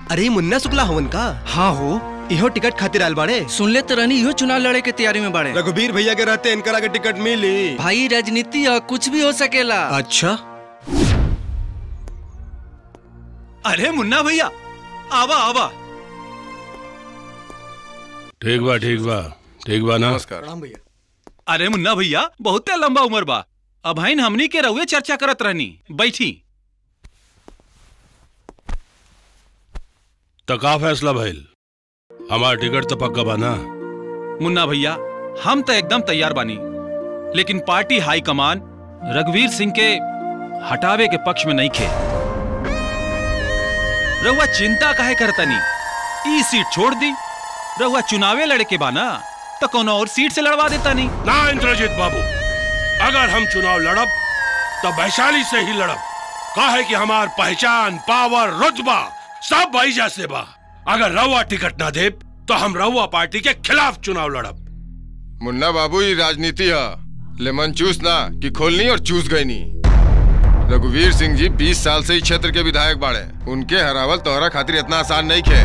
अरे ई मुन्ना शुक्ला हवन का हाँ हो इहो टिकट खातिर आयल बाड़े सुन ले तो रहनी इहो चुनाव लड़े के तैयारी में बाड़े रघुवीर भैया के रहते इनकरा के टिकट मिली भाई राजनीति है कुछ भी हो सकेला अच्छा अरे मुन्ना भैया आवा आवा ठीक बा ठीक बा ठीक बा ना प्रणाम भैया अरे मुन्ना भैया बहुते लंबा उम्र बा अब हईन हमनी के रहुए चर्चा करत रहनी बैठी तो का फैसला भइल हमार टिकट तो पक्का बा ना मुन्ना भैया हम तो एकदम तैयार बानी लेकिन पार्टी हाईकमान रघुवीर सिंह के हटावे के पक्ष में नहीं खे रहुआ चिंता काहे करतनी ई सीट छोड़ दी रहुआ चुनावे लड़े के बा ना तो कोनो और सीट से लड़वा देता नहीं ना इंद्रजीत बाबू अगर हम चुनाव लड़ब तो वैशाली से ही लड़ब काहे कि हमार पहचान पावर रुतबा सब भैजा से बा अगर रउआ टिकट ना दे तो हम रउआ पार्टी के खिलाफ चुनाव लड़ब मुन्ना बाबू ये राजनीति है लेमन चूस ना कि खोलनी और चूस गई नी रघुवीर सिंह जी 20 साल से इस क्षेत्र के विधायक बाड़े उनके हरावल तोहरा खातिर इतना आसान नहीं खे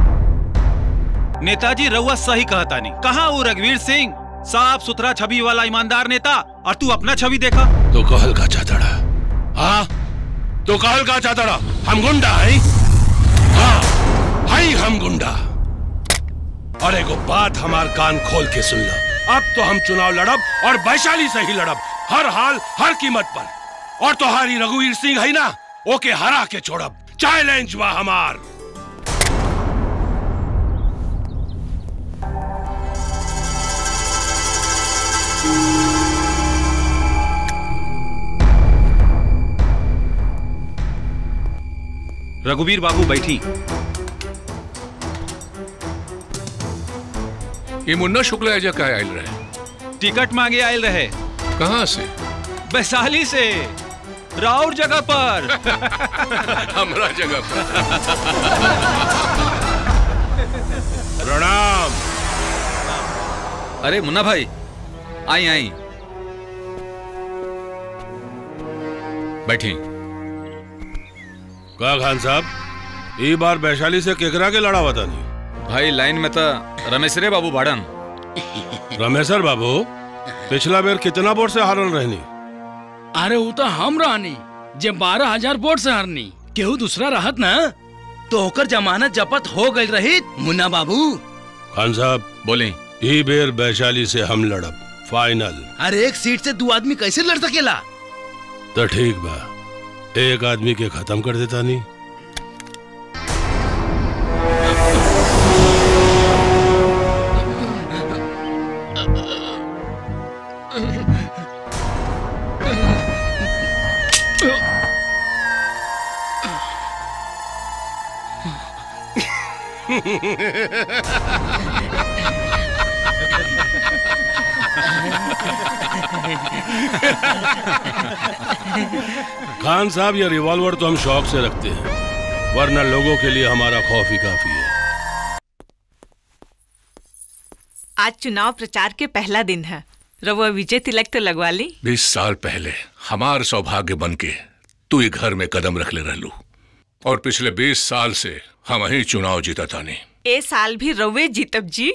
नेताजी रउआ सही कहता नहीं कहा वो रघुवीर सिंह साफ सुथरा छवि वाला ईमानदार नेता और तू अपना छवि देखा तो कहल का चाहता हाँ तो कहल का चाहता हम गुंडा है हाँ हाई हम गुंडा और एगो बात हमार कान खोल के सुन लो अब तो हम चुनाव लड़ब और वैशाली से ही लड़ब हर हाल हर कीमत पर और तुम्हारी रघुवीर सिंह है ना ओके हरा के छोड़ब चैलेंज बा हमार रघुवीर बाबू बैठी ये मुन्ना शुक्ला एजा का आयल रहे टिकट मांगे आयल रहे कहाँ से वैशाली से राउर जगह पर हमरा जगह पर प्रणाम अरे मुन्ना भाई आई आई बैठी का खान साहब ई बार वैशाली से केकरा के लड़ा बता नहीं भाई लाइन में तो रमेशरे बाबू भाड़न रमेशर बाबू पिछला बेर कितना वोट से हारल रहनी अरे वो तो हम रहनी जे बारह हजार वोट से हारनी केहू दूसरा रहत ना तो ओकर जमानत जपत हो गई रही मुन्ना बाबू खान साहब बोली ई बेर वैशाली से हम लड़ब फाइनल अरे एक सीट से दो आदमी कैसे लड़ सकेला तो ठीक बा एक आदमी के खत्म कर देता नहीं खान साहब ये रिवॉल्वर तो हम शौक से रखते हैं वरना लोगों के लिए हमारा खौफ ही काफी है आज चुनाव प्रचार के पहला दिन है रवो विजय तिलक तो लगवा ली बीस साल पहले हमार सौभाग्य बन के तू ही घर में कदम रख ले रहलू और पिछले बीस साल से हम ही चुनाव जीता था नहीं ए साल भी रवे जीतब जी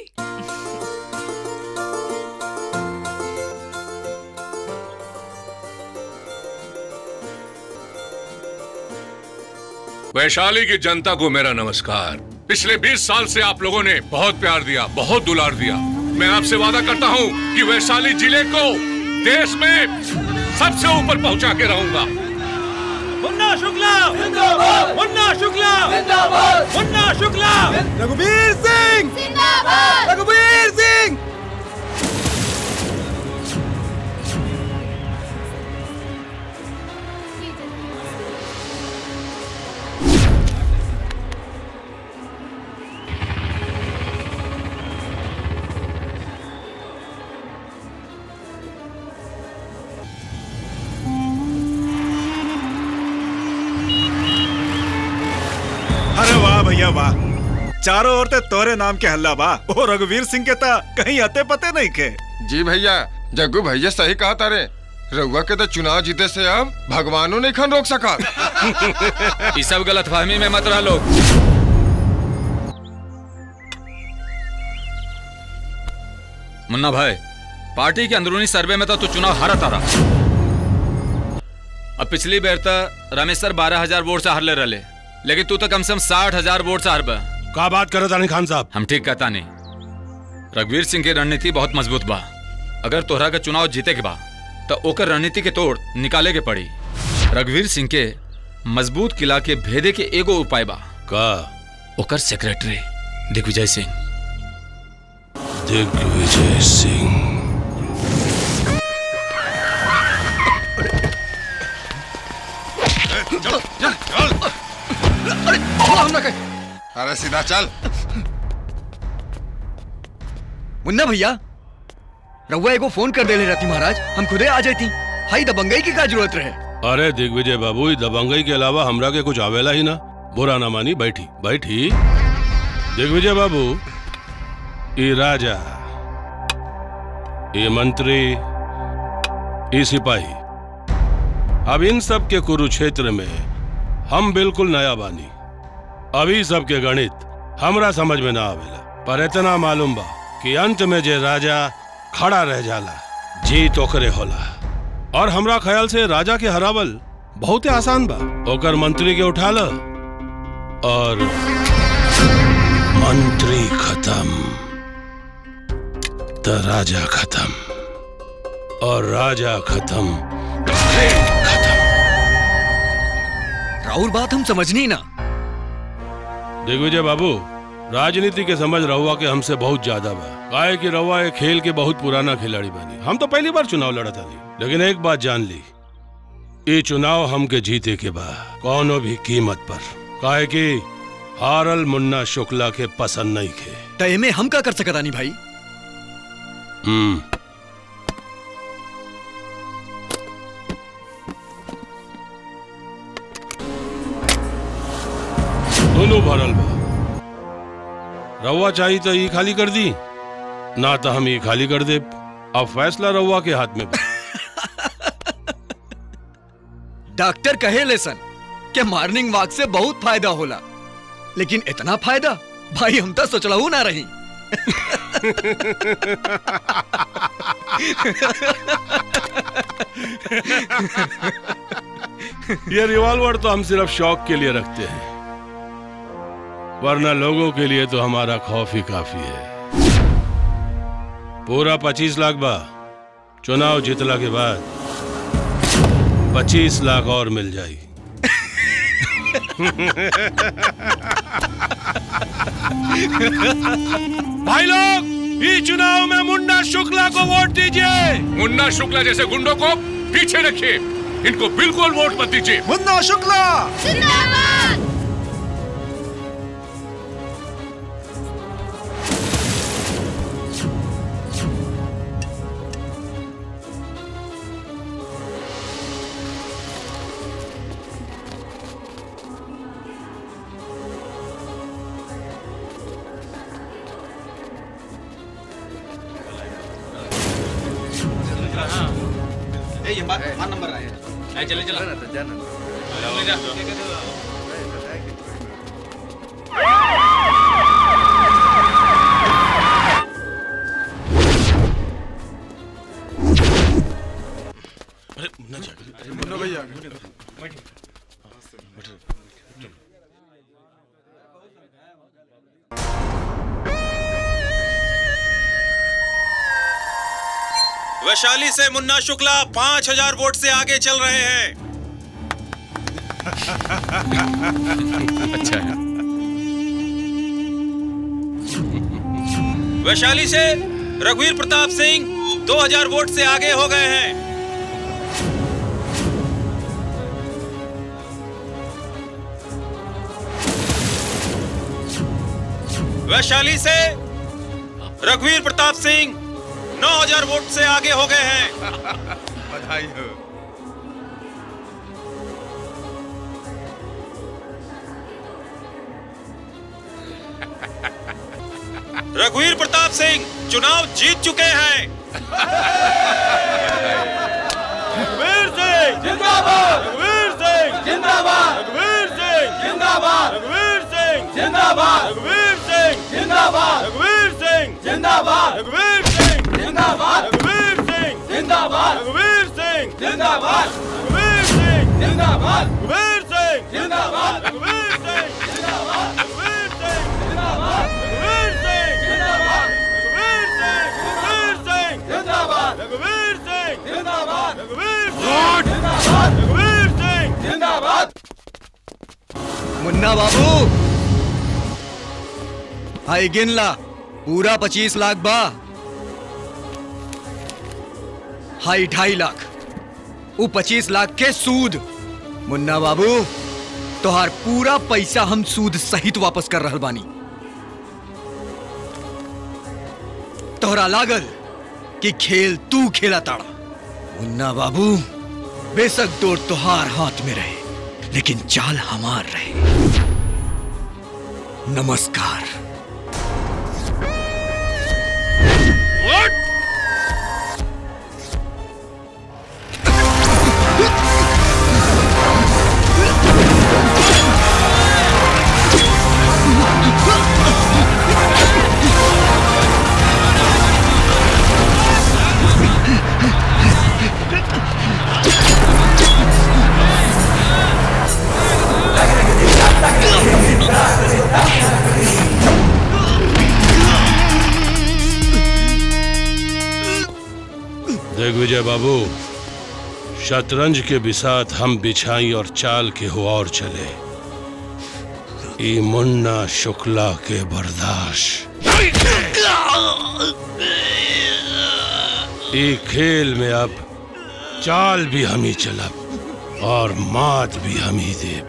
वैशाली की जनता को मेरा नमस्कार पिछले 20 साल से आप लोगों ने बहुत प्यार दिया बहुत दुलार दिया मैं आपसे वादा करता हूँ कि वैशाली जिले को देश में सबसे ऊपर पहुँचा के रहूंगा मुन्ना शुक्ला मुन्ना शुक्ला मुन्ना शुक्ला रघुवीर सिंह रघुवीर सिंह अरे वाह भैया वाह चारों ओर ते तोरे नाम के हल्ला बा ओ रघुवीर सिंह के ता कहीं अते पते नहीं के जी भैया जग्गू भैया सही कहा तारे रउआ के तो चुनाव जीते से अब भगवानों ने खन रोक सका ये सब गलत फहमी में मत रह लोग मुन्ना भाई पार्टी के अंदरूनी सर्वे में तो तू चुनाव हारा तारा अब पिछली बेर तक रमेश सर बारह हजार वोट से हारले रहे लेकिन तू तो कम से कम साठ हजार वोट से हार बा का बात करे तानी खान साहब हम ठीक कहता नहीं रघुवीर सिंह की रणनीति बहुत मजबूत बा अगर तोहरा का चुनाव जीते के बा तो ओकर रणनीति के तोड़ निकाले के पड़ी रघुवीर सिंह के मजबूत किला के भेदे के एगो उपाय बा का ओकर सेक्रेटरी दिग्विजय सिंह दिग्विजय सिंह अरे सीधा चल मुन्ना भैया रउआ एगो फोन कर देले रहती महाराज हम खुदे आ जाती हाई दबंगई की का जरूरत रहे अरे दिग्विजय बाबू ई दबंगई के अलावा हमरा के कुछ आवेला ही ना बुरा ना मानी बैठी बैठी दिग्विजय बाबू ई राजा ये मंत्री ये सिपाही अब इन सब के कुरुक्षेत्र में हम बिल्कुल नया बानी अभी सब के गणित हमरा समझ में ना आवेला पर इतना मालूम बा कि अंत में जे राजा खड़ा रह जाला जीत ओकरे होला और हमरा ख्याल से राजा के हरावल बहुत आसान बा ओकर मंत्री के उठा ल और मंत्री खत्म तो राजा खत्म और राजा खत्म राउर बात हम समझनी ना दिग्विजय बाबू राजनीति के समझ रहुआ के हमसे बहुत ज्यादा बा काहे कि रहुआ एक खेल के बहुत पुराना खिलाड़ी बनी हम तो पहली बार चुनाव लड़ा था लेकिन एक बात जान ली ये चुनाव हमके जीते के बा कौनो भी कीमत पर काहे कि हारल मुन्ना शुक्ला के पसंद नहीं खे तय में हम का कर सकतानी भाई हम्म दोनों भरल बा रउआ चाहिए तो ये खाली कर दी ना तो हम ये खाली कर दे अब फैसला रउआ के हाथ में बा डॉक्टर कहे लेसन कि मॉर्निंग वॉक से बहुत फायदा होला लेकिन इतना फायदा भाई हम तो सोचलहू ना रही ये रिवॉल्वर तो हम सिर्फ शौक के लिए रखते हैं वरना लोगों के लिए तो हमारा खौफ ही काफी है पूरा पच्चीस लाख बा चुनाव जीतला के बाद पच्चीस लाख और मिल जाई भाई लोग इस चुनाव में मुन्ना शुक्ला को वोट दीजिए मुन्ना शुक्ला जैसे गुंडों को पीछे रखिए इनको बिल्कुल वोट मत दीजिए मुन्ना शुक्ला चले चला मुन्ना भैया वैशाली से मुन्ना शुक्ला पांच हजार वोट से आगे चल रहे हैं अच्छा है वैशाली से रघुवीर प्रताप सिंह 2000 वोट से आगे हो गए हैं वैशाली से रघुवीर प्रताप सिंह 9000 वोट से आगे हो गए हैं बधाई हो रघुवीर प्रताप सिंह चुनाव जीत चुके हैं रघुवीर सिंह जिंदाबाद रघुवीर सिंह जिंदाबाद रघुवीर सिंह जिंदाबाद रघुवीर सिंह जिंदाबाद रघुवीर सिंह जिंदाबाद रघुवीर सिंह जिंदाबाद रघुवीर सिंह जिंदाबाद रघुवीर सिंह जिंदाबाद रघुवीर सिंह जिंदाबाद रघुवीर सिंह जिंदाबाद रघुवीर सिंह जिंदाबाद रघुवीर सिंह जिंदाबाद रघुवीर सिंह जिंदाबाद रघुवीर सिंह जिंदाबाद रघुवीर सिंह जिंदाबाद रघुवीर सिंह जिंदाबाद मुन्ना बाबू हाई गिन ला पूरा पच्चीस लाख बा हाई ढाई लाख वो पच्चीस लाख के सूद मुन्ना बाबू तोहार पूरा पैसा हम सूद सहित वापस कर रहल बानी तोहरा लागल कि खेल तू खेला ताड़ा मुन्ना बाबू बेशक दौड़ तोहार हाथ में रहे लेकिन चाल हमार रहे नमस्कार दिग्विजय बाबू शतरंज के बिसात हम बिछाई और चाल के हो और चले ई मुन्ना शुक्ला के बर्दाश्त ई खेल में अब चाल भी हम ही चलब और मात भी हम ही देब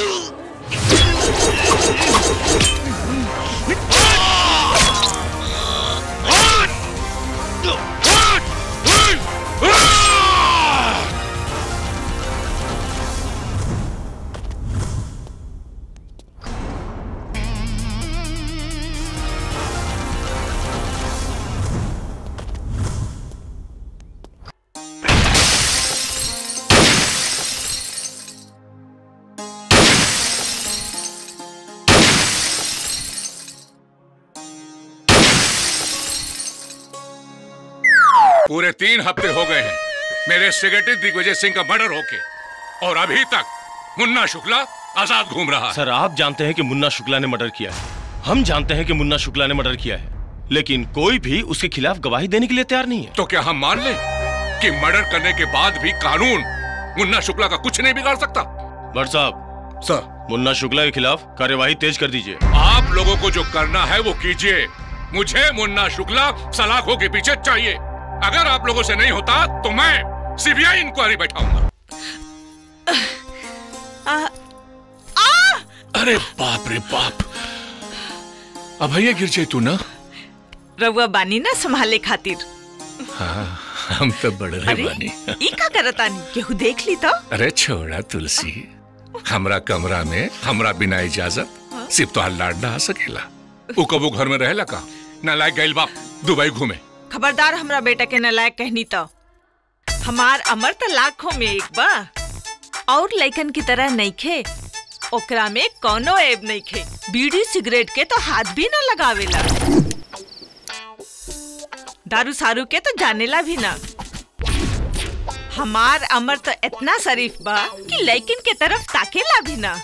पूरे तीन हफ्ते हो गए हैं मेरे सेक्रेटरी दिग्विजय सिंह का मर्डर होके और अभी तक मुन्ना शुक्ला आजाद घूम रहा है सर आप जानते हैं कि मुन्ना शुक्ला ने मर्डर किया है हम जानते हैं कि मुन्ना शुक्ला ने मर्डर किया है लेकिन कोई भी उसके खिलाफ गवाही देने के लिए तैयार नहीं है तो क्या हम मान लें कि मर्डर करने के बाद भी कानून मुन्ना शुक्ला का कुछ नहीं बिगाड़ सकता भट्ट साहब सर मुन्ना शुक्ला के खिलाफ कार्यवाही तेज कर दीजिए आप लोगों को जो करना है वो कीजिए मुझे मुन्ना शुक्ला सलाखों के पीछे चाहिए अगर आप लोगों से नहीं होता तो मैं सीबीआई इंक्वायरी बैठाऊंगा अरे बाप रे बाप अब भैया गिर जाए तू ना रउआ बानी ना संभाले खातिर हाँ हम तो बड़ रहे अरे बानी ई का करतानी केहू देख ली तो अरे छोड़ा तुलसी हमरा कमरा में हमरा बिना इजाजत सिर्फ तो लाड ना आ सकेला उ कबू घर में रहेला का ना लायक गइल बाप दुबई घूमे खबरदार हमरा बेटा के नलायक कहनी तो हमार अमर तो लाखों में एक बा और लइकन की तरह नहीं खे ओकरा में कोनो ऐब नहीं खे बीड़ी सिगरेट के तो हाथ भी ना लगावेला दारू सारू के तो जानेला भी ना हमार अमर तो इतना शरीफ बा कि लइकन के तरफ ताकेला भी ना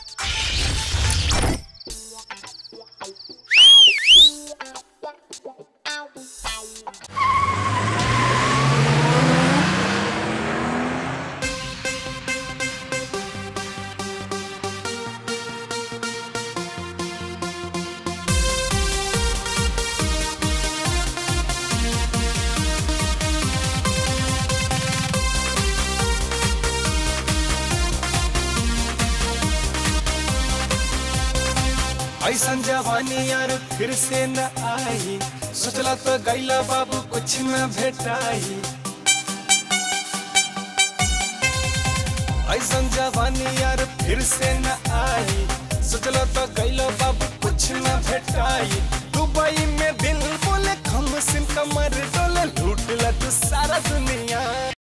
ऐसन जवानी यार फिर से न आई सोचला तो गैला बाबू कुछ न भेटाई ऐसन जवानी यार फिर से न आई सोचला तो गैला बाबू कुछ न भेटाई दुबई में दिल बोले खम सिम कमर डोले लूट ला तू सारा दुनिया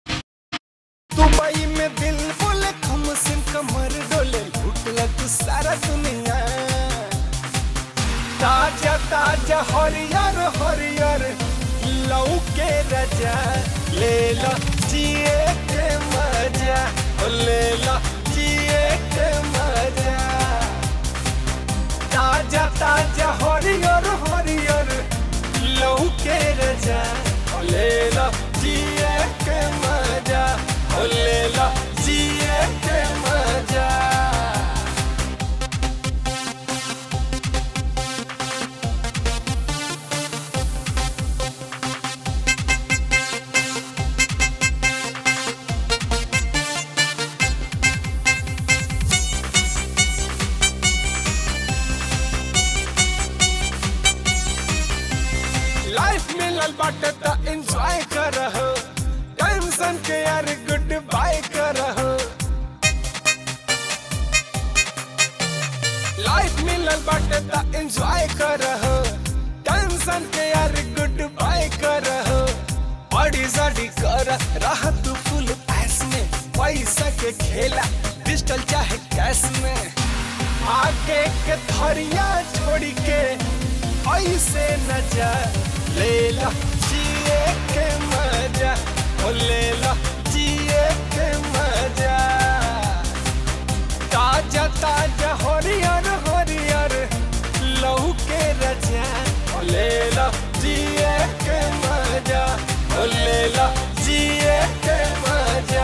दुबई में दिल बोले खम सिम कमर डोले लूट ला तू सारा दुनिया ताजा ताजा हरियर हरियर लौ के रजा ले लो जिए के मजा मजा ओ ले लो जिए के मजा ताजा ताजा हरियर हरियर लहू के रजा ओ ले लो जिए के मजा ओ ले लो जिए के मजा लाइफ मिलल बाटे त एंजॉय करहो टेंशन के यार गुड बाय करहो लाइफ मिलल बाटे त एंजॉय करहो टेंशन के यार गुड बाय करहो बड़ी साड़ी कर रह तू फुल पैस में पैसा के खेला पिस्टल चाहे कैश में आगे के थरिया छोड़ी के ऐसे न जा ले ला जिए के मजा ओ ले ला जिए के मजा ताजा ताजा हरियर हरियर लहू के रजा ओ ले ला जिए के मजा ओ ले ला जिए के मजा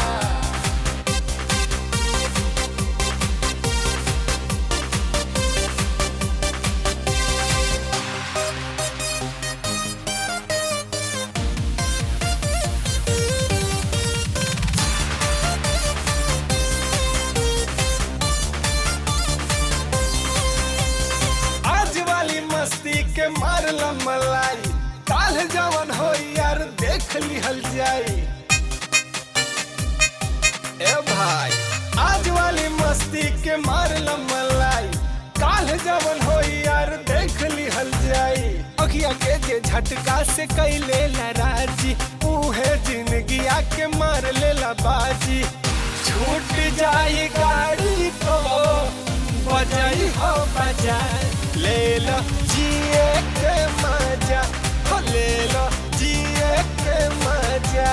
आज वाली मस्ती के मारल मलाई काल जवन हो यार देख लिहल जाई ए भाई आज वाली मस्ती के मारल मलाई काल जवन हो यार देख लिहल जाई अखिया के जे झटका से कैले लराजी उहे जिंदगी के मार लेला बाजी छूट जाई गाड़ी तो बजाई हो बजा ले लो जिए के मजा हो ले लो जिए के मजा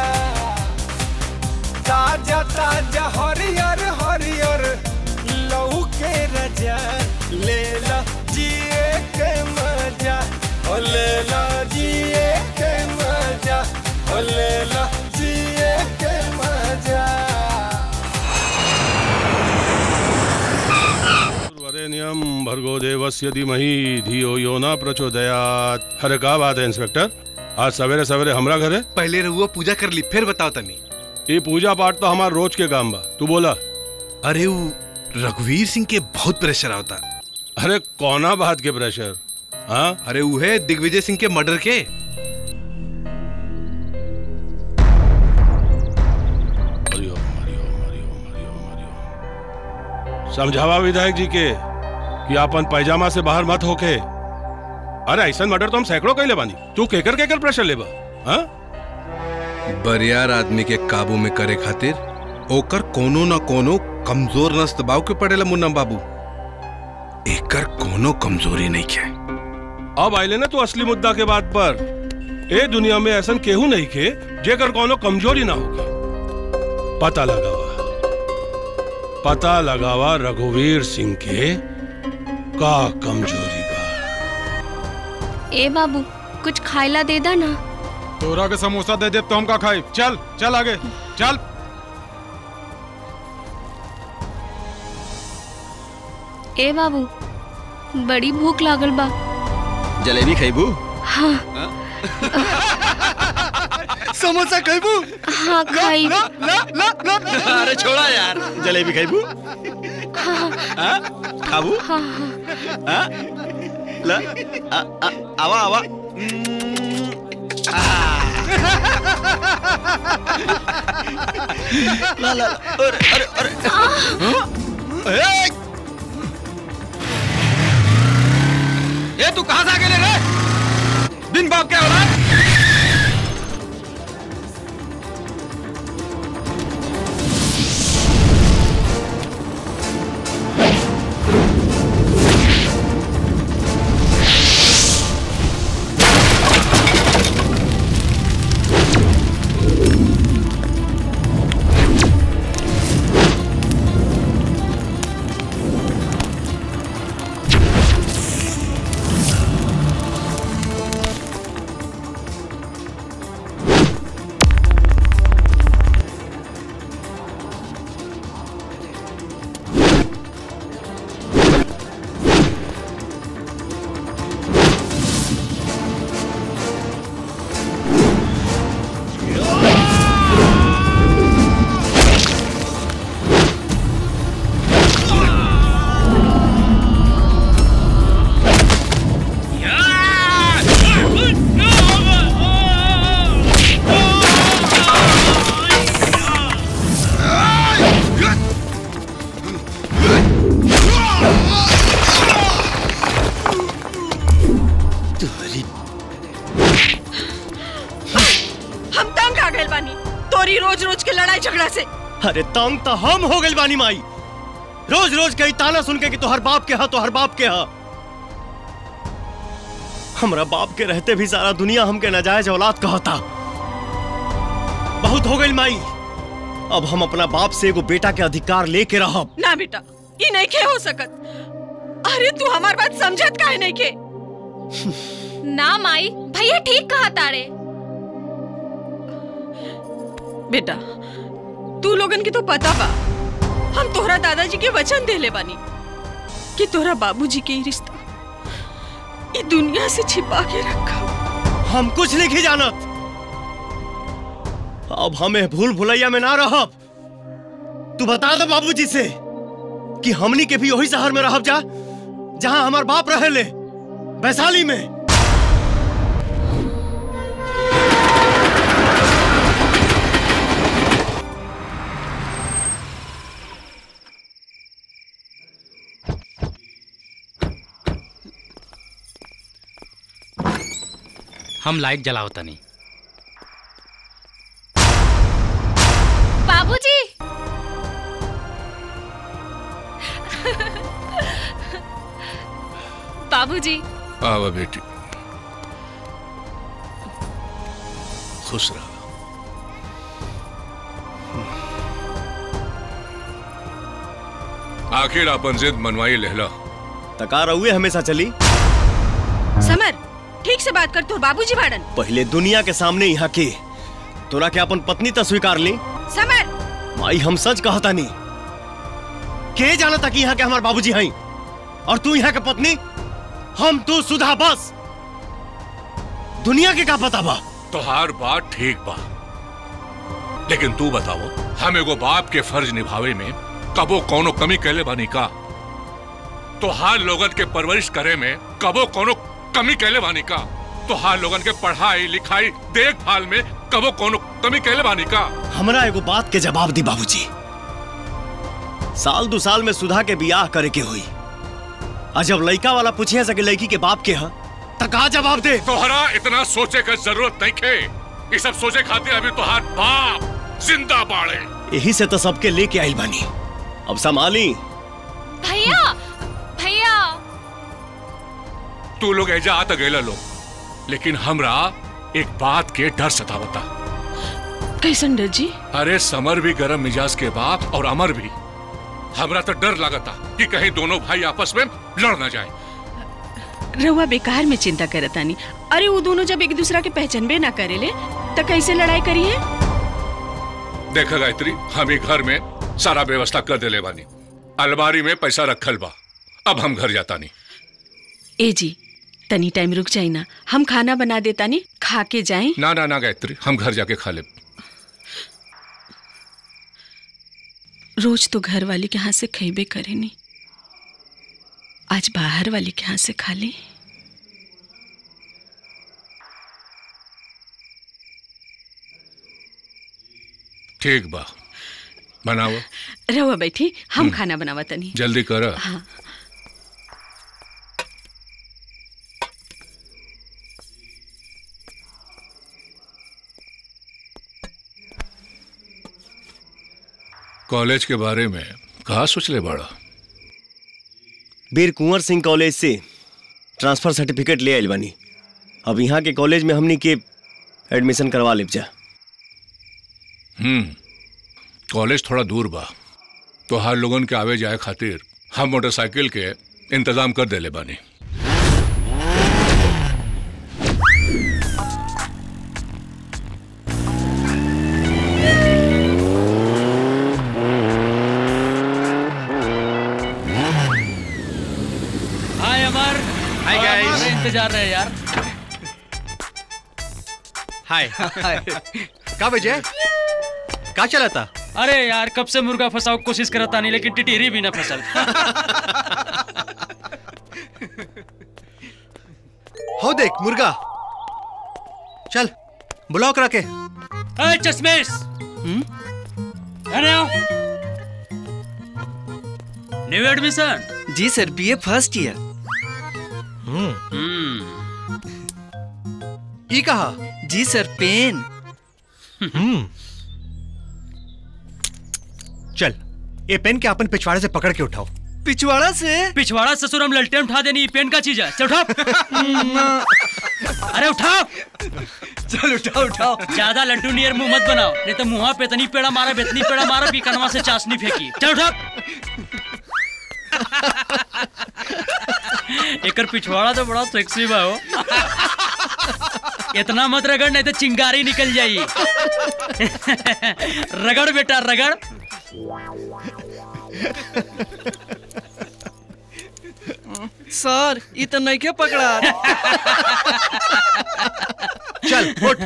ताजा ताजा हरियर हरियर लहू के रजा ले लो जिए के मजा हो ले लो जिए के मजा हो ले लो जिए के मजा वरेण्यम भर्गो देवस्य धीमहि धियो यो न प्रचोदयात अरे का बात है इंस्पेक्टर आज सवेरे सवेरे हमरा घरे पहले रहुआ पूजा कर ली फिर बताओ तनी ये पूजा पाठ तो हमार रोज के काम बा तू बोला अरे वो रघुवीर सिंह के बहुत प्रेशर आता अरे कौना बात के प्रेशर हाँ अरे वो है दिग्विजय सिंह के मर्डर के समझावा विधायक जी के कि अपन पैजामा से बाहर मत होके अरे ऐसा मर्डर तो हम सैकड़ों कैले बानी तू केकर केकर प्रेशर लेबा हाँ बरियार आदमी के काबू में करे खातिर ओकर कोनो न कोनो कमजोर नस दबाव के पड़ेला मुन्ना बाबू एकर कोनो कमजोरी नहीं है अब आइले ना तू असली मुद्दा के बात पर ए दुनिया में ऐसा केहू नहीं खे जेकर कोनो कमजोरी ना होगी पता लगावा पता लगावा रघुवीर सिंह के का कमजोरी ए बाबू कुछ खाइला दे दा ना तोरा के समोसा दे दे तो हम का खाई चल चल आगे चल ए बाबू बड़ी भूख लागल बा जलेबी खैबू हाँ समोसा खैबू हाँ खाई अरे छोड़ा यार जलेबी खैबू हाँ? खाबू हाँ हाँ? ला आ, आ, आवा आवा ला ला अरे अरे अरे हाँ? ए! ये तू कहां से आके ले रहे दिन बाप क्या हो रहा है लड़ाई झगड़ा से अरे तंग तो हम हो गइल बानी माई रोज रोज कई ताना सुन के कि तोहर बाप के हा तोहर बाप के हा हमरा बाप के रहते भी सारा दुनिया हमके नाजायज औलाद कहता बहुत हो गइल माई अब हम अपना बाप से एगो बेटा के अधिकार लेके रहब ना बेटा ई नहीं के हो सकत अरे तू हमार बात समझत काहे नहीं के ना माई भैया ठीक कहा तारे बेटा तू लोगन के तो पता बा हम तोहरा दादाजी के वचन देले बानी कि तोहरा बाबूजी के ही रिश्ता ई दुनिया से छिपा के रखा हम कुछ नहीं जानत अब हमें भूल भुलैया में ना रहब तू बता दे बाबूजी से कि हमनी के भी वही शहर में रहब जा जहां हमार बाप रहे ले वैशाली में हम लाइट जलाओ तनी बाबूजी बाबूजी आवा बेटी खुश रहा आखिर अपन जिद मनवाई लहला तका रहुए हमेशा चली समर ठीक से बात कर तोर बाबूजी बाड़न पहले दुनिया के सामने यहाँ के तोरा के अपन पत्नी तो स्वीकार ली समर माई हम सच कहता नहीं के जाना था कि यहाँ के हमारे बाबूजी हैं और तू यहाँ के पत्नी हम तू सुधा बस दुनिया के का पता बा तोहार बात ठीक बा लेकिन तू बताओ हम एगो बाप के फर्ज निभावे में कबो कोनो कमी कैले बानी का तोहार लोगन के परवरिश करे में कबो कोनो कमी कैले बानी का तोहार लोगन के पढ़ाई लिखाई देखभाल में कबो कोनो कमी कैले बानी का हमरा एगो बात के जवाब दी बाबूजी साल दो साल में सुधा के बियाह करे के हुई आ जब लड़का वाला पूछे सके लड़की के बाप के हा त का जवाब दे तोहरा इतना सोचे का जरूरत नहीं खे ये सब सोचे खातिर अभी तोहार बाप जिंदा बाड़े यही से तो सबके लेके आइल बानी अब संभाली भैया भैया तू लोग एजा आता गैला लोग लेकिन हमरा एक बात के डर सतावता कैसन डर जी अरे समर भी गरम मिजाज के बाप और अमर भी हमरा तो डर लगता कि कहीं दोनों भाई आपस में लड़ ना जाए रहुआ बेकार में चिंता करतानी अरे वो दोनों जब एक दूसरा के पहचानबे ना करेले तो कैसे लड़ाई करी है देखा गायत्री हम ही घर में सारा व्यवस्था कर देले बानी अलमारी में पैसा रखल बा अब हम घर जाता नहीं ए जी तनी टाइम रुक जाई ना हम खाना बना देता नी खा के जाए ना ना ना गायत्री हम घर जाके खा ले रोज तो घर वाली के हाथ से खेबे करे नी आज बाहर वाली के हाथ से खा ली ठीक बा बनाओ रहुआ बैठी हम खाना बनावा तनी जल्दी कर हाँ कॉलेज के बारे में कहा सोच ले बड़ा वीर कुंवर सिंह कॉलेज से ट्रांसफर सर्टिफिकेट ले आइल बानी अब यहाँ के कॉलेज में हमनी के एडमिशन करवा लेब जा हम्म कॉलेज थोड़ा दूर बा तो हर लोगन के आवे जाए खातिर हम मोटरसाइकिल के इंतजाम कर देले बानी हाय अमर Hi, guys. हमारा इंतजार रहे यार हाय का विजय का चला था अरे यार कब से मुर्गा फंसाओ की कोशिश करता नहीं लेकिन टिटेरी भी ना फसल हो देख मुर्गा चल बुलाओ करा के अरे चश्मेश अरे आओ न्यू एडमिशन जी सर बीए फर्स्ट ईयर ई कहा जी सर पेन ये पेन के अपन पिछवाड़े से पकड़ के उठाओ पिछवाड़ा से पिछवाड़ा ससुर हम ललटेन उठा देनी ये पेन का चीज है चल उठाओ अरे उठाओ चल उठाओ उठाओ ज्यादा लड्डू नियर मुंह मत बनाओ नहीं तो मुंहा पे इतनी पेड़ा मारा बेतनी पेड़ा मारा भी कनवा से चाशनी फेंकी चल उठा एकर पिछवाड़ा तो बड़ा सेक्सी बा हो इतना मत रगड़ नहीं तो चिंगारी निकल जाई रगड़ बेटा रगड़ सर ये तो नहीं के पकड़ा चल उठ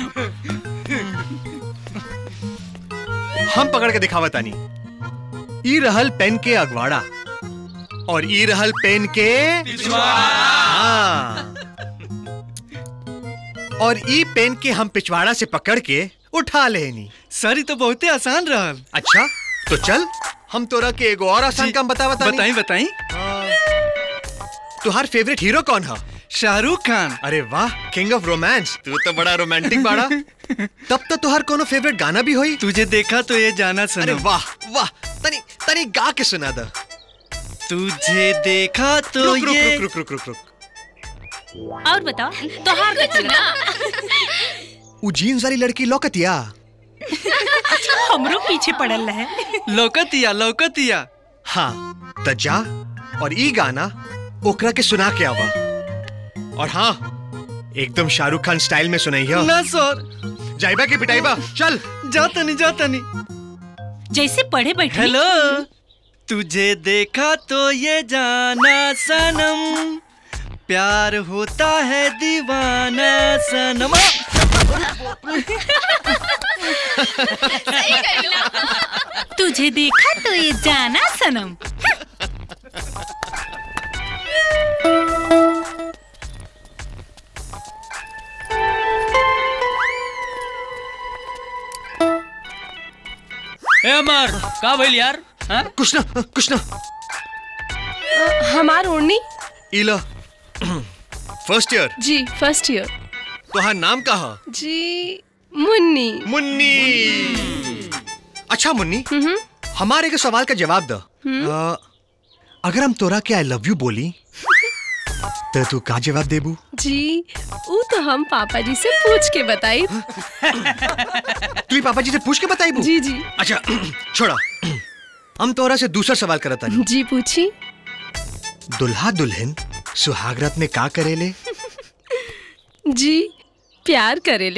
हम पकड़ के दिखावा तानी ई रहल पेन के अगवाड़ा और ई रहल पेन के हाँ। और ई पेन के हम पिछवाड़ा से पकड़ के उठा लेनी सर ये तो बहुते आसान रहल अच्छा तो चल हम तोरा के एगो और आसान काम बता बता बताई बताई तुहार फेवरेट हीरो कौन है शाहरुख खान अरे वाह किंग ऑफ रोमांस तू तो बड़ा रोमांटिक बाड़ा तब तो तुहार कोनो फेवरेट गाना भी होई तुझे देखा तो ये जाना अरे सनम वाह वाह तनी तनी गा के सुना दा तुझे देखा तो रुक रुक ये रुक रुक रुक रुक रुक और बताओ तोहार का चल उ जीन्स वाली लड़की लौकतिया हमरो पीछे पड़ल है लौकतिया लौकतिया हाँ त जा और ई गाना ओकरा के सुना के आवा और हाँ एकदम शाहरुख खान स्टाइल में सुनाइया ना सर जाइबा की पिटाइबा चल जाता नहीं जाता नहीं जैसे पढ़े बैठे हेलो तुझे देखा तो ये जाना सनम प्यार होता है दीवाना सनम तुझे देखा तो ये जाना सनम ए अमर का भइल यार हाँ? कुछ ना कुछ ना हमार ओढ़नी इला फर्स्ट ईयर जी फर्स्ट ईयर तुहार नाम का है जी मुन्नी मुन्नी अच्छा मुन्नी हमारे के सवाल का जवाब दो अ, अगर हम तोरा के आई लव यू बोली तो तू का जवाब देबू जी वो तो हम पापा जी से पूछ के बताई तू ही पापा जी से पूछ के बताई जी जी अच्छा छोड़ा हम तोरा से दूसरा सवाल करत तानी जी पूछी दुल्हा दुल्हन सुहागरात में का करेले जी प्यार करेले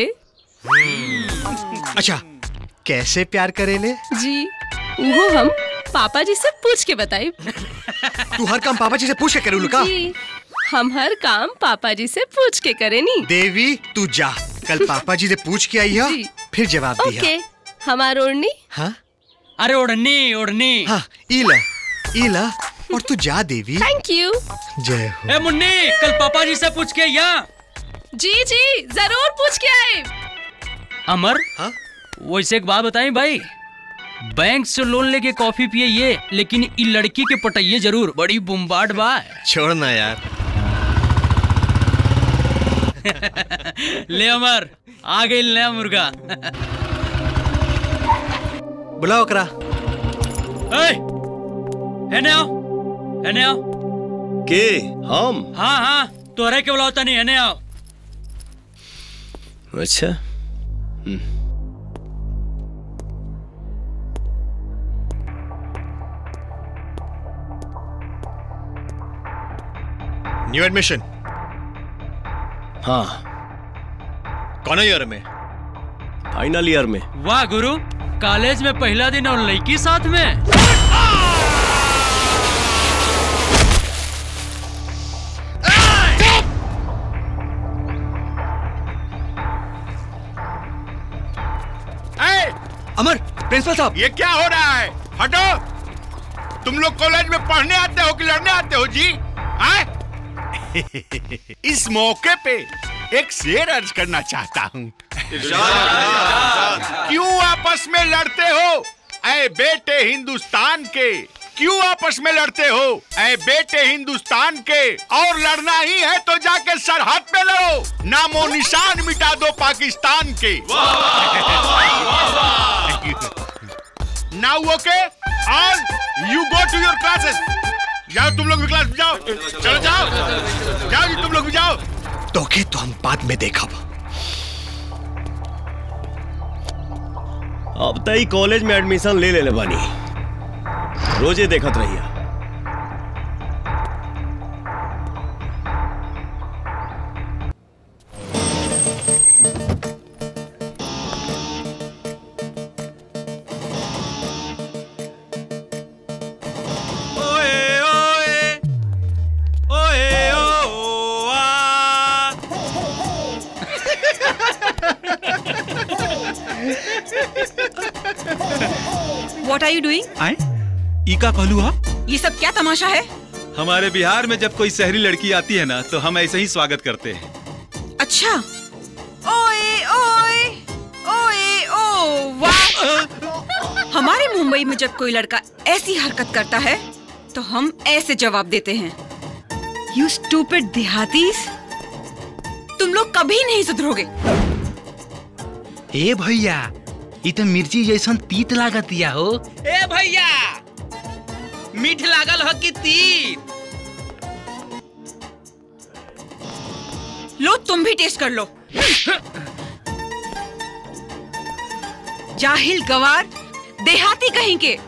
अच्छा कैसे प्यार करेले जी वो हम पापा जी से पूछ के बताई तू हर काम पापा जी से पूछ के करेलू का जी हम हर काम पापा जी से पूछ के करे नी देवी तू जा कल पापा जी से पूछ के आई है जी। फिर जवाब दिया ओके हमार ओढ़नी हाँ अरे ओढ़नी ओढ़नी हाँ इला इला और तू जा देवी थैंक यू जय हो ए मुन्नी कल पापा जी से पूछ के यहाँ जी जी जरूर पूछ के आए अमर हाँ वैसे एक बात बताई भाई बैंक से लोन लेके कॉफी पिए ये लेकिन इ लड़की के पटाइए जरूर बड़ी बुम्बाट बा छोड़ ना यार ले अमर आ गई नया मुर्गा बुलाओ करा ए, हेने आओ हेने आओ के हम हाँ हाँ तोहरे के बुलाओ तनी हेने आओ अच्छा न्यू एडमिशन हाँ कौन ईयर में फाइनल ईयर में वाह गुरु कॉलेज में पहला दिन और लड़की साथ में अमर प्रिंसिपल साहब ये क्या हो रहा है हटो तुम लोग कॉलेज में पढ़ने आते हो कि लड़ने आते हो जी आए? इस मौके पे एक शेर अर्ज करना चाहता हूँ क्यों आपस में लड़ते हो ऐ बेटे हिंदुस्तान के क्यों आपस में लड़ते हो ऐ बेटे हिंदुस्तान के और लड़ना ही है तो जाके सरहद पे लड़ो नामो निशान मिटा दो पाकिस्तान के now okay all you go to your classes जाओ तुम लोग भी क्लास में जाओ चलो जाओ जाओ जी तुम लोग भी जाओ तोके तो हम बाद में देखब अब तई कॉलेज में एडमिशन ले ले बानी रोजे देखत रहिया ओए ओए ओए ओ आ वॉट आर यू डूइंग आए ई का कहलू हा ये सब क्या तमाशा है हमारे बिहार में जब कोई शहरी लड़की आती है ना तो हम ऐसे ही स्वागत करते हैं अच्छा ओए ओए ओए ओ वाह हमारे मुंबई में जब कोई लड़का ऐसी हरकत करता है तो हम ऐसे जवाब देते हैं यू स्टूपिड देहातीस तुम लोग कभी नहीं सुधरोगे ए भैया ई तो मिर्ची जैसन तीत लागतिया हो ए भैया मीठ लागल हो कि तीत लो तुम भी टेस्ट कर लो जाहिल गवार देहाती कहीं के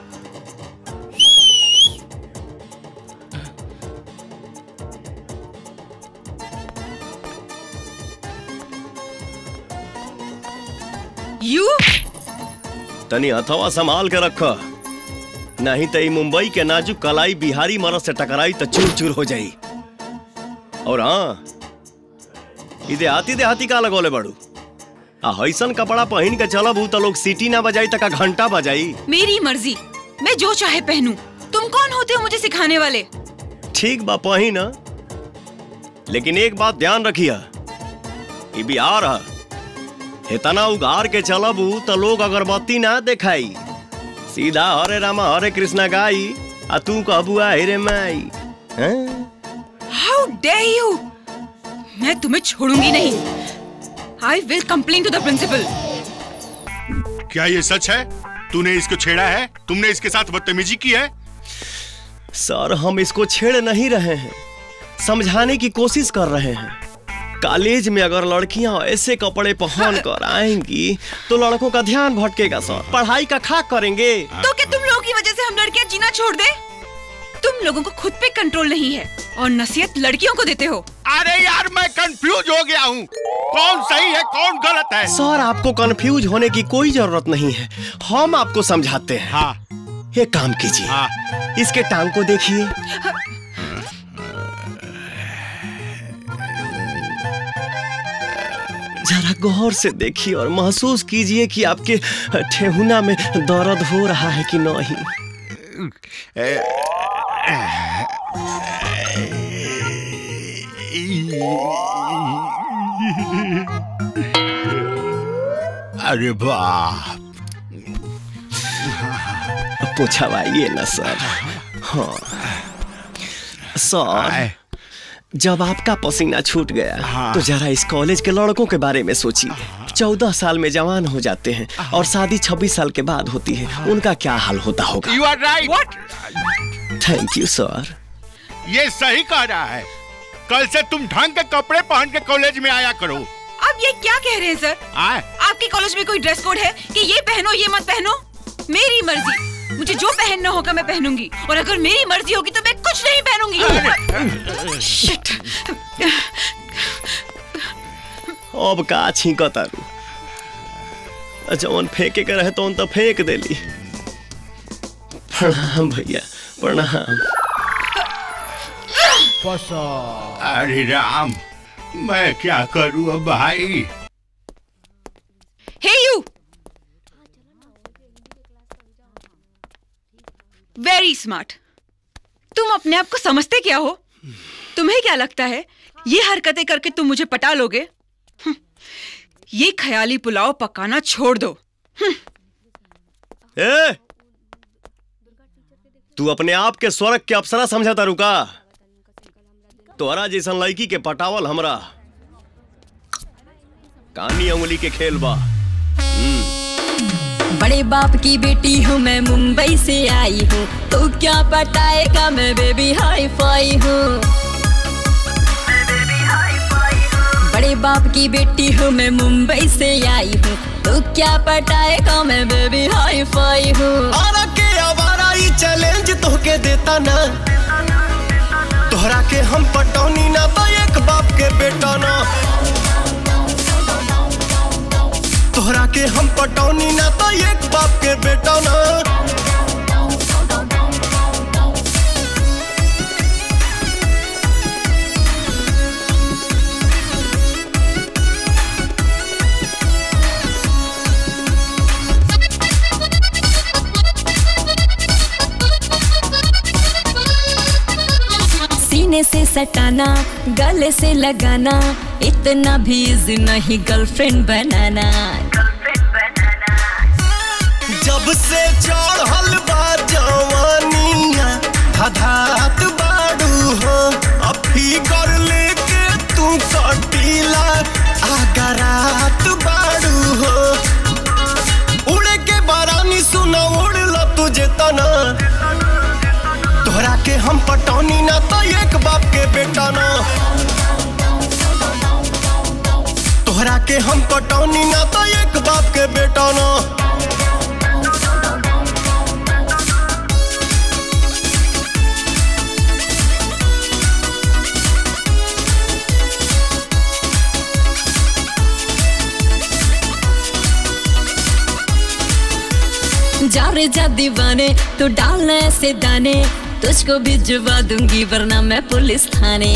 यू तनी हथवा संभाल के रख नहीं तो ई मुंबई के नाजुक कलाई बिहारी मरद से टकराई तो चूर चूर हो जाई और हाँ ई देहाती देहाती का लगोले बड़ू आ हईसन कपड़ा पहन के चलब ऊ तो लोग सीटी ना बजाई तक घंटा बजाई मेरी मर्जी मैं जो चाहे पहनूं तुम कौन होते हो मुझे सिखाने वाले ठीक बा पही ना लेकिन एक बात ध्यान रखिया ई बिहार है इतना उगार के चलबू तो लोग अगरबत्ती ना दिखाई सीधा हरे रामा हरे कृष्णा गाई आ तू कहबू आ हेरे माई हैं? हाउ डे यू मैं तुम्हें छोड़ूंगी नहीं I will complain to the principal क्या ये सच है तूने इसको छेड़ा है तुमने इसके साथ बदतमीजी की है सर हम इसको छेड़ नहीं रहे हैं समझाने की कोशिश कर रहे हैं कॉलेज में अगर लड़कियां ऐसे कपड़े पहन कर आएंगी तो लड़कों का ध्यान भटकेगा सर पढ़ाई का खाक करेंगे तो क्या तुम लोगों की वजह से हम लड़कियां जीना छोड़ दे तुम लोगों को खुद पे कंट्रोल नहीं है और नसीहत लड़कियों को देते हो अरे यार मैं कंफ्यूज हो गया हूँ कौन सही है कौन गलत है सर आपको कंफ्यूज होने की कोई जरूरत नहीं है हम आपको समझाते हैं हाँ एक काम कीजिए हाँ। इसके टांग को देखिए जरा गौर से देखिए और महसूस कीजिए कि आपके ठेहुना में दर्द हो रहा है कि नहीं अरे बाप पूछवाइए ना सर हाँ सर जब आपका पसीना छूट गया हाँ। तो जरा इस कॉलेज के लड़कों के बारे में सोचिए चौदह साल में जवान हो जाते हैं और शादी छब्बीस साल के बाद होती है उनका क्या हाल होता होगा you are right thank you sir ये सही कह रहा है कल से तुम ढंग के कपड़े पहन के कॉलेज में आया करो अब ये क्या कह रहे हैं सर आए आपके कॉलेज में कोई ड्रेस कोड है कि ये पहनो ये मत पहनो मेरी मर्जी मुझे जो पहनना होगा मैं पहनूंगी और अगर मेरी मर्जी होगी तो मैं कुछ नहीं पहनूंगी Shit. अब का छींक तारू जवन फेंके के रहे तो तो फेंक देली प्रणाम भैया प्रणाम अरे राम मैं क्या करूँ अब भाई हे यू वेरी स्मार्ट तुम अपने आप को समझते क्या हो तुम्हें क्या लगता है ये हरकतें करके तुम मुझे पटा लोगे हम्म, ये ख्याली पुलाव पकाना छोड़ दो ए तू अपने आप के स्वर्ग के अप्सरा समझा रुका तोहरा जैसन लड़की के पटावल हमरा कानी उंगली के खेल बा बड़े बड़े बाप की बेटी हूँ मैं मुंबई से आई हूँ तो क्या पटाएगा मैं बेबी हाई फाई हूँ बड़े बाप की बेटी हूँ मैं मुंबई से आई हूँ तो क्या पटाएगा मैं बेबी हाई फाई हूँ आरा के आवारा ई चैलेंज तोहके देता ना तोहरा के हम पटौनी ना तो एक बाप के बेटा ना तोहरा के हम पटौनी ना तो एक बाप के बेटा ना सीने से सटाना गले से लगाना इतना भी इजी नहीं गर्लफ्रेंड बनाना जब से चढ़ल बा जवानिया धधात बाड़ू हो अभी कर लेके तू कटीला आगरात बाड़ू हो उड़े के बारानी सुना उड़ला तुझे तना तोहरा के हम पटौनी ना तो एक बाप के बेटा ना तोहरा के हम पटौनी ना तो एक बाप के बेटा ना जा रे जा दीवाने तू डालना ऐसे दाने तुझको भिजवा दूंगी वरना मैं पुलिस थाने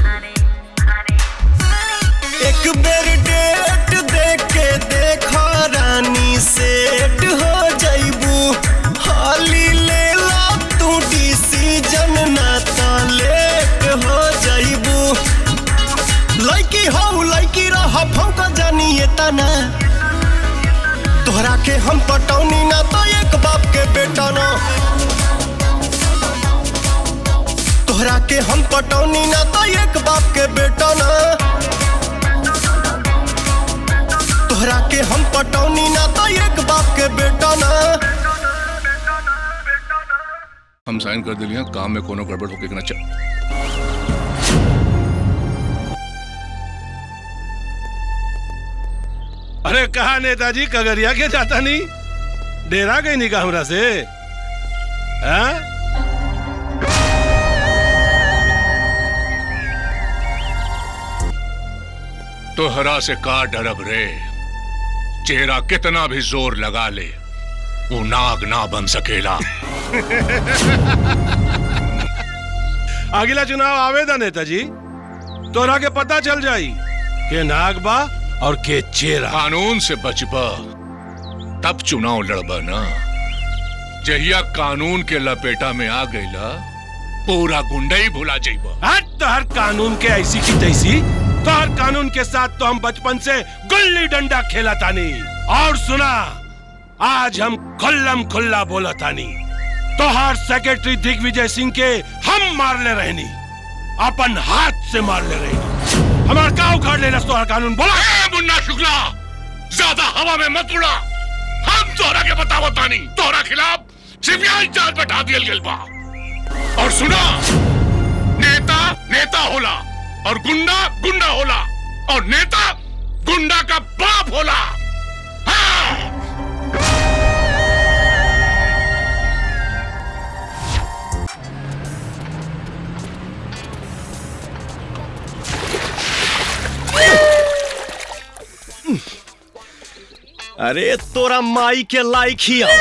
एक बेर डेट दे के देखो रानी सेट हो जाइबू हाली ले ला तू डिसीजन ना तो लेट हो जाइबू लड़की हो लड़की रह फौका जानिए तना तोहरा के हम पटौनी ना तो एक बाप के बेटा ना तोहरा के हम पटौनी ना तो एक बाप के बेटा ना तोहरा के हम पटौनी ना तो एक बाप के बेटा ना हम साइन कर दिलिया काम में कोनो गड़बड़ होके ना चल अरे कहा नेताजी कगरिया के जाता नहीं डेरा गई नहीं का हमरा से हाँ? तोहरा से का डरब रे चेहरा कितना भी जोर लगा ले वो नाग ना बन सकेला अगला चुनाव आवेदा नेताजी तोरा के पता चल जाई के नाग बा और के चेहरा कानून से बचबा तब चुनाव लड़बा ना जहिया कानून के लपेटा में आ गईला पूरा गुंडा ही भुला जाइबा हट तो हर कानून के ऐसी की तैसी तो हर कानून के साथ तो हम बचपन से गुल्ली डंडा खेला तानी और सुना आज हम खुल्लम खुल्ला बोला तानी तोहार सेक्रेटरी दिग्विजय सिंह के हम मार ले रहनी अपन हाथ से मार ले रहनी हमार का उखाड़ लेना तोहार कानून बोला ए, मुन्ना शुक्ला ज्यादा हवा में मत उड़ा हम तोहरा के बतावत तानी तोहरा खिलाफ सीबीआई जांच बैठा दियल गेल बा और सुना नेता नेता होला और गुंडा गुंडा होला और नेता गुंडा का बाप होला अरे तोरा माई के लाइक ही आओ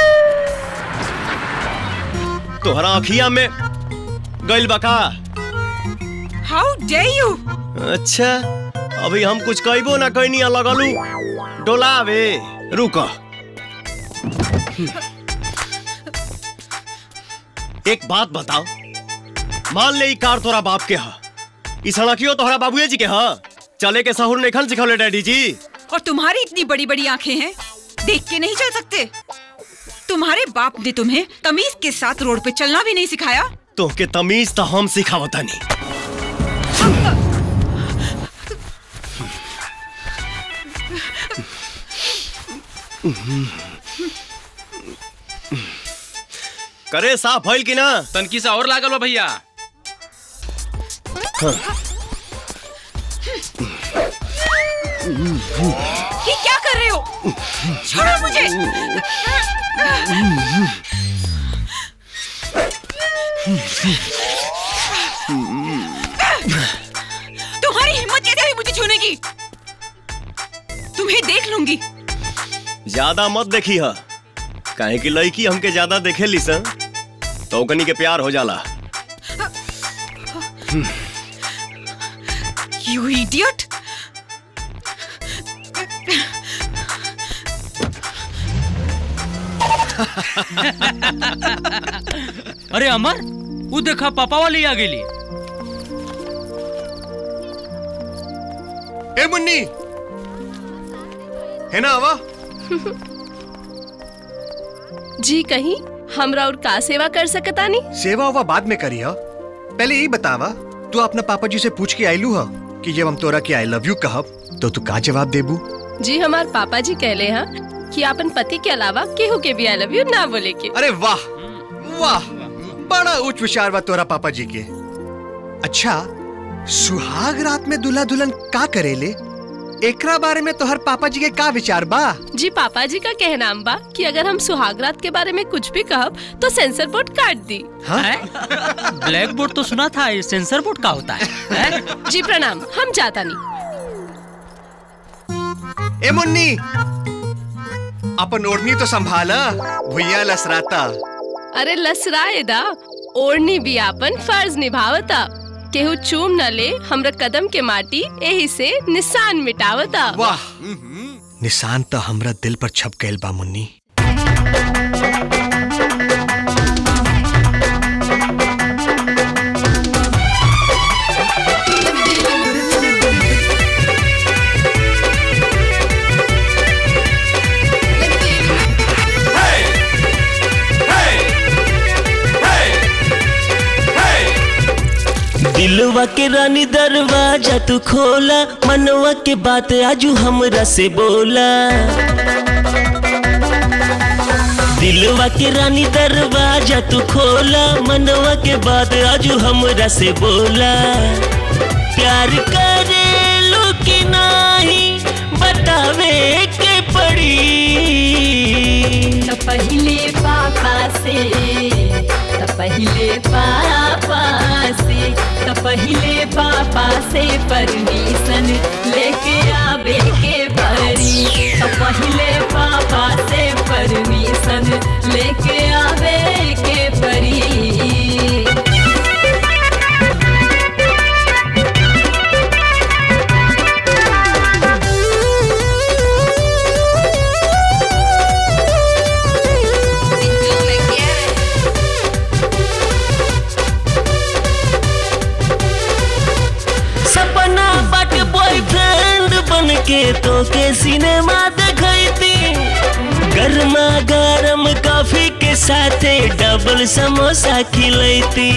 तोहरा अखिया में गइल बका हाउ डे यू अच्छा अभी हम कुछ कहबो ना कहनी लगलू डोलावे रुक एक बात बताओ मान ले ई कार तोरा बाप के हा ई सड़कियो तोहरा बाबूए जी के हा चले के सहूर नेखन सिखौले डैडी जी और तुम्हारी इतनी बड़ी बड़ी आंखें हैं देख के नहीं चल सकते तुम्हारे बाप ने तुम्हें तमीज के साथ रोड पे चलना भी नहीं सिखाया तो के तमीज तो हम सिखावता नहीं करे साफ भइल कि ना तनकी सा और लागल बा भैया ये क्या कर रहे हो छोड़ो मुझे तुम्हारी हिम्मत कैसे हुई मुझे छूने की तुम्हें देख लूंगी ज्यादा मत देखी है काहे कि लड़की हमके ज्यादा देखे ली सन तो ओकनी के प्यार हो जाला यू इडियट अरे अमर वो देखा पापा वाली आ गेली ए मुन्नी है ना आवा जी कहीं हमरा और का सेवा कर सकतानी सेवा उवा बाद में करी हा पहले यही बतावा तू अपना पापा जी से पूछ के आईलू हा कि जब हम तोरा के आई लव यू कहब तो तू का जवाब देबू जी हमार पापा जी कहले हैं कि अपन पति के अलावा केहू के भी आई लव यू ना बोले के अरे वाह वाह बड़ा उच्च विचार बा तोरा पापा जी के अच्छा सुहाग रात में दुल्हा दुल्हन का करेले एकरा बारे में तोहर पापा जी के का विचार बा जी पापा जी का कहनाम बा कि अगर हम सुहागरात के बारे में कुछ भी कहब तो सेंसर बोर्ड काट दी ब्लैक बोर्ड तो सुना था ये सेंसर बोर्ड का होता है जी प्रणाम हम जाता नहीं ए मुन्नी अपन ओढ़नी तो संभाला भुइया लसराता अरे लसराए दा ओढ़नी भी आपन फर्ज निभावता केहू चूम न ले हमरा कदम के माटी एही से निशान मिटावता वाह निशान तो हमरा दिल पर छप गइल बा मुन्नी दिलवा के रानी दरवाजा तू खोला मनवा के बात आजू हमरा से बोला दिलवा के रानी दरवाजा तू खोला मनवा के बात आजू हमरा से बोला प्यार करे लो कि नाही बतावे के पड़ी तो पहले पापा से तो पहले पापा से तो पहले पापा से परमिशन लेके आवे के परी तो पहले पापा से परमिशन लेके आवे के परी सपना बट बॉयफ्रेंड बन के तो के सिनेमा देखती गर्मा गरम कॉफी के साथ डबल समोसा खिलैती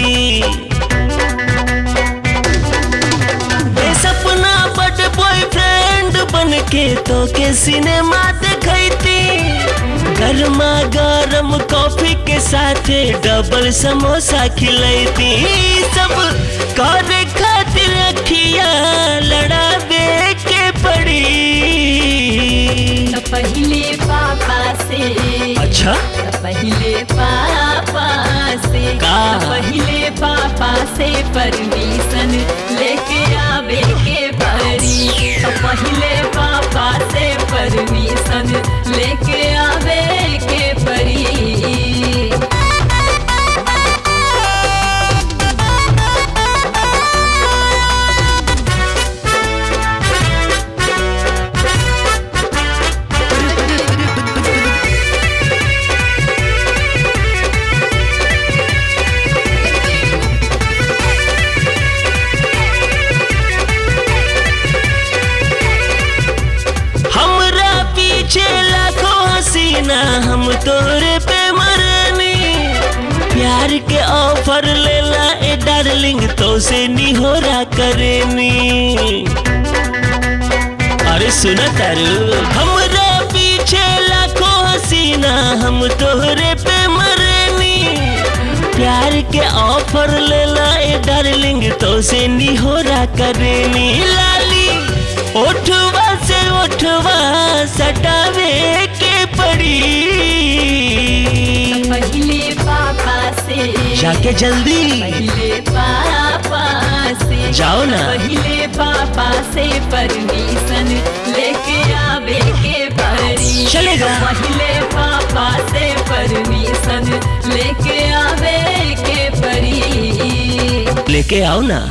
ए सपना बट बॉयफ्रेंड बन के तो के सिनेमा देखती गर्मा गरम कॉफी के साथ डबल समोसा खिलैती सब करे खातिर अखिया लड़ावे के पड़ी तो पहले पापा से अच्छा तो पहले पापा से का? तो पहले पापा से परमिशन लेके आवे के परी तो पहले पापा से परमिशन लेके आवे के परी हमरा पीछे लाखों हसीना हम तोरे पे मरनी प्यार के ऑफर लेला ए डार्लिंग तो से निहोरा करेनी अरे सुना तारू हमरा पीछे लाखों हसीना हम तोहरे पे मरनी प्यार के ऑफर ले लाए डार्लिंग तो से निहोरा करेनी लाली ओठवा से ओठवा सटावे के पड़ी पहले पापा से जाके जल्दी पहले पापा से जाओ ना। पहले पापा से परमिशन लेके आवे के परी चलेगा। पहले पापा से परमिशन लेके आवे के परी लेके आओ ना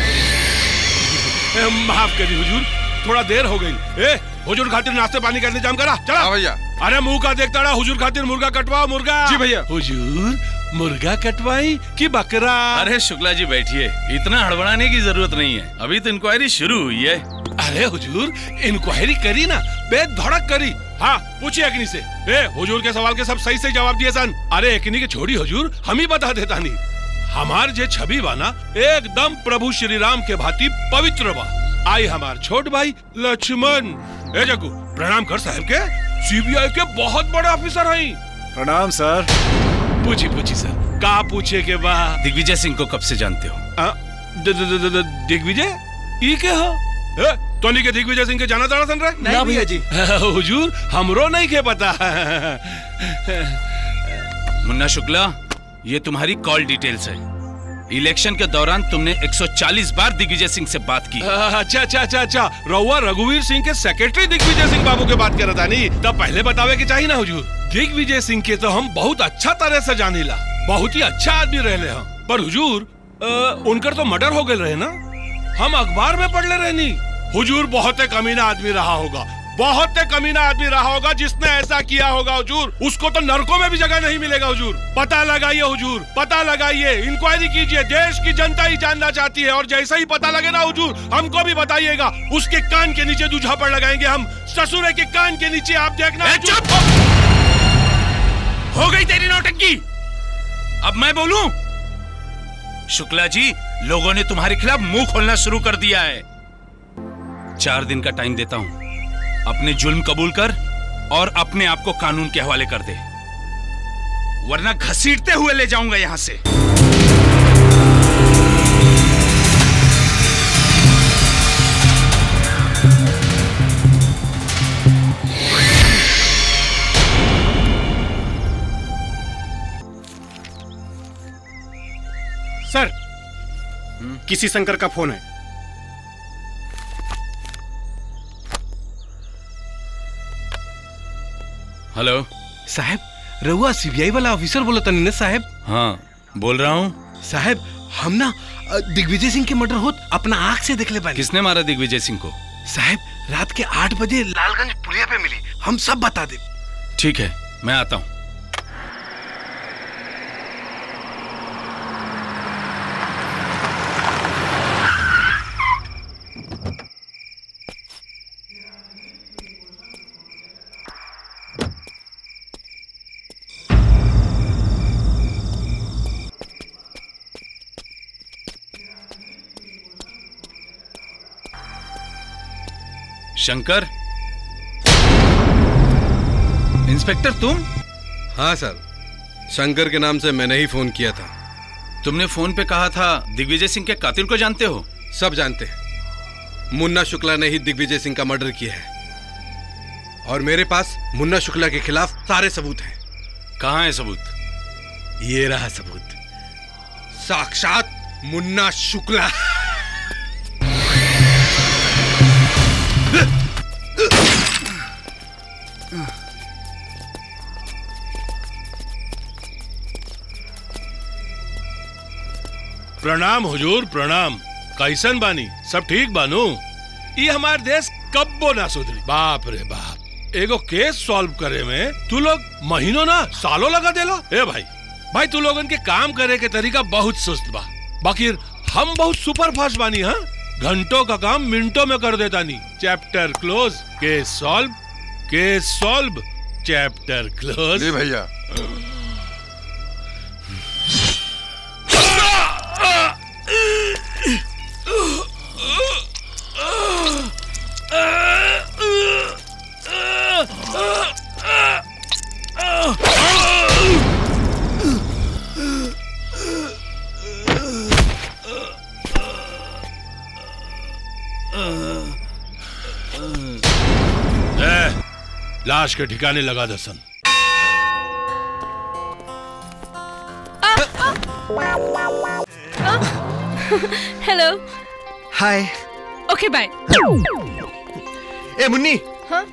ए, माफ करी हुजूर थोड़ा देर हो गई ए हुजूर खातिर नाश्ते पानी का इंतजाम करा चला भैया अरे मुंह का देखता रहा हुजूर खातिर मुर्गा कटवाओ मुर्गा जी भैया। हुजूर मुर्गा कटवाई कि बकरा अरे शुक्ला जी बैठिए इतना हड़बड़ाने की जरूरत नहीं है अभी तो इंक्वायरी शुरू हुई है अरे हुजूर इंक्वायरी करी ना बेधड़क करी हाँ पूछिए अग्नि से ए हुजूर के सवाल के सब सही सही जवाब दिए सन अरे अग्नि के छोड़ी हुजूर हम ही बता देता नहीं हमार जे छवि बाना एकदम प्रभु श्री राम के भांति पवित्र बा आई हमार छोट भाई लक्ष्मण ए जग्गू प्रणाम कर साहब के सीबीआई के बहुत बड़े ऑफिसर हैं प्रणाम सर पूछी पूछी सर का पूछे के बा दिग्विजय सिंह को कब से जानते हो आ, द- द- द- द- दिग्विजय ई के हो ए, तोनी के दिग्विजय सिंह के जाना तारा सन रहे नहीं भैया जी। हुजूर हमरो नहीं के पता मुन्ना शुक्ला ये तुम्हारी कॉल डिटेल्स है इलेक्शन के दौरान तुमने 140 बार दिग्विजय सिंह से बात की अच्छा अच्छा अच्छा अच्छा रउआ रघुवीर सिंह के सेक्रेटरी दिग्विजय सिंह बाबू के बात कर था नहीं तब पहले बतावे के चाहिए ना हुजूर दिग्विजय सिंह के तो हम बहुत अच्छा तरह से जानीला बहुत ही अच्छा आदमी रहले हम पर हुजूर अ, उनकर तो मर्डर हो गए रहे ना हम अखबार में पढ़ ले रहनी हुजूर बहुत ही कमीना आदमी रहा होगा बहुत ही कमीना आदमी रहा होगा जिसने ऐसा किया होगा हुजूर उसको तो नरकों में भी जगह नहीं मिलेगा हुजूर पता लगाइए हुजूर पता लगाइए इंक्वायरी कीजिए देश की जनता ही जानना चाहती है और जैसे ही पता लगे ना हुजूर हमको भी बताइएगा उसके कान के नीचे दूझा पर लगाएंगे हम ससुरे के कान के नीचे आप देखना चुप हो गई तेरी नौटंकी अब मैं बोलूं शुक्ला जी लोगों ने तुम्हारे खिलाफ मुंह खोलना शुरू कर दिया है चार दिन का टाइम देता हूं अपने जुल्म कबूल कर और अपने आप को कानून के हवाले कर दे वरना घसीटते हुए ले जाऊंगा यहां से सर किसी शंकर का फोन है हेलो साहब रहुआ सीबीआई वाला ऑफिसर बोला तनी ना साहब हाँ बोल रहा हूँ साहब हम ना अ, दिग्विजय सिंह के मर्डर होत अपना आंख से देख ले बानी किसने मारा दिग्विजय सिंह को साहब रात के आठ बजे लालगंज पुलिया पे मिली हम सब बता दे ठीक है मैं आता हूं शंकर इंस्पेक्टर तुम हाँ सर शंकर के नाम से मैंने ही फोन किया था तुमने फोन पे कहा था दिग्विजय सिंह के कातिल को जानते हो सब जानते हैं मुन्ना शुक्ला ने ही दिग्विजय सिंह का मर्डर किया है और मेरे पास मुन्ना शुक्ला के खिलाफ सारे सबूत हैं कहाँ है सबूत ये रहा सबूत साक्षात मुन्ना शुक्ला प्रणाम हुजूर प्रणाम कैसन बानी सब ठीक बानू ये हमार देश कब्बो ना सुधरी बाप रे बाप एगो केस सॉल्व करे में तू लोग महीनों ना सालों लगा देला ए भाई भाई तू लोगन के काम करे के तरीका बहुत सुस्त बा बाकी हम बहुत सुपर फास्ट बानी हाँ घंटों का काम मिनटों में कर देता नहीं chapter close case solve case solve chapter close जी भैया लाश के ठिकाने लगा दसन हेलो हाय ओके बाय ए मुन्नी हाँ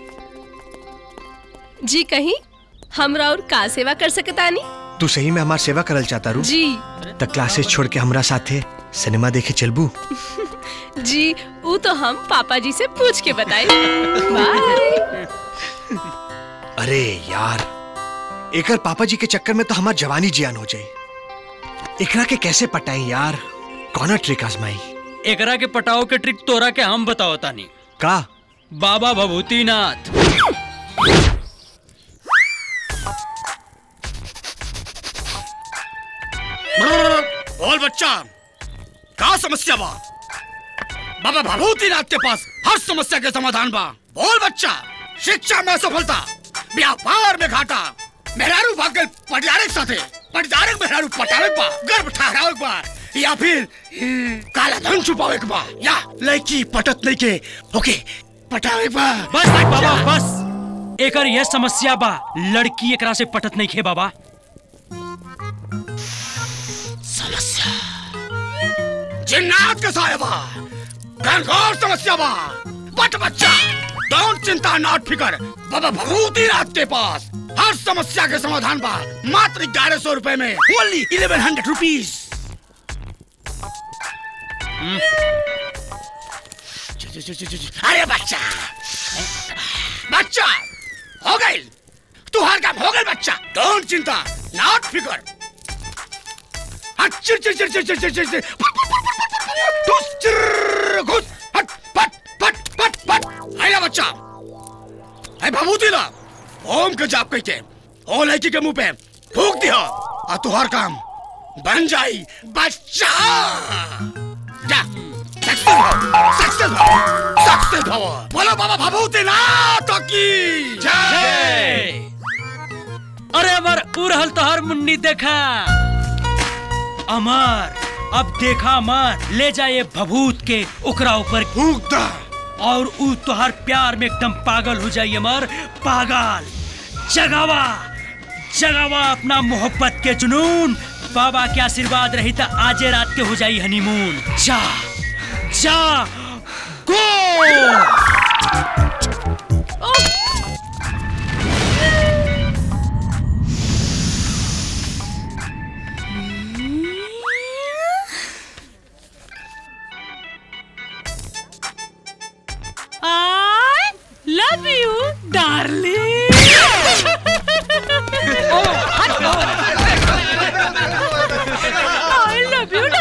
जी कहीं हमरा और का सेवा कर सकतानी तू सही में हमार सेवा करल चाहता रू जी त क्लासेस छोड़ के हमरा साथे सिनेमा देखे चलबू जी वो तो हम पापा जी से पूछ के बताए बाय अरे यार एकर पापा जी के चक्कर में तो हमार जवानी जियान हो जाई एकरा के कैसे पटाई यार कौन ट्रिक आजमाई एकरा के पटाओ के ट्रिक तोरा के हम बताओ तानी का बाबा भभूतिनाथ बोल बच्चा का समस्या बा बाबा भभूतिनाथ के पास हर समस्या के समाधान बा बोल बच्चा शिक्षा में सफलता व्यापार में घाटा मेहरारू भाग गए पटियारे के साथे पटियारे के मेहरारू पटावे के बा गर्भ ठहरावे के बा या फिर हम्म, काला धन छुपावे के बा या लड़की पटत नहीं के ओके पटावे के बा बस बाबा बस एकर यह समस्या बा लड़की एकरा से पटत नहीं खे बाबा समस्या जिन्नात के साया बा घनघोर समस्या बा बट बच्चा डोंट चिंता नॉट फिकर बाबा भभूतिनाथ के पास हर समस्या के समाधान बा मात्र ग्यारह सौ रुपए में ओनली इलेवन हंड्रेड रुपीज अरे बच्चा बच्चा हो गई तू हर काम हो गई बच्चा डोंट चिंता नॉट फिकर चिर चिर चिर चिर चिर चिर चिर चिर ठुस चिर घुस हट पट पट पट पट आया बच्चा है भभूति ला ओम के जाप कह के ओ लड़की के मुंह पे फूक दिया और तुहार काम बन जाई बच्चा जा सक्सेस भव सक्सेस भव सक्सेस भव बोलो बाबा भभूति ना तो की जय अरे अमर उड़हल तोहर मुन्नी देखा अमर अब देखा अमर ले जाए भभूत के ओकरा ऊपर फूक दा और ऊ तोहर प्यार में एकदम पागल हो जाइए अमर पागल जगावा जगावा अपना मोहब्बत के जुनून बाबा के आशीर्वाद रही तो आजे रात के हो जाई हनीमून जा जा गो I love you, darling. I love you,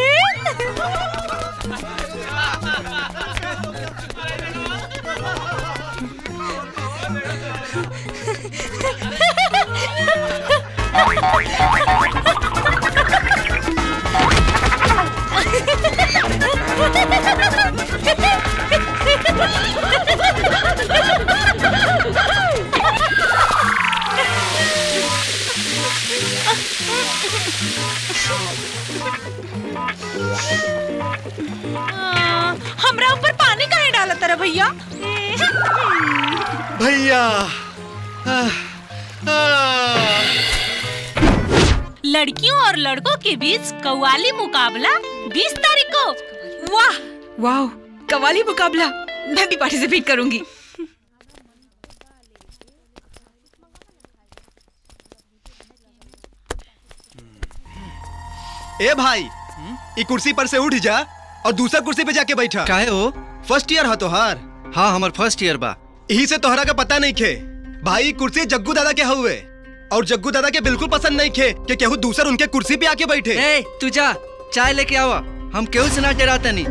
आ, हमरा ऊपर पानी काहे डाला तारा भैया भैया लड़कियों और लड़कों के बीच कव्वाली मुकाबला 20 तारीख को वाह वाह कवाली मुकाबला मैं भी पार्टिसिपेट करूंगी ए भाई ई कुर्सी पर से उठ जा और दूसरा कुर्सी पे जाके बैठा काहे हो फर्स्ट ईयर हा तोहार हाँ हमार फर्स्ट ईयर बा यही से तोहरा का पता नहीं खे भाई कुर्सी जग्गू दादा के हुए और जग्गू दादा के बिल्कुल पसंद नहीं खे कि केहू दूसर उनके कुर्सी पे आके बैठे ए तू जा चाय लेके आवा हम केहू से ना डराता नहीं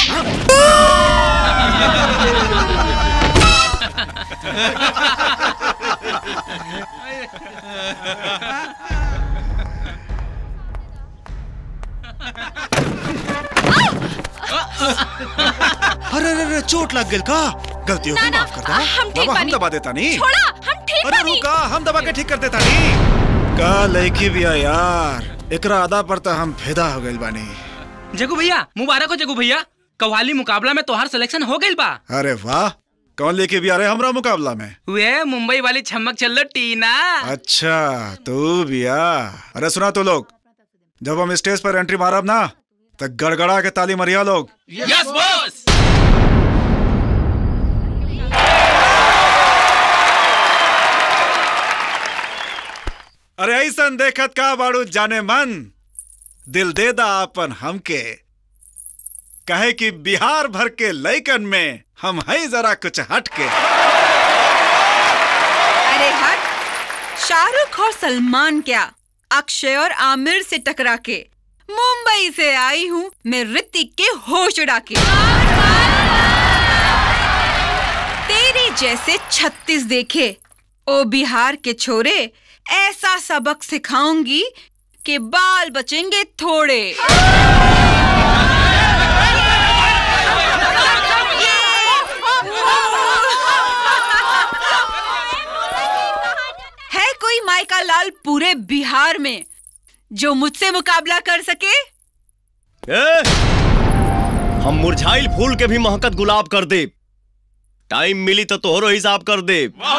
अरे अरे अरे चोट लग गई का गलती हो गई माफ कर दो हम ठीक बाबा हम बानी। दबा देता नहीं छोड़ा हम ठीक अरे बानी रुका हम दबा के ठीक कर देता नहीं का लड़की भी है यार एकरा अदा पर तो हम फिदा हो गइल बानी जगू भैया मुबारक हो जगू भैया कव्वाली मुकाबला में तोहार सिलेक्शन हो गइल बा अरे वाह कौन लेके भी आ रहे हमरा मुकाबला में वे मुंबई वाली छमक चल टीना अच्छा तू बिया अरे सुना तो लोग जब हम स्टेज पर एंट्री मारब ना तो गड़गड़ा के ताली मरिया लोग यस बॉस अरे ऐसा देखत का बाड़ू जाने मन दिल दे दा अपन हमके कहे कि बिहार भर के लैकन में हम है जरा कुछ हटके अरे हट शाहरुख और सलमान क्या अक्षय और आमिर से टकरा के मुंबई से आई हूँ मैं ऋतिक के होश उड़ा के तेरे जैसे छत्तीस देखे ओ बिहार के छोरे ऐसा सबक सिखाऊंगी कि बाल बचेंगे थोड़े है कोई माइका लाल पूरे बिहार में जो मुझसे मुकाबला कर सके ए, हम मुरझाइल फूल के भी महकत गुलाब कर दे टाइम मिली तो तोहरो हिसाब कर दे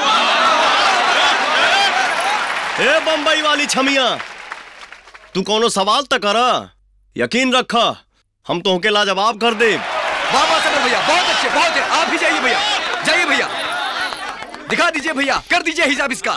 ए बम्बई वाली छमिया तू कोनो सवाल तक करा यकीन रखा हम तो के लाजवाब कर दे वाह वाह सबर भैया बहुत अच्छे बहुत अच्छे आप भी जाइए भैया जाइए भैया दिखा दीजिए भैया कर दीजिए हिसाब इसका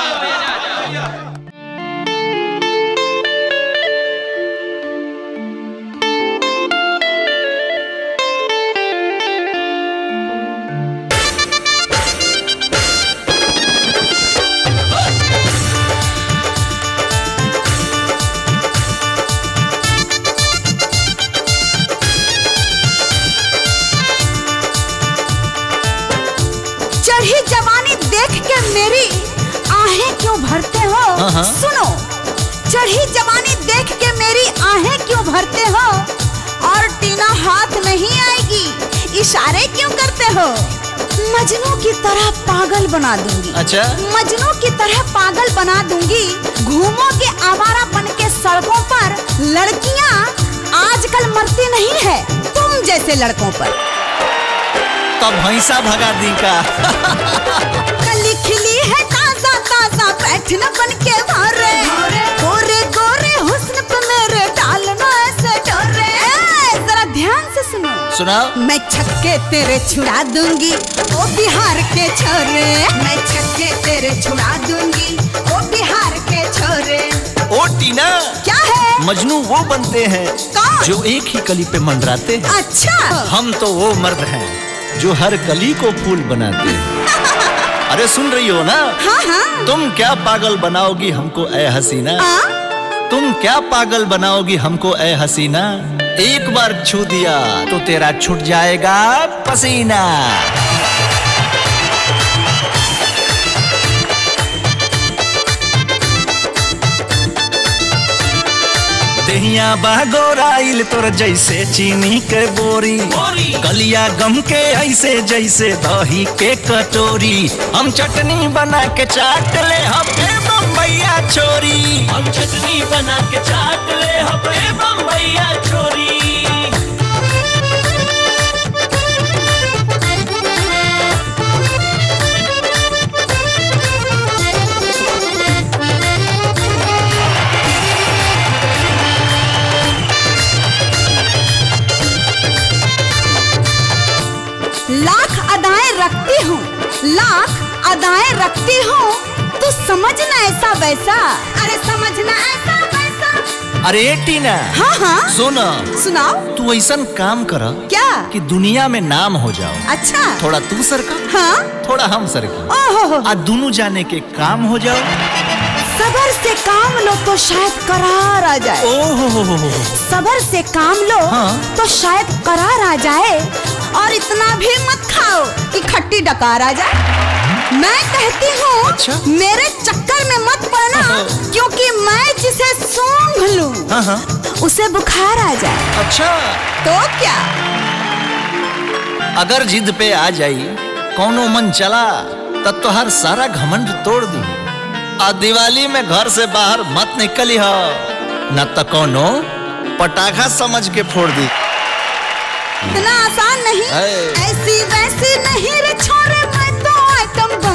चढ़ी जवानी देख के मेरी आहें क्यों भरते हो हाँ, हाँ। सुनो चढ़ी जवानी देख के मेरी आहें क्यों भरते हो और टीना हाथ नहीं आएगी इशारे क्यों करते हो मजनू की तरह पागल बना दूंगी अच्छा मजनू की तरह पागल बना दूंगी घूमोगे आवारा बन के सड़कों पर लड़कियां आजकल मरती नहीं है तुम जैसे लड़कों पर तब भैंसा भगा दी का कली खिली है ताजा ताजा बैठना बन के मारे गोरे गोरे हुस्न पे मेरे डालना ऐसे डोरे ए, जरा ध्यान से सुनो सुनाओ मैं छक्के तेरे छुड़ा दूंगी ओ बिहार के छोरे मैं छक्के तेरे छुड़ा दूंगी ओ बिहार के छोरे ओ टीना क्या है मजनू वो बनते हैं कौन? जो एक ही कली पे मंडराते हैं अच्छा हम तो वो मर्द हैं जो हर कली को फूल बनाते हैं अरे सुन रही हो ना हाँ हाँ तुम क्या पागल बनाओगी हमको ए हसीना तुम क्या पागल बनाओगी हमको ए हसीना एक बार छू दिया तो तेरा छूट जाएगा पसीना दहिया बागोराइल तोर जैसे चीनी के बोरी गलिया गम के ऐसे जैसे दही के कटोरी हम चटनी बना के चाट ले हपे बम्बैया छोरी हम चटनी बना के चाट ले हपे बम्बैया छोरी लाख अदाएं रखती हूँ लाख अदाएं रखती हूँ तू समझना ऐसा वैसा अरे समझना ऐसा वैसा अरे टीना हाँ हाँ सुन सुनाओ तू ऐसा काम कर क्या कि दुनिया में नाम हो जाओ अच्छा थोड़ा तू सरका हाँ थोड़ा हम सरका ओहो आ दोनों जाने के काम हो जाओ सबर से काम लो तो शायद करार आ जाए ओहो सबर से काम लो हाँ। तो शायद करार आ जाए और इतना भी मत खाओ कि खट्टी डकार आ जाए मैं कहती हूँ अच्छा? मेरे चक्कर में मत पड़ना क्योंकि मैं जिसे सूंघ लूं हाँ हाँ उसे बुखार आ जाए अच्छा तो क्या अगर जिद पे आ जाई कौनो मन चला तब तो हर सारा घमंड तोड़ दी आ दिवाली में घर से बाहर मत निकली हो न तो कौनो पटाखा समझ के फोड़ दी इतना आसान नहीं है। ऐसी वैसी नहीं रे छोरे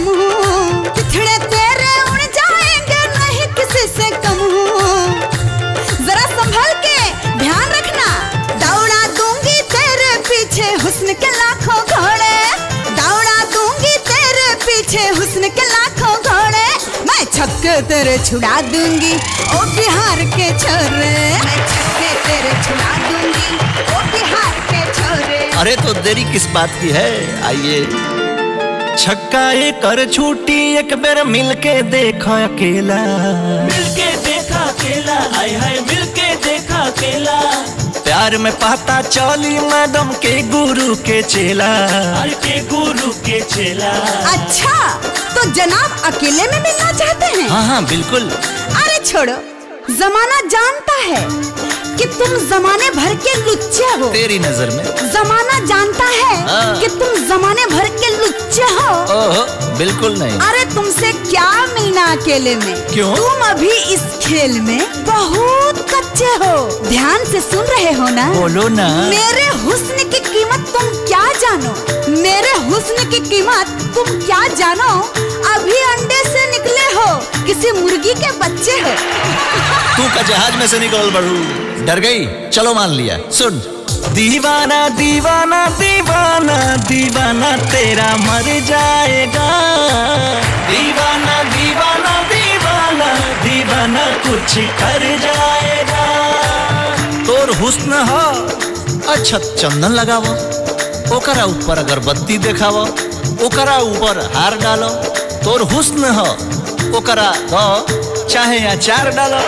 हम हूँ पिछड़े तेरे उड़ जाएंगे नहीं किसी से कम हूँ जरा संभल के ध्यान रखना दौड़ा दूंगी तेरे पीछे हुस्न के लाखों घोड़े दौड़ा दूंगी तेरे पीछे हुस्न के लाखों घोड़े मैं छक्के तेरे छुड़ा दूंगी ओ बिहार के छोरे मैं छक्के तेरे छुड़ा दूंगी ओ बिहार के छोरे अरे तो देरी किस बात की है आइए छक्का एक कर छूटी एक बेर मिलके देखो अकेला मिलके देखा अकेला आय हाय मिलके देखा अकेला प्यार में पता चली मैडम के गुरु के चेला अरे के गुरु के चेला अच्छा तो जनाब अकेले में मिलना चाहते हैं हाँ हाँ बिल्कुल अरे छोड़ो जमाना जानता है कि तुम जमाने भर के लुच्चे हो तेरी नजर में जमाना जानता है हाँ। कि तुम जमाने भर के लुच्चे हो ओह बिल्कुल नहीं अरे तुमसे क्या मिलना अकेले में क्यों? तुम अभी इस खेल में बहुत कच्चे हो ध्यान से सुन रहे हो ना बोलो ना मेरे हुस्न की कीमत तुम क्या जानो मेरे हुस्न की कीमत तुम क्या जानो अभी अंडे से निकले हो किसी मुर्गी के बच्चे हो तू का जहाज में से निकल बड़ू डर गई चलो मान लिया सुन दीवाना दीवाना दीवाना दीवाना तेरा मर जाएगा दीवाना दीवाना दीवाना दीवाना कुछ कर जाएगा तोर हुस्न हो अच्छा चंदन लगावो ओकरा ऊपर अगरबत्ती देखावो ओकरा ऊपर हार डालो तोर हुस्न हो ओकरा दो चाहे अचार डालो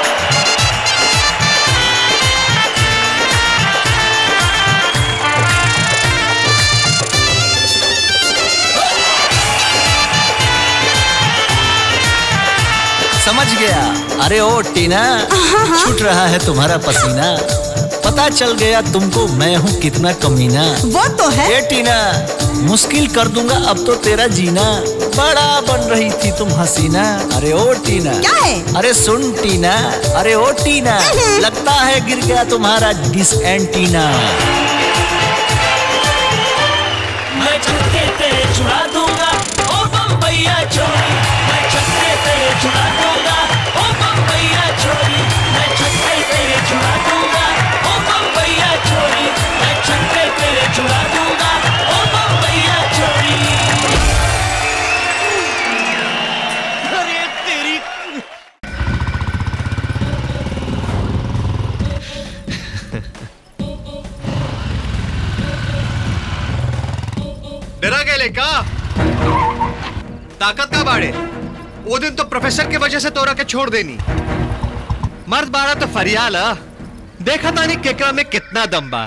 समझ गया अरे ओ टीना छूट रहा है तुम्हारा पसीना पता चल गया तुमको मैं हूँ कितना कमीना वो तो है ए टीना मुश्किल कर दूंगा अब तो तेरा जीना बड़ा बन रही थी तुम हसीना अरे ओ टीना क्या है अरे सुन टीना अरे ओ टीना लगता है गिर गया तुम्हारा डिस एंटीना मैं छक्के तेरे छुड़ा दूंगा ओ बम्बैया छोरी मैं छक्के तेरे छुड़ा दूंगा ओ बम्बैया छोरी मैं छक्के तेरे छुड़ा दूंगा ओ बम्बैया छोरी मैं छक्के तेरे छुड़ा दूंगा ओ बम्बैया छोरी अरे तेरी डरा गेले का ताकत का बाड़े वो दिन तो प्रोफेसर की वजह से तोरा के छोड़ देनी मर्द बाड़ा तो फरियाल आ। देखा तानी केकरा में कितना दम बा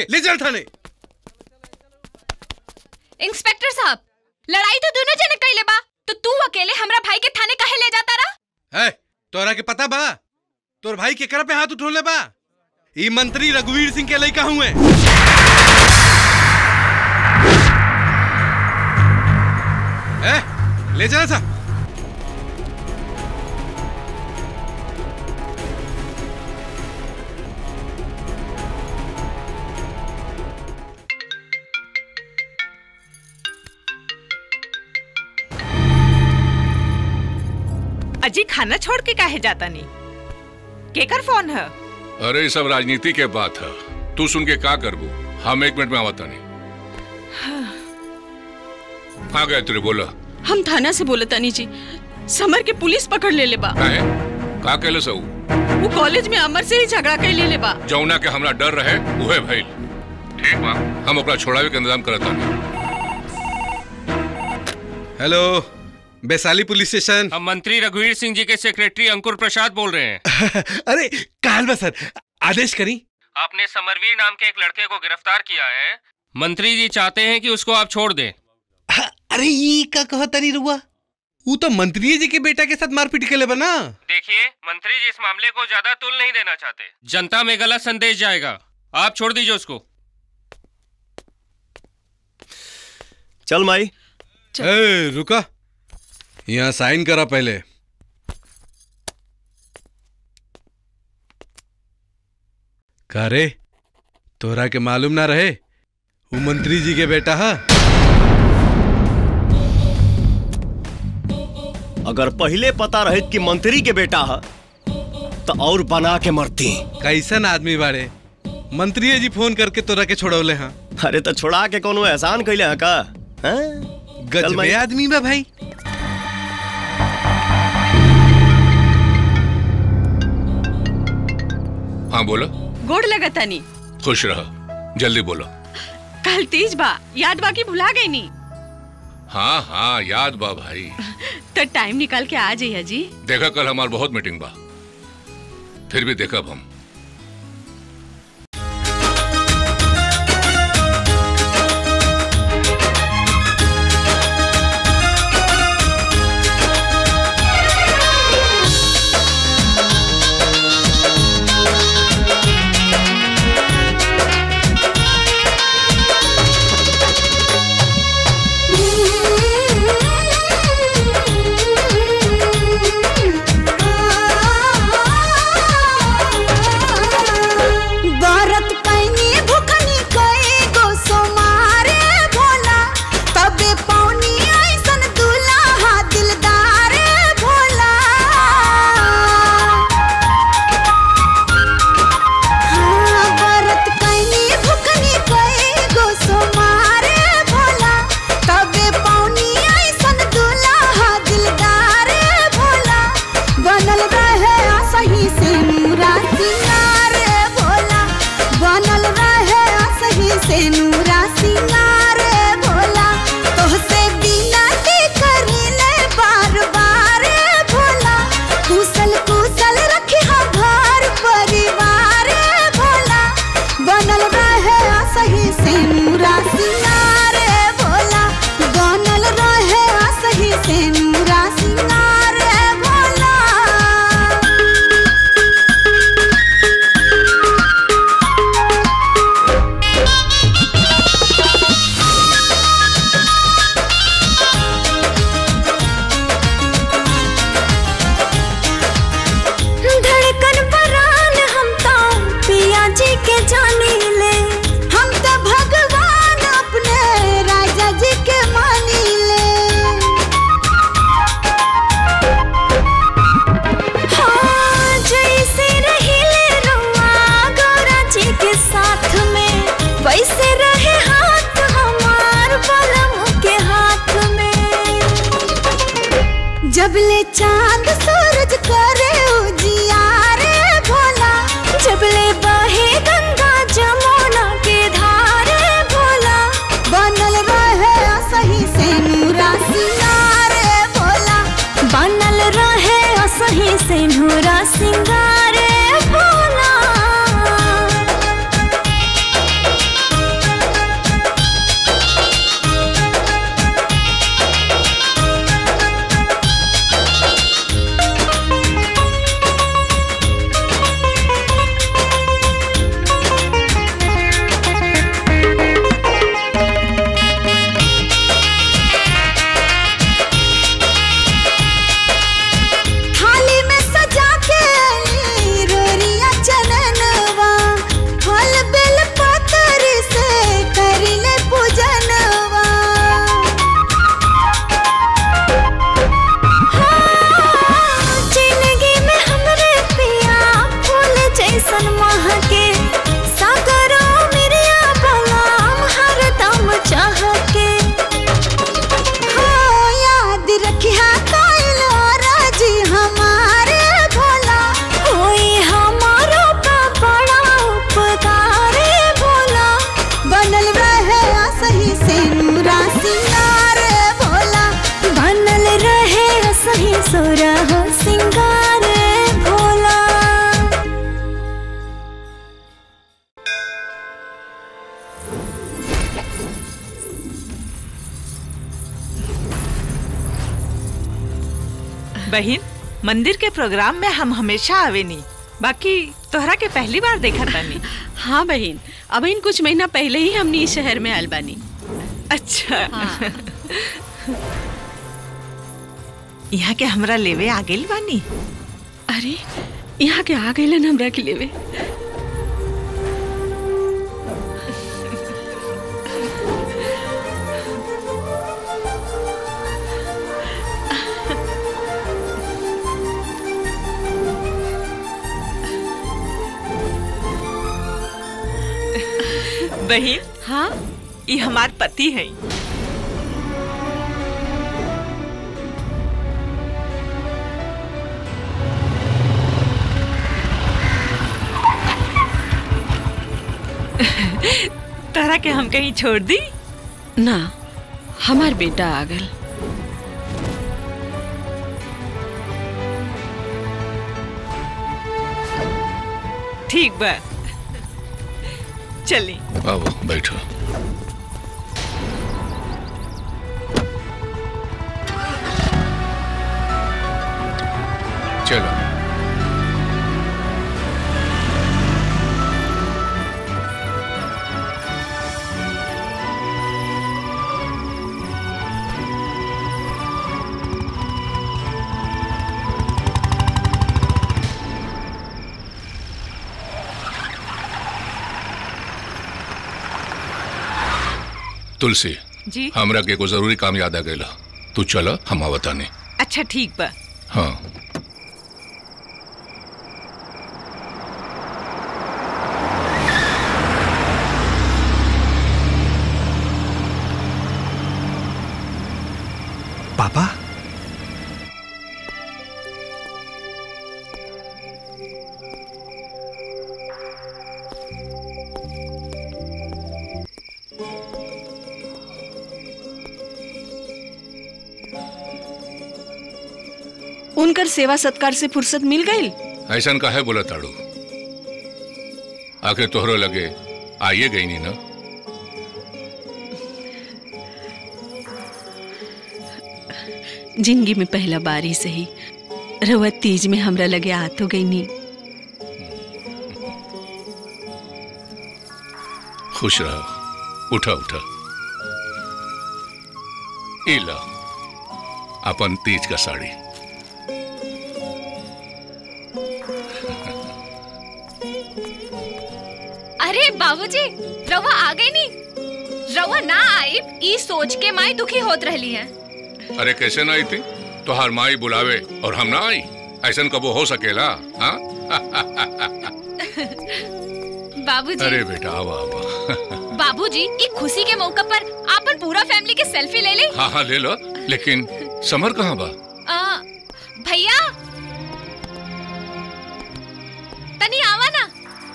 के ले चल थाने इंस्पेक्टर साहब लड़ाई तो दोनों जने कैले बा तो तू अकेले हमरा भाई के थाने काहे ले जाता रहा है तोरा के पता बा तोर भाई केकरा पे हाथ उठोले बा ई मंत्री रघुवीर सिंह के लइका हुए ए ले चला सा अजी खाना छोड़ के काहे जाता नहीं केकर फोन है अरे ये सब राजनीति के बात है तू सुन के का करबू हम एक मिनट में आवता नहीं कहाँ गए तेरे बोला हम थाना से बोले तनी जी समर के पुलिस पकड़ ले ले बा काहे का कहले सऊ वो कॉलेज में अमर से ही झगड़ा कर ले ले बा जौना के हमरा डर रहे उहे भइल ठीक बा हम ओकरा छोड़ावे के इंतजाम करत हनी हेलो वैशाली पुलिस स्टेशन हम मंत्री रघुवीर सिंह जी के सेक्रेटरी अंकुर प्रसाद बोल रहे हैं अरे काल बा सर आदेश करी आपने समरवीर नाम के एक लड़के को गिरफ्तार किया है मंत्री जी चाहते हैं कि उसको आप छोड़ दें अरे ये का कहा तरी रुआ वो तो मंत्री जी के बेटा के साथ मारपीट के ले बना देखिए मंत्री जी इस मामले को ज्यादा तुल नहीं देना चाहते जनता में गलत संदेश जाएगा आप छोड़ दीजिए उसको चल माई ए, रुका यहाँ साइन करा पहले का रे तोरा के मालूम ना रहे वो मंत्री जी के बेटा है अगर पहले पता रहे कि मंत्री के बेटा है तो और बना के मरती कैसन आदमी बाड़े मंत्री जी फोन करके तोरा के छोड़ौले हाँ अरे तो छोड़ा के कोनो एहसान कैले है का हैं? चल गजबे माई। आदमी बा भाई हाँ बोलो गोड़ लगा तनी खुश रहो जल्दी बोलो कल तीज बा याद बाकी भुला गई नी हाँ हाँ याद बा भाई तो टाइम निकाल के आ जाइए जी देखा कल हमार बहुत मीटिंग बा फिर भी देखब हम भारत पैनी भुखनी कई गो सोमारे भोला तबे पौनी ऐसन दुल्हा दिलदार भोला हाँ, भारत पैनी भुखनी कई गो सोमारे भोला तबे पौनी ऐसन दुल्हा दिलदार भोला बनल रहे सही से नूरा सिंगार भोला बनल रहे सही से नूरा सिंगार भोला तोहसे बिनती करिले बार बार भोला कुशल कुशल रखी घर परिवार भोला बनल रहे सही से नूरा सिंगार भोला बनल रहे सही से नूरा सिंगार भोला धड़कन परान हम तो पिया जी के जानी ले हम तो भगवान अपने राजा जी के मानी ले हाँ, जैसे रहिले रुआ गौरा जी के साथ में वैसे रहे हाथ हमार बलम के हाथ में जब ले चांद सूरज करे उजियारे भोला जब ले बहे गंगा जमुना के धारे भोला बनल रहे सही से नूरा सिंगारे भोला बनल रहे सही से नूरा सिंगारे भोला सोरा हो सिंगार भोला बहन मंदिर के प्रोग्राम में हम हमेशा आवेनी बाकी तोहरा के पहली बार देखा तानी हाँ बहन अब इन कुछ महीना पहले ही हमनी इस शहर में आयल बानी अच्छा यहाँ के हमरा लेवे आ गेल बानी अरे यहाँ के आ गए हमरा के लेवे बहन हाँ ये हमार पति है तोहरा के हम कहीं छोड़ दी ना हमार बेटा आ गल ठीक बा चली आओ बैठो चलो तुलसी जी हमरा के एगो जरूरी काम याद आ गइल तू चल हम आवतानी अच्छा ठीक बा हाँ पापा उनकर सेवा सत्कार से फुर्सत मिल गई ऐसा का है बोला ताड़ू आखिर तोहरो लगे आइए गई नी ना जिंदगी में पहला बारी से ही रवा तीज में हमरा लगे आ तो गई नी खुश रहो उठा उठा ई ला अपन तीज का साड़ी अरे बाबूजी रवा आ गई नी रवा ना आई ई सोच के माई दुखी होत रहली है अरे कैसे ना आई थी तोहार माई बुलावे और हम ना आई ऐसा कबो हो सकेला हाँ बाबूजी अरे बेटा आवा आवा बाबूजी ई खुशी के मौका पर आपन पूरा फैमिली के सेल्फी ले ले हाँ हाँ ले लो लेकिन समर कहाँ बा आ, भैया तनी आवा ना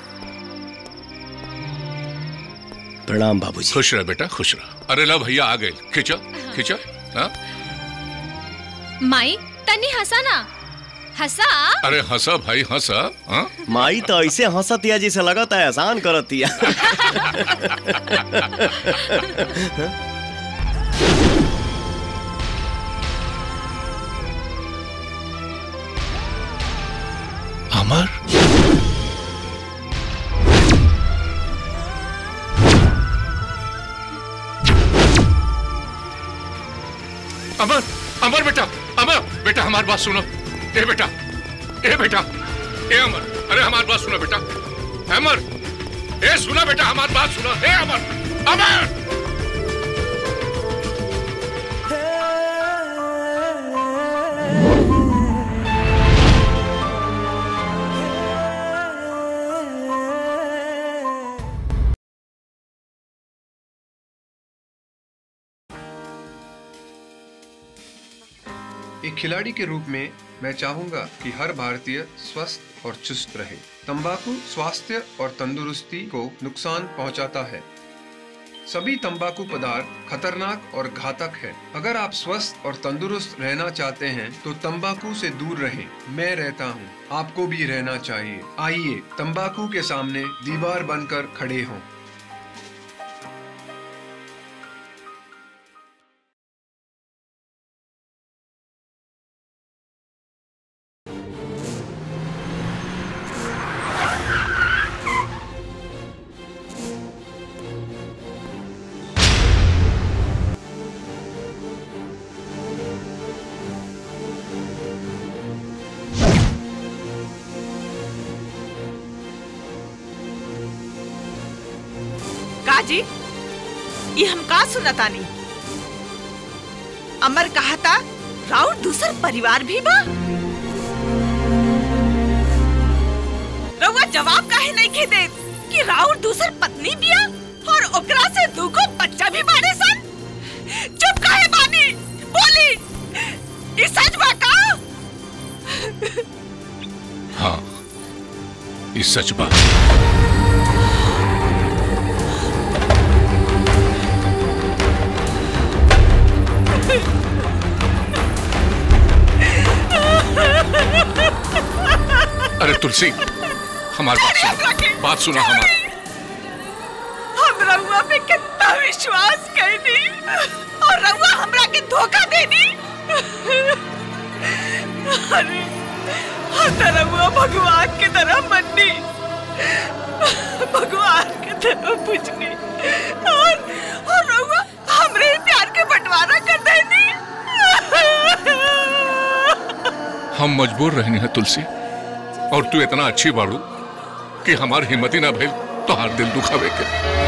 प्रणाम बाबूजी खुश रह बेटा खुश रह अरे ला भैया आ गए खींचो खींचो हाँ माई तनी हंसा ना हंसा अरे हंसा भाई हंसा हाँ माई तो ऐसे हंसतिया जैसे लगता है एहसान करतिया अमर अमर अमर बेटा अमर बेटा हमारी बात सुनो ए बेटा ए बेटा ए अमर अरे हमारी बात सुनो बेटा अमर ए सुना बेटा हमारी बात सुनो ए अमर अमर एक खिलाड़ी के रूप में मैं चाहूंगा कि हर भारतीय स्वस्थ और चुस्त रहे तंबाकू स्वास्थ्य और तंदुरुस्ती को नुकसान पहुंचाता है सभी तंबाकू पदार्थ खतरनाक और घातक है अगर आप स्वस्थ और तंदुरुस्त रहना चाहते हैं तो तंबाकू से दूर रहें मैं रहता हूँ आपको भी रहना चाहिए आइए तंबाकू के सामने दीवार बनकर खड़े हों काजी ये हम का सुनतानी अमर कहा था राउर दूसर परिवार भी बा रउआ जवाब काहे नहीं के दे कि राउर दूसर पत्नी बिया और ओकरा से दूगो बच्चा भी बाड़े सन चुप काहे बानी बोली ई सच बा का हाँ ये सच बात अरे तुलसी हमारी बात सुनो बात सुनो हमारी हम रउआ पे कितना विश्वास कैनी और रउआ हमरा के धोखा देनी अरे हम तो रउआ भगवान की तरह मन्नी भगवान की तरह पूजनी और और रउआ हमरे ही प्यार के बंटवारा कर देनी हम मजबूर रहने हैं तुलसी और तू इतना अच्छी बाड़ू कि हमार हिम्मत ही ना भइल तो हर दिल दुखावे के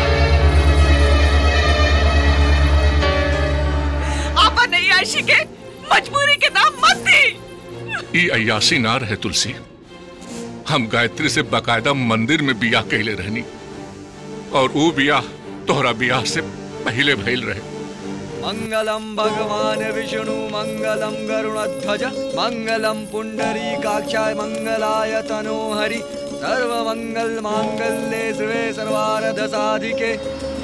आपा नहीं आशी के मजबूरी के नाम मत दी ई अयासी ना रहे तुलसी हम गायत्री से बकायदा मंदिर में बियाह कहले रहनी और वो बियाह तोहरा बियाह से पहले भइल रहे मंगलम भगवान विष्णु मंगलम गरुणध्वज मंगलम पुंडरीकाक्षाय मंगलाय तनोहरि सर्व मंगल मांगल्ये शिवे सर्वार्थ साधिके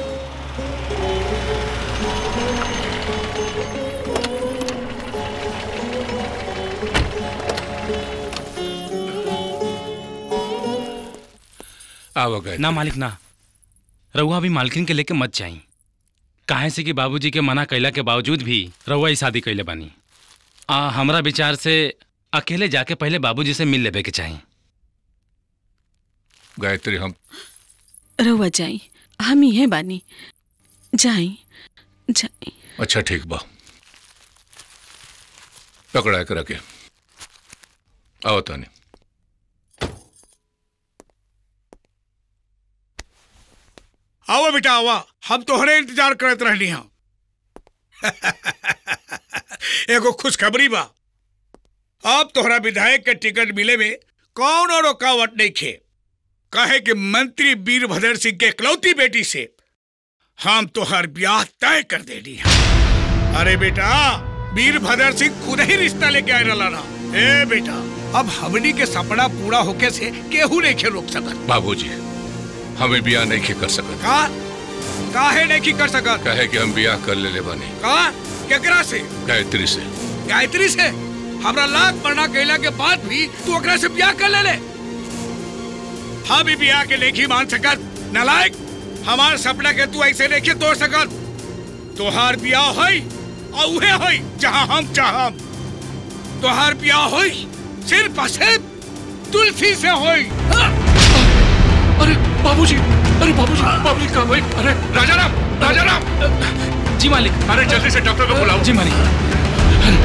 आओ गए ना मालिक ना रउआ भी मालकिन के लेके मत जाई काहे से कि बाबूजी के मना कैला के बावजूद भी रउआ ही शादी कैले बानी आ हमरा विचार से अकेले जाके पहले बाबूजी से मिल लेबे के चाही गायत्री हम रउआ जाई हम ही बानी जाई जाई अच्छा ठीक बा पकड़ा कर रखे आओ तानी आओ बेटा आवा हम तोहरे इंतजार करत रहनी हम एगो खुशखबरी बा अब तोहरा विधायक के टिकट मिले में कौन और रुकावट नहीं खे कहे कि मंत्री वीरभद्र सिंह के इकलौती बेटी से हम तोहर ब्याह तय कर देनी है अरे बेटा वीरभद्र सिंह खुद ही रिश्ता लेके आए रहा ना ए बेटा अब हमनी के सपना पूरा होके से केहू नहीं खे रोक सकत बाबूजी हमें बियाह नहीं कर सकत का काहे नहीं कर सकत कहे कि हम बियाह कर ले ले बानी का केकरा से गायत्री से गायत्री से हमरा लाख मरना कैला के बाद भी तू ओकरा से ब्याह कर ले ले हम ही ब्याह के लेखी मान सकत नलायक हमार सपना के तू ऐसे लेके तोड़ सकत तोहार ब्याह होई और उहे होई जहां हम चाहम तोहार ब्याह होई सिर्फ और सिर्फ तुलसी से होई अरे बाबूजी अरे बाबूजी बाबूजी कहाँ भाई अरे राजा राम राजा राम जी मालिक अरे जल्दी से डॉक्टर को बुलाओ जी मालिक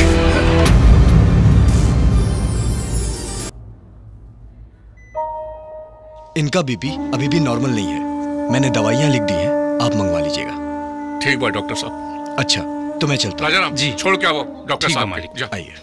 इनका बीपी अभी भी नॉर्मल नहीं है मैंने दवाइयाँ लिख दी हैं आप मंगवा लीजिएगा ठीक बा डॉक्टर साहब अच्छा तो मैं चलता राजा राम जी छोड़ के आओ डॉक्टर ठीक है, साहब मालिक। जा आइए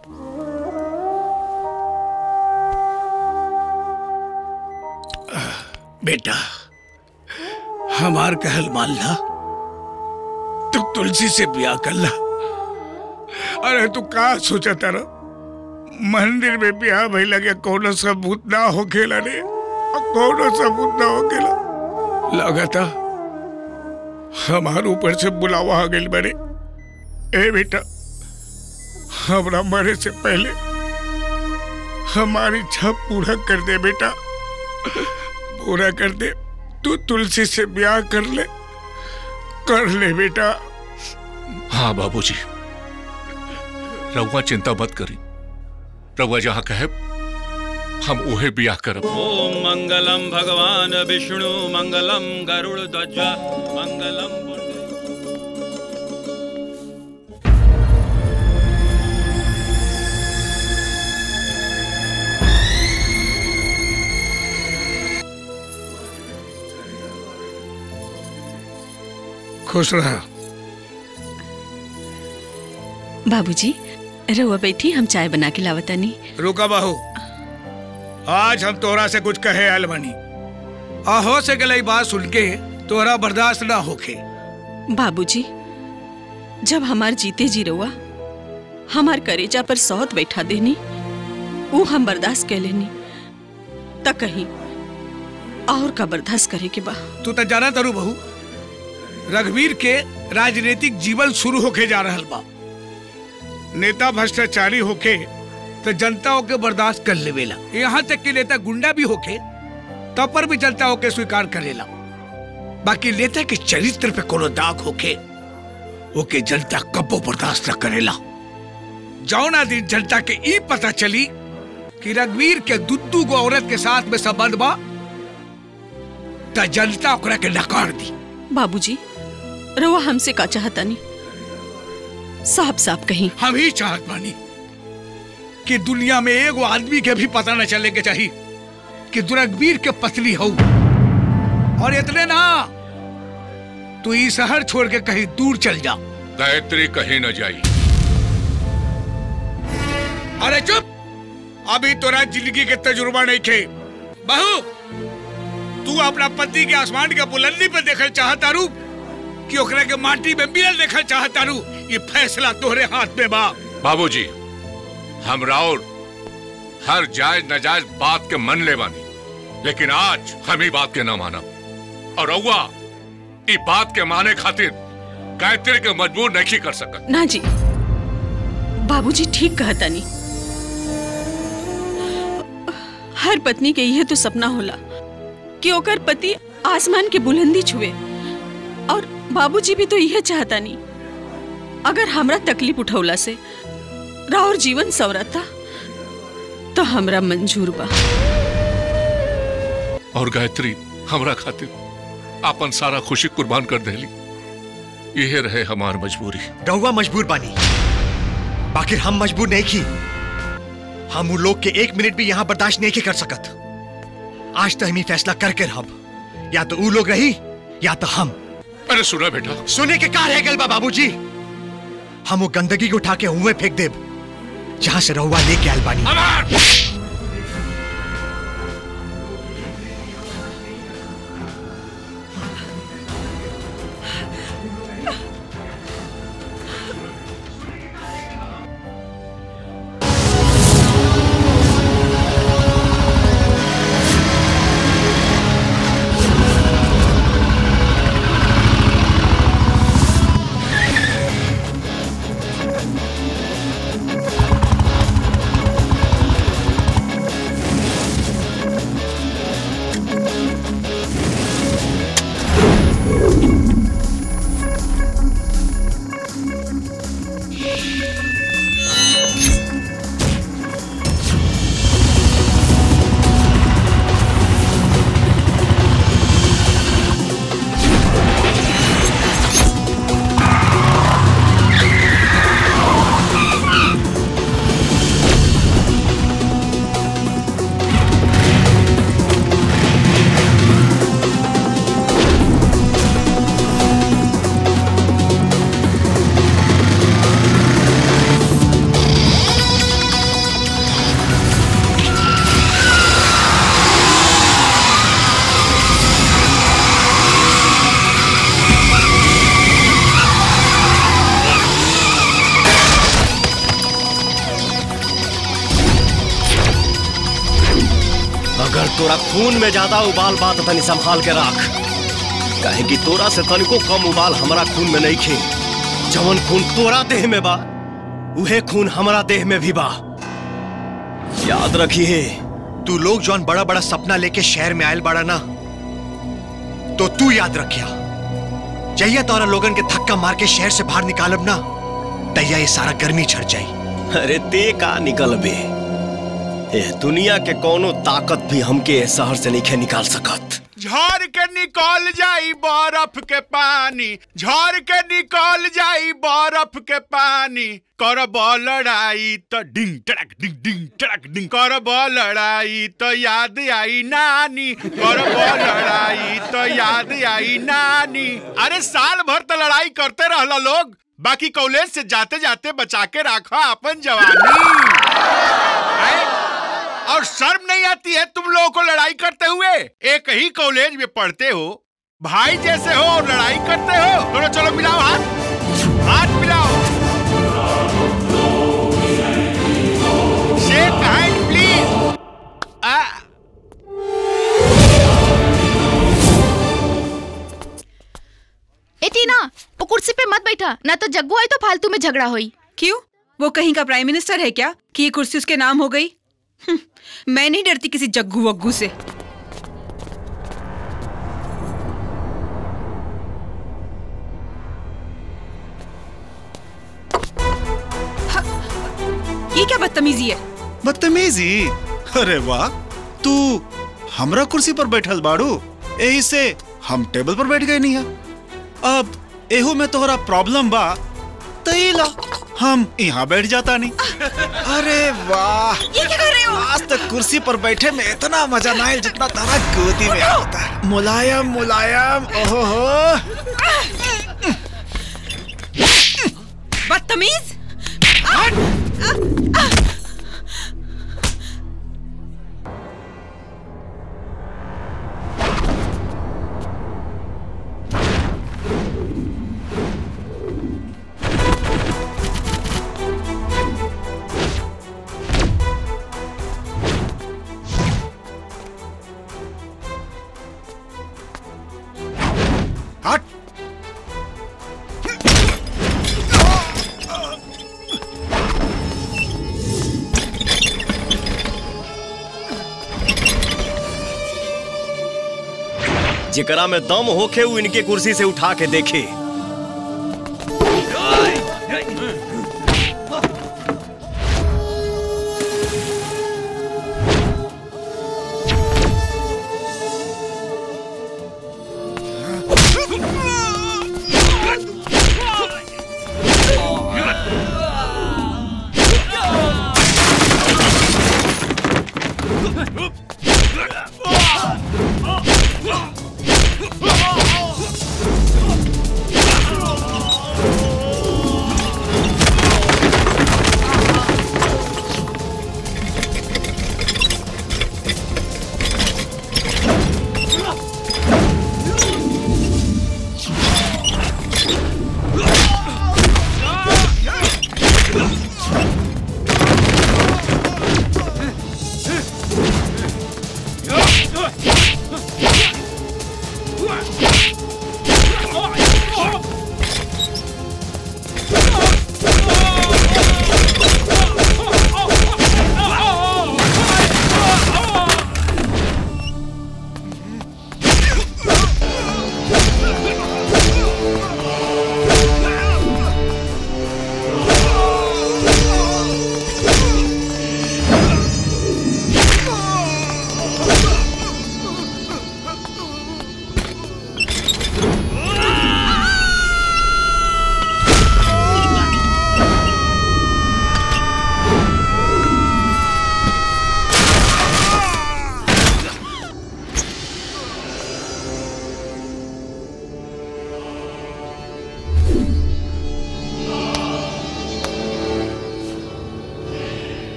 बेटा हमार कहल मान ला तू तुलसी से ब्याह कर ला अरे तू का सोचा तारा मंदिर में ब्याह भई लगे कोनो सबूत ना हो खेला रे कोनो सबूत ना हो खेला लगता हमारे ऊपर से बुलावा आ गई बड़े ए बेटा हमरा मरे से पहले हमारी इच्छा पूरा कर दे बेटा पूरा कर दे तू तुलसी से ब्याह कर ले कर ले बेटा हाँ बाबूजी रउआ चिंता मत करी रउआ जहाँ कहे हम उहे ब्याह करब ओम मंगलम भगवान विष्णु मंगलम गरुड़ ध्वज मंगलम खुश रहा बाबूजी रहुआ बैठी हम चाय बना के लावतानी रुका बाहू आज हम तोरा से कुछ कहे अलमनी आहो से गलई बात सुन के तोरा बर्दाश्त ना होके बाबूजी जब हमार जीते जी रहुआ हमार करेजा पर सौत बैठा देनी वो हम बर्दाश्त कर लेनी त कहीं और का बर्दाश्त करे के बा तू तो जाना तरु बहू रघुवीर के राजनीतिक जीवन शुरू होके जा रहल बा नेता भ्रष्टाचारी होके तो जनता होके बर्दाश्त कर लेवेला यहाँ तक कि नेता गुंडा भी होके तब पर भी जनता होके स्वीकार करेला बाकी नेता के चरित्र पे कोनो दाग होके ओके जनता कबो बर्दाश्त न करेला जौना दिन जनता के ई पता चली कि रघुवीर के दुद्दू गो औरत के साथ में संबंध बा त जनता ओकरा के नकार दी बाबूजी रहुआ हमसे का चाहता नहीं साफ साफ कहीं हम ही चाहत बानी कि दुनिया में एगो आदमी के भी पता न चले के चाहिए कि दुरगवीर के पतली हो और इतने ना तू ई शहर छोड़ के कहीं दूर चल जा गायत्री कहीं न जाई अरे चुप अभी तोरा जिंदगी के तजुर्बा नहीं खे बहू तू अपना पति के आसमान के बुलंदी पे देखल चाहता रू कि ओकरा के माटी में मिलल देखल चाहता रू ये फैसला तोहरे हाथ में बा बाबूजी हम राउर हर जायज नजायज बात के मन ले बानी लेकिन आज हम ही बात के ना माना और रउआ ई बात के माने खातिर गायत्री के मजबूर नहीं कर सकत ना जी बाबूजी ठीक कहता नहीं हर पत्नी के यह तो सपना होला कि ओकर पति आसमान के बुलंदी छुए और बाबूजी भी तो यह चाहता नहीं अगर हमरा तकलीफ उठौला से राउर जीवन सवरता तो हमरा मंजूर बा और गायत्री हमरा खातिर अपन सारा खुशी कुर्बान कर देली यह रहे हमार मजबूरी रहुआ मजबूर बानी बाकी हम मजबूर नहीं की हम उन लोग के एक मिनट भी यहाँ बर्दाश्त नहीं के कर सकत आज तो हम ही फैसला करके रहब या तो वो लोग रही या तो हम अरे सुना बेटा सुने के का रह गल बा बाबूजी हम वो गंदगी को उठा के हुए फेंक देब जहां से रहुआ लेके आयल बानी अगर तोरा खून में ज्यादा उबाल बात तनी संभाल के रख काहे कि तोरा से तनिको कम उबाल हमारा खून में नहीं खे जवन खून तोरा देह में बा उहे खून हमारा देह में भी बा याद रखिए तू लोग जौन बड़ा बड़ा सपना लेके शहर में आयल बड़ा ना तो तू याद रखिया जहिया तोरा लोगन के धक्का मार के शहर से बाहर निकालब ना तैया ये सारा गर्मी छड़ जाई अरे ते का निकल बे ए दुनिया के कोनो ताकत भी हमके ए शहर से नहीं निकाल सकत झड़ के निकल जाई बर्फ के पानी झड़ के निकल जाई बर्फ के पानी करब लड़ाई तो डिंग टड़क डिंग डिंग टड़क डिंग करब लड़ाई तो याद आई नानी करब लड़ाई तो याद आई नानी अरे साल भर तो लड़ाई करते रहला लोग बाकी कॉलेज से जाते जाते बचा के रखा अपन जवानी हैं? और शर्म नहीं आती है तुम लोगों को लड़ाई करते हुए एक ही कॉलेज में पढ़ते हो भाई जैसे हो और लड़ाई करते हो चलो चलो मिलाओ हाथ हाथ मिलाओ शेक हैंड प्लीज ए टीना वो कुर्सी पे मत बैठा ना तो जग्गू आई तो फालतू में झगड़ा होई क्यों वो कहीं का प्राइम मिनिस्टर है क्या कि ये कुर्सी उसके नाम हो गई हम्म, मैं नहीं डरती किसी जग्गू वग्गू से हा, ये क्या बदतमीजी है बदतमीजी अरे वाह तू हमरा कुर्सी पर बैठल बाड़ू यही से हम टेबल पर बैठ गए नहीं है अब एहू में तोहरा प्रॉब्लम बा तईला हम यहाँ बैठ जाता नहीं अरे वाह ये क्या कर रहे हो आज तक कुर्सी पर बैठे में इतना मजा ना आयल जितना तारा गोदी में आता है मुलायम मुलायम ओहो हो बदतमीज हट जेकरा में दम होखे उ इनके कुर्सी से उठा के देखे Oh!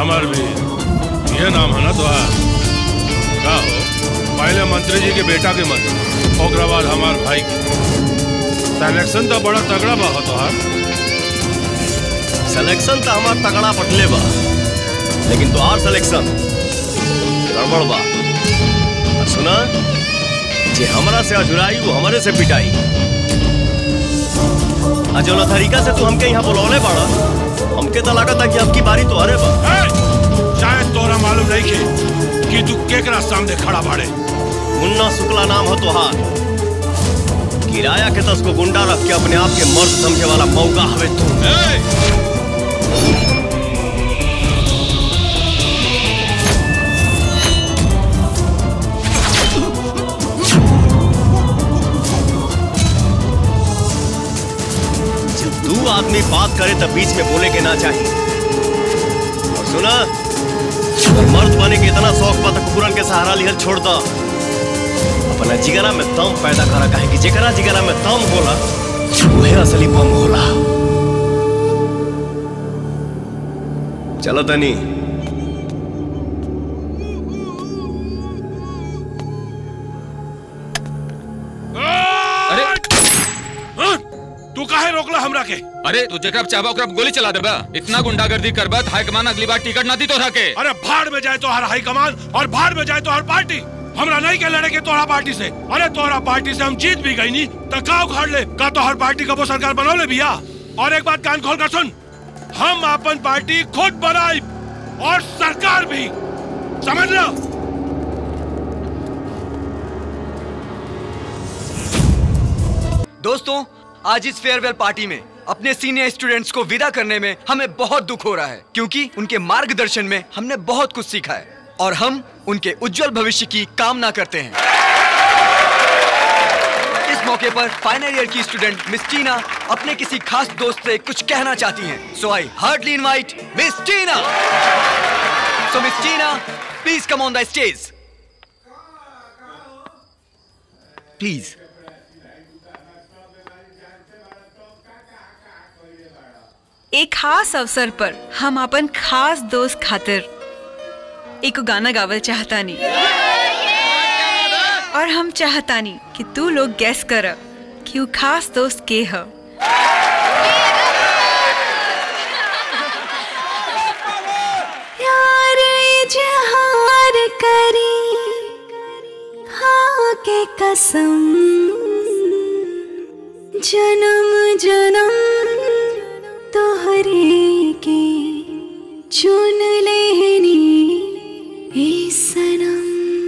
हमार भी ये नाम है ना तुम्हार का हो पहले मंत्री जी के बेटा के मत ओकरा बाद हमार भाई के सिलेक्शन तो बड़ा तगड़ा बा हो तोहार सिलेक्शन तो हमार तगड़ा पटले बा लेकिन तोहार सिलेक्शन गड़बड़ बा आ सुना जे हमरा से अजुराई वो हमरे से पिटाई आ जौना तरीका से तू हमके यहाँ बुलौले बाड़ा हमके तो लागत है कि अब की बारी तो अरे बा शायद तोरा मालूम नहीं के कि तू केकरा सामने खड़ा बाड़े मुन्ना शुक्ला नाम हो तोहार किराया के दस को गुंडा रख के अपने आप के मर्द समझे वाला मौका हवे तू जब दू आदमी बात करे तब बीच में बोले के ना चाहिए और सुना अगर मर्द बने के इतना शौक बा तो कुकुरन के सहारा लिहल छोड़ दो अपना जिगरा में दम पैदा करा काहे कि जेकरा जिगरा में दम होला वही असली बम होला चलो तनी अरे तू काहे रोकला हमरा के अरे तू जेकरा चाहबा ओकरा गोली चला देबा इतना गुंडागर्दी करबा हाई कमान अगली बार टिकट ना दी तोरा के अरे भाड़ में जाए तो हर हाई कमान और भाड़ में जाए तो हर पार्टी हमरा नहीं के लड़े के तोहरा पार्टी से अरे तोहरा पार्टी से हम जीत भी गई नी तो का उखाड़ ले का तो हर पार्टी का वो सरकार बनौले भैया और एक बात कान खोल कर सुन हम अपन पार्टी खुद बनाई और सरकार भी समझ लो दोस्तों आज इस फेयरवेल पार्टी में अपने सीनियर स्टूडेंट्स को विदा करने में हमें बहुत दुख हो रहा है क्योंकि उनके मार्गदर्शन में हमने बहुत कुछ सीखा है और हम उनके उज्जवल भविष्य की कामना करते हैं इस मौके पर फाइनल ईयर की स्टूडेंट मिस टीना अपने किसी खास दोस्त से कुछ कहना चाहती हैं so I hardly invite miss Tina so miss Tina please come on the stage please एक खास अवसर पर हम अपन खास दोस्त खातिर एक गाना गावल चाहतानी और हम चाहतानी कि तू लोग गैस कर कि वो खास दोस्त के ह प्यार इजहार करी हाँ के कसम जन्म जन्म तोहरे के चुन लेनी ए सनम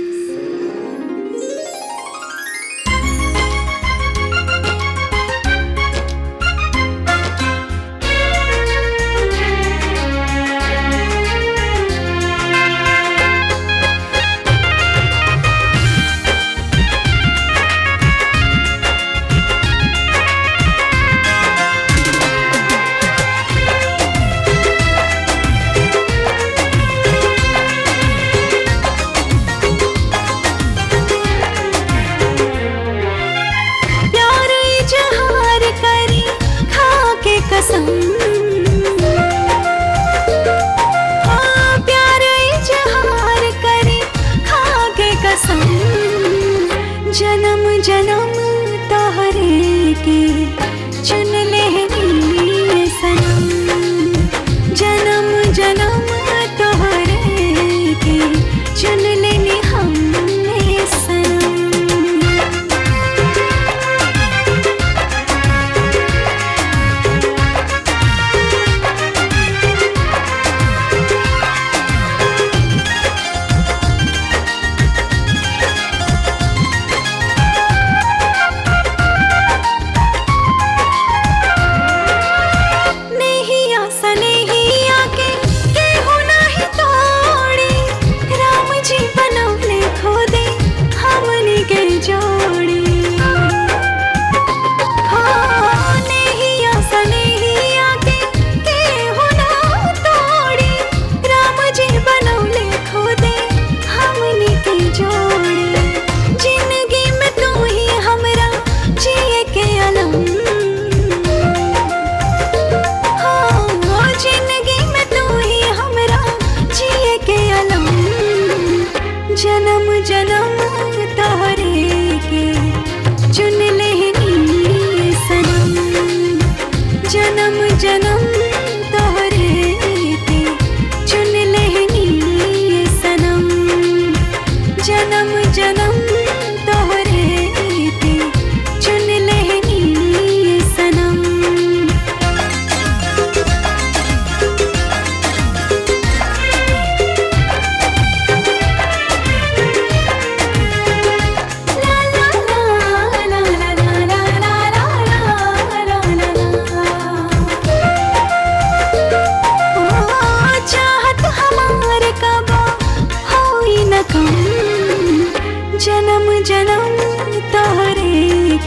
प्यार इजहार करी खा के कसम हाँ, प्यार इजहार करी खा के कसम जन्म जन्म तोहरे के चुन लेनी सनम जन्म जन्म तोहरे के चुन लेनी हमने सनम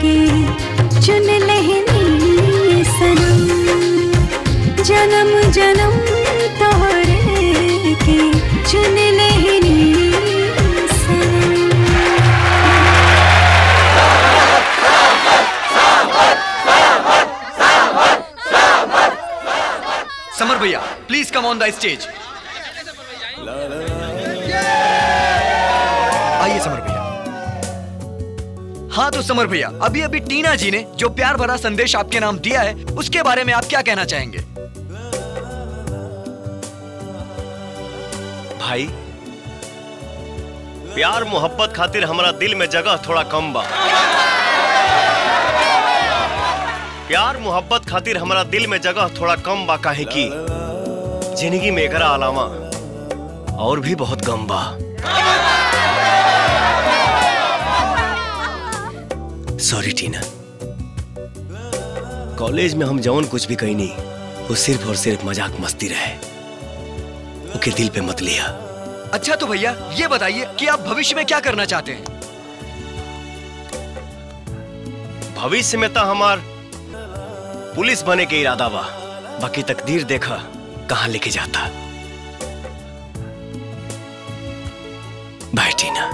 के चुन लेहनी सनम जन्म जन्म तोहरे के चुन लेहनी सनम समर भैया please come on the stage आइए समर भैया हाँ तो समर भैया अभी अभी टीना जी ने जो प्यार भरा संदेश आपके नाम दिया है उसके बारे में आप क्या कहना चाहेंगे भाई प्यार मोहब्बत खातिर हमारा दिल में जगह थोड़ा कम बा प्यार मोहब्बत खातिर हमारा दिल में जगह थोड़ा कम बा काहे की जिंदगी में एकरा अलावा और भी बहुत कम बा सॉरी टीना कॉलेज में हम जौन कुछ भी कही नहीं वो सिर्फ और सिर्फ मजाक मस्ती रहे ओके दिल पे मत लिया अच्छा तो भैया ये बताइए कि आप भविष्य में क्या करना चाहते हैं भविष्य में तो हमार पुलिस बने के इरादा बा बाकी तकदीर देखा कहां लेके जाता बाय टीना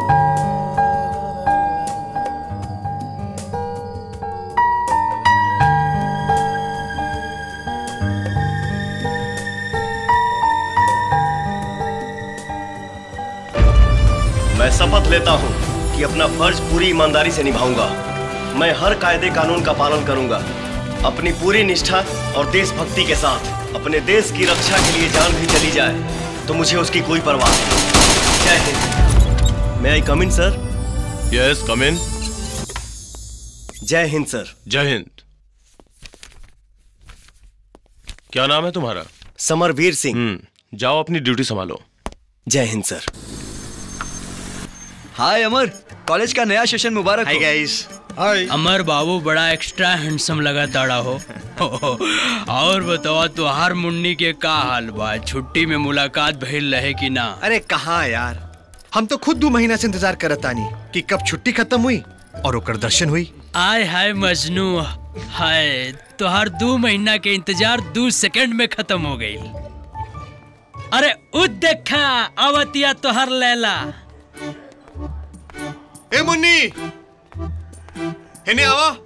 मैं शपथ लेता हूं कि अपना फर्ज पूरी ईमानदारी से निभाऊंगा मैं हर कायदे कानून का पालन करूंगा अपनी पूरी निष्ठा और देशभक्ति के साथ अपने देश की रक्षा के लिए जान भी चली जाए तो मुझे उसकी कोई परवाह नहीं जय हिंद मैं आई कम इन सर यस कम इन जय हिंद सर जय हिंद क्या नाम है तुम्हारा समरवीर सिंह जाओ अपनी ड्यूटी संभालो जय हिंद सर हाय अमर कॉलेज का नया सेशन मुबारक हाय गाइस हाय अमर बाबू बड़ा एक्स्ट्रा हैंडसम लगा ताड़ा हो और बताओ तुहार मुन्नी के का हाल बा छुट्टी में मुलाकात भइल रहे कि ना अरे कहाँ यार हम तो खुद दो महीना से इंतजार करत तानी कि कब छुट्टी खत्म हुई और ओकर दर्शन हुई आय हाय मजनू हाय तुहार दो महीना के इंतजार दो सेकंड में खत्म हो गई अरे उ देखा अवतिया तोहर लैला ए मुन्नी हेने आवा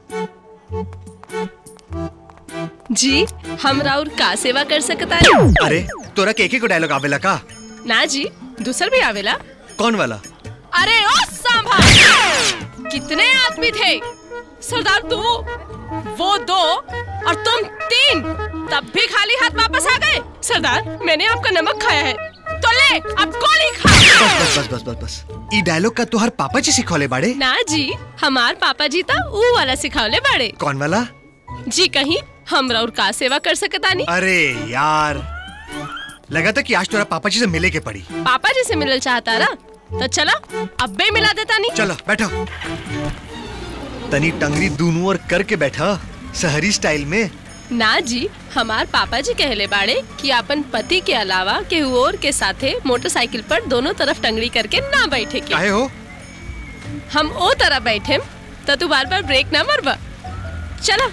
जी हम राउर का सेवा कर सकता अरे तोरा के एक को डायलॉग आवेला का ना जी दूसर भी आवेला कौन वाला अरे ओ सांभा कितने आदमी थे सरदार तू वो दो और तुम तीन तब भी खाली हाथ वापस आ गए सरदार मैंने आपका नमक खाया है तो ले अब गोली खा बस बस बस बस बस ई डायलॉग का तोहर पापा जी सिखौले बाड़े ना जी हमार पापा जी था ऊ वाला सिखावले बाड़े कौन वाला जी कहीं हम राउर का सेवा कर सकता नहीं अरे यार लगा था कि आज तोरा पापा जी से मिले के पड़ी पापा जी से मिलल चाहता ना तो चला अब भी मिला देता नहीं चलो बैठो तनी टंगरी दूनू और करके बैठा शहरी स्टाइल में ना जी हमार पापा जी कहले बाड़े कि अपन पति के अलावा केहू और के साथे मोटरसाइकिल पर दोनों तरफ टंगड़ी करके ना बैठे के काहे हो हम ओ तरह बैठे तो तू बार बार ब्रेक ना मरबा चला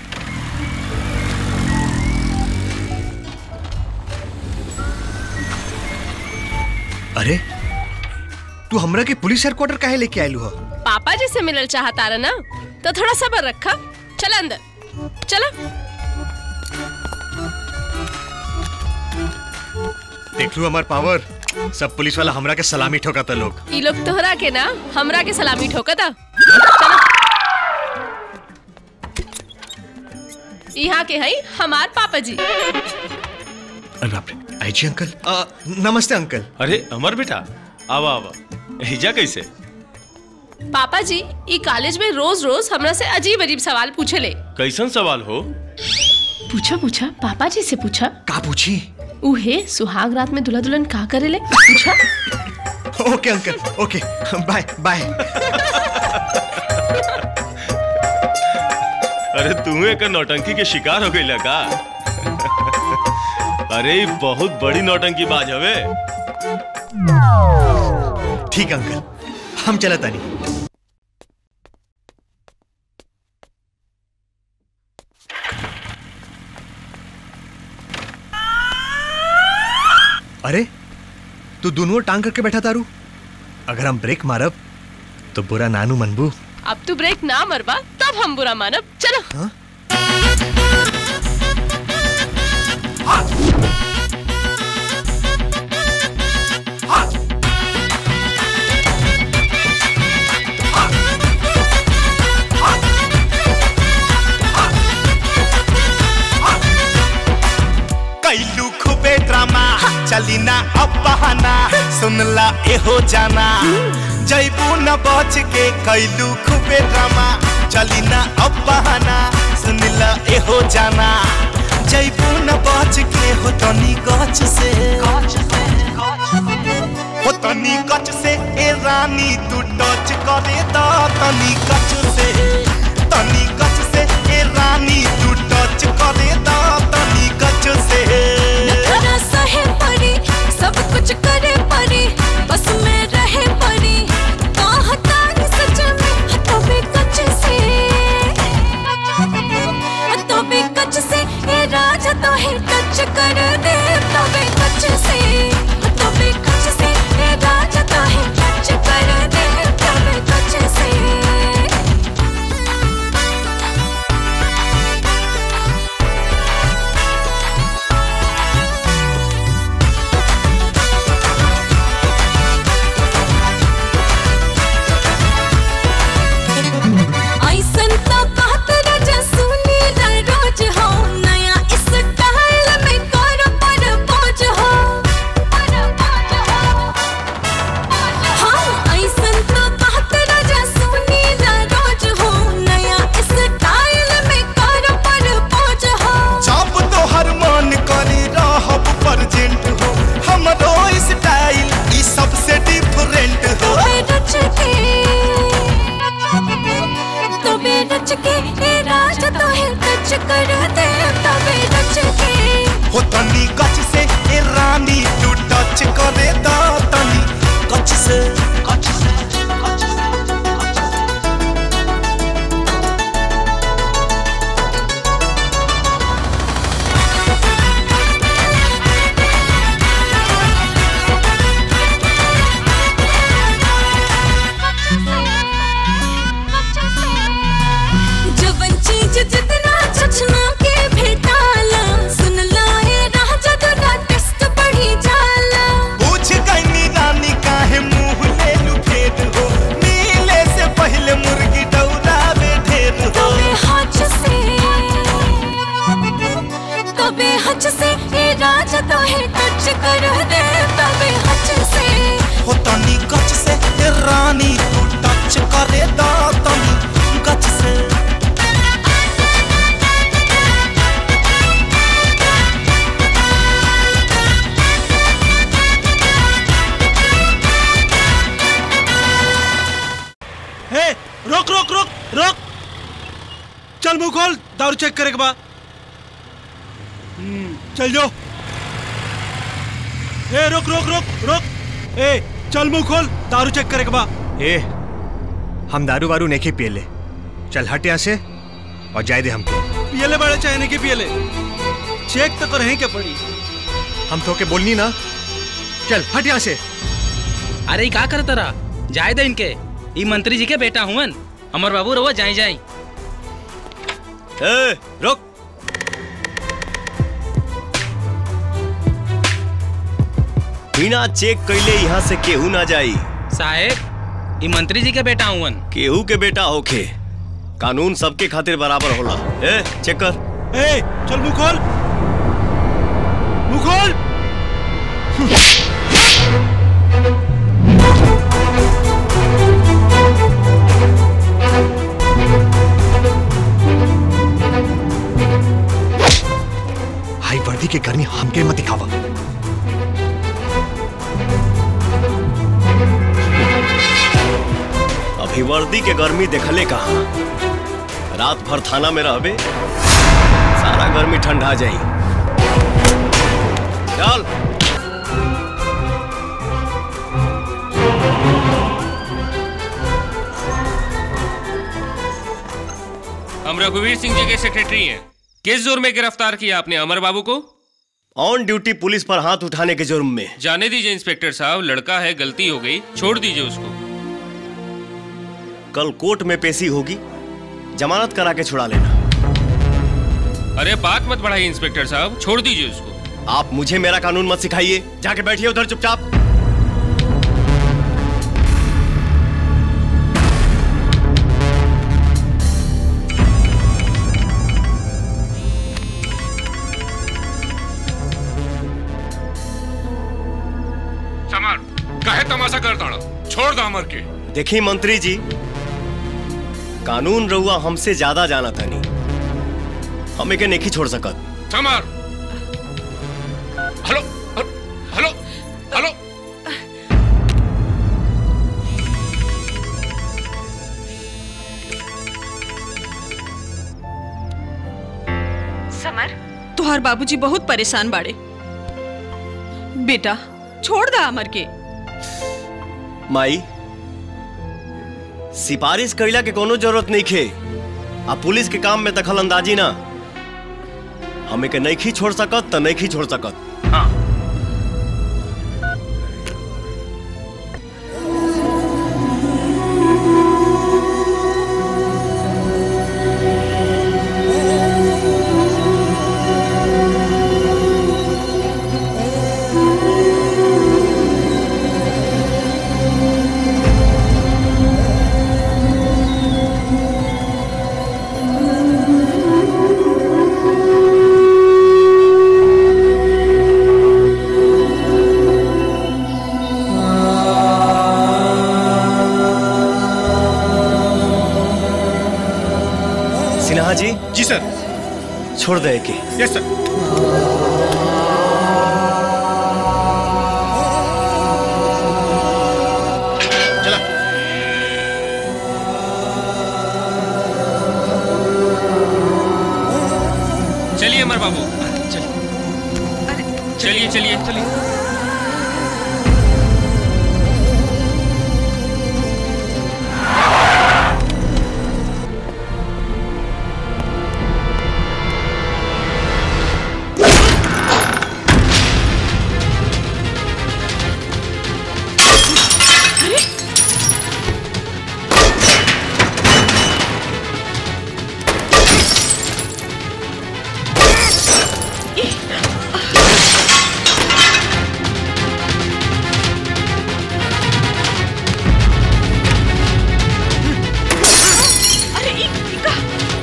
अरे तू हमरा के पुलिस हेडक्वार्टर काहे लेके आयलू हो पापा जी से मिलल चाहता रहा ना तो थोड़ा सबर रखा चला अंदर चला देख लू हमार पावर सब पुलिस वाला हमरा के सलामी ठोका लोग ई लोग तोहरा के ना हमरा के सलामी ठोकता यहाँ के हई हमार पापा जी अरे बाप रे आई जी अंकल आ, नमस्ते अंकल अरे अमर बेटा आवा आवा हिजा कैसे पापा जी ई कॉलेज में रोज रोज हमरा से अजीब अजीब सवाल पूछे ले कैसन सवाल हो पूछा पूछा पापा जी से पूछा का पूछी उहे सुहाग रात में दुल्हा दुल्हन का करेले पूछा okay uncle okay bye bye अरे तुम्हें एक नौटंकी के शिकार हो गई का अरे ई बहुत बड़ी नौटंकी बाज हवे ठीक अंकल हम चला तानी अरे तू दोनों टांग करके बैठा तारू अगर हम ब्रेक मारब तो बुरा नानू मनबू अब तू ब्रेक ना मरबा तब हम बुरा मानब चलो कैलू खूबे ड्रामा चली ना अब बहाना सुनला एहो जाना जैबू न बच के कैलू खूबे ड्रामा चली ना अब बहाना सुनला एहो जाना जैबू न बच के हो तनी गच से हो तनी गच से ए रानी तू टच करे दा तनी गच से तनी गच से ए रानी तू टच करे दा तनी गच से नखरा सहे परी सब कुछ करे परी बस में रहे परी कहता है सच में हतो भी कच से हतो भी कच से ये राजा तो है टच कर दे तो भी कच से हतो भी कच से ये राजा तो है टच कर दे तो भी कच से ऐसन तो बात राजा सुनी ना रोज हो नया स्टाइल में करो पर बोझ हो हाँ ऐसन तो बात राजा सुनी ना रोज हो नया स्टाइल में करो पर बोझ हो जब तो हर मन करी रहब प्रेजेंट हो हमरो स्टाइल ई सबसे डिफरेंट हो तबे रच के तबे रच के ये राजा तो है टच कर दे तबे रच के हो तनी गच से ए रानी तू टच करे दा तनी गच से गच से जवन चीज जितना चचना के भेटाला सुन लाए राजा दुरा टेस्ट बढ़ी जाला पूछ गई रानी काहे मुंह ले लू फेर हो नीले से पहले मुर्गी डौरावे ढेर हो तबे हच से तबे हच से ये राजा तो है टच कर दे तबे हच से हो तनी गच से ए रानी तू टच करे दा तनी गच से हे रोक रोक रोक रोक चल मुंह खोल दारू चेक करे के बा हम्म, चल जो ए रोक रोक रोक रोक ए चल मुंह खोल दारू चेक करे के बा ए हम दारू वारू नहीं पिए ले चल हट यहाँ से और जाए दे हमको पियले बड़े चाहे नहीं के पियले चेक तो करही के पड़ी हम तो के बोलनी ना चल हट यहाँ से अरे ई का करत रहा जाए दे इनके ई मंत्री जी के बेटा हुवन अमर बाबू रहुआ जाई जाई ए रुक बिना चेक कैले यहाँ से केहू ना जाई साहेब ई मंत्री जी के बेटा हुवन केहू के बेटा होखे कानून सबके खातिर बराबर होला ए चेक कर ए चल मुंह खोल मुंह खोल हाई वर्दी के गर्मी हमके मत दिखावा अभी वर्दी के गर्मी देखले कहा रात भर थाना में रहबे सारा गर्मी ठंडा जाई चल हम रघुवीर सिंह जी के सेक्रेटरी हैं किस जोर में गिरफ्तार किया आपने अमर बाबू को ऑन ड्यूटी पुलिस पर हाथ उठाने के जुर्म में जाने दीजिए इंस्पेक्टर साहब लड़का है गलती हो गई छोड़ दीजिए उसको कल कोर्ट में पेशी होगी जमानत करा के छुड़ा लेना अरे बात मत बढ़ाइए इंस्पेक्टर साहब छोड़ दीजिए उसको आप मुझे मेरा कानून मत सिखाइए जाके बैठिए उधर चुपचाप समर कहे तमाशा कर ताड़ा छोड़ दा अमर के देखिए मंत्री जी कानून रहुआ हमसे ज्यादा जाना था नहीं हम एके नहीं छोड़ सकत Samar hello hello hello Samar तुहार बाबूजी बहुत परेशान बाड़े बेटा छोड़ दा अमर के माई सिफारिश कैला के कोनो जरूरत नहीं खे आ पुलिस के काम में दखल अंदाजी ना हमें के नहीं छोड़ सकत तो नहीं छोड़ सकत हाँ सिन्हा जी जी सर छोड़ दे के यस सर चलिए अमर बाबू चलिए चलिए चलिए अरे ई- ई का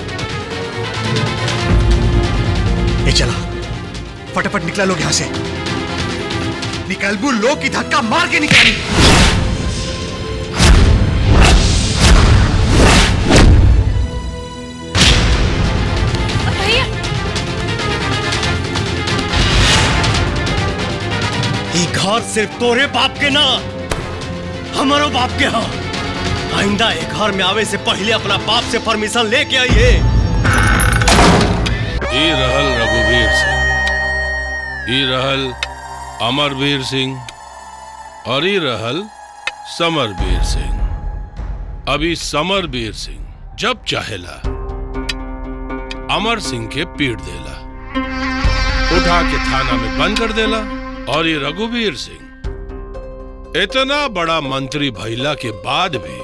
ए चला फटाफट निकला लोग यहाँ से निकलबू लोग की धक्का मार के निकाली भैया ये घर सिर्फ तोरे बाप के ना हमारो बाप के हाँ आइंदा ये घर में आवे से पहले अपना बाप से परमिशन लेके आइए ई रहल रघुवीर सिंह ई रहल अमरवीर सिंह और ई रहल समरवीर सिंह अभी समरवीर सिंह जब चाहेला अमर सिंह के पीट देला उठा के थाना में बंद कर देला और ये रघुवीर सिंह इतना बड़ा मंत्री भइला के बाद भी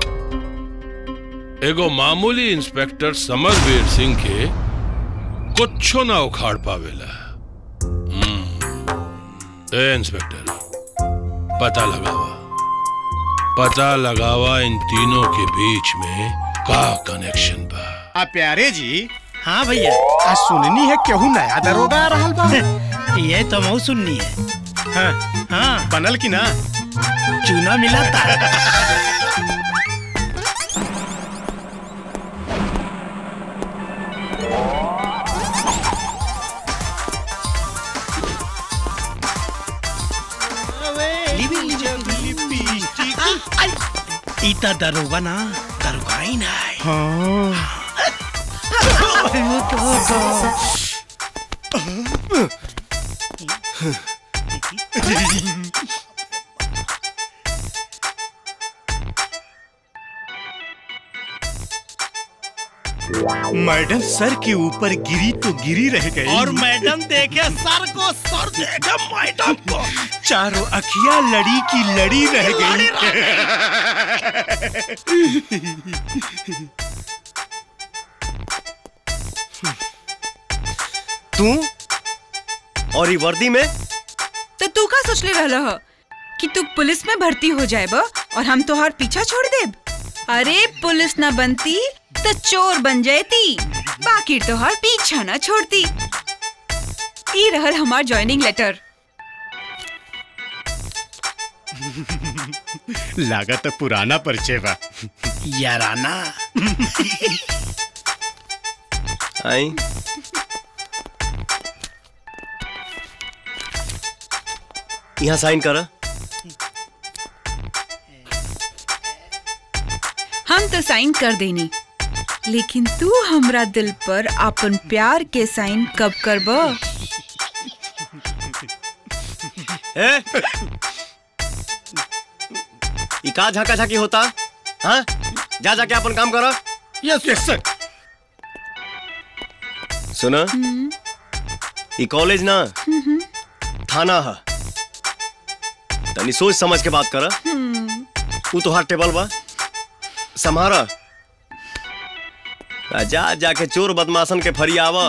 एगो मामूली इंस्पेक्टर समरवीर सिंह के कुछो ना उखाड़ पावेला हम्म। ए इंस्पेक्टर पता लगावा पता लगावा इन तीनों के बीच में का कनेक्शन बा आ प्यारे जी हाँ भैया आ सुननी है केहू नया दरोगा आ रहल बा ये तो मऊ सुननी है हाँ हाँ बनल की ना चूना मिला था इता दरोगा ना दरोगा ही ना है हाँ मैडम सर के ऊपर गिरी तो गिरी रह गई और मैडम देखे सर को सर देखे मैडम को चारों अखियां लड़ी की लड़ी रह गई तू और ये वर्दी में तो तू का सोच ले रहल ह कि तू पुलिस में भर्ती हो जाए बा और हम तोहार पीछा छोड़ देब अरे पुलिस ना बनती तो चोर बन जाती बाकी तोहार पीछा ना छोड़ती ई रहल हमार ज्वाइनिंग लेटर लागत तो पुराना परिचय बा याराना आई यहाँ साइन कर हम तो साइन कर देनी लेकिन तू हमरा दिल पर अपन प्यार के साइन कब करब ए ई का झाका झाकी होता हाँ जा जाके अपन काम करो यस यस सर सुना ई कॉलेज ना थाना है तनी सोच समझ के बात कर तू तो हर टेबल बा संभारा आ जा जाके चोर बदमाशन के फरियावा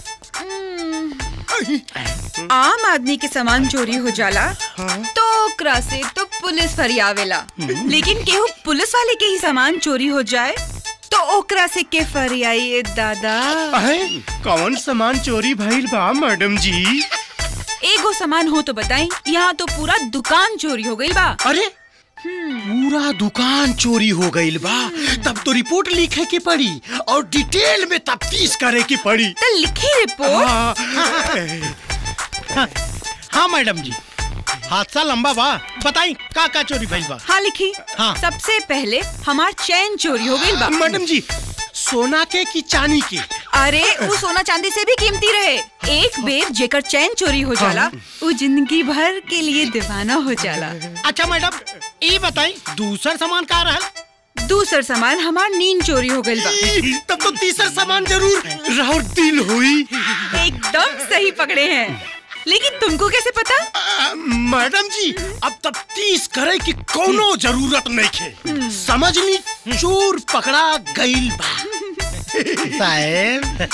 आम आदमी के सामान चोरी हो जाला तो ओकरा से तो पुलिस फरियावेला लेकिन केहू पुलिस वाले के ही सामान चोरी हो जाए तो ओकरा से के फरियाई दादा अहे, कौन सामान चोरी भइल बा मैडम जी एगो सामान हो तो बताई यहाँ तो पूरा दुकान चोरी हो गई बा अरे पूरा दुकान चोरी हो गईल बा तब तो रिपोर्ट लिखे की पड़ी और डिटेल में तफ्तीश करे की पड़ी तो लिखी रिपोर्ट हाँ, हाँ, हाँ मैडम जी हादसा लंबा बा बताई का का चोरी भइल बा हाँ लिखी हाँ। सबसे पहले हमार चैन चोरी हो गई बा मैडम जी सोना के की चांदी के अरे वो सोना चांदी से भी कीमती रहे एक बेर जेकर चैन चोरी हो जाला वो जिंदगी भर के लिए दीवाना हो जाला अच्छा मैडम ये बताई दूसर सामान का रहल दूसर सामान हमार नींद चोरी हो गई बा तब तो तीसर सामान जरूर राउर दिल हुई एकदम सही पकड़े हैं लेकिन तुमको कैसे पता आ, मैडम जी अब तफ्तीश करे की कोनो जरूरत नहीं खे समझ ली चोर पकड़ा गईल बा साहेब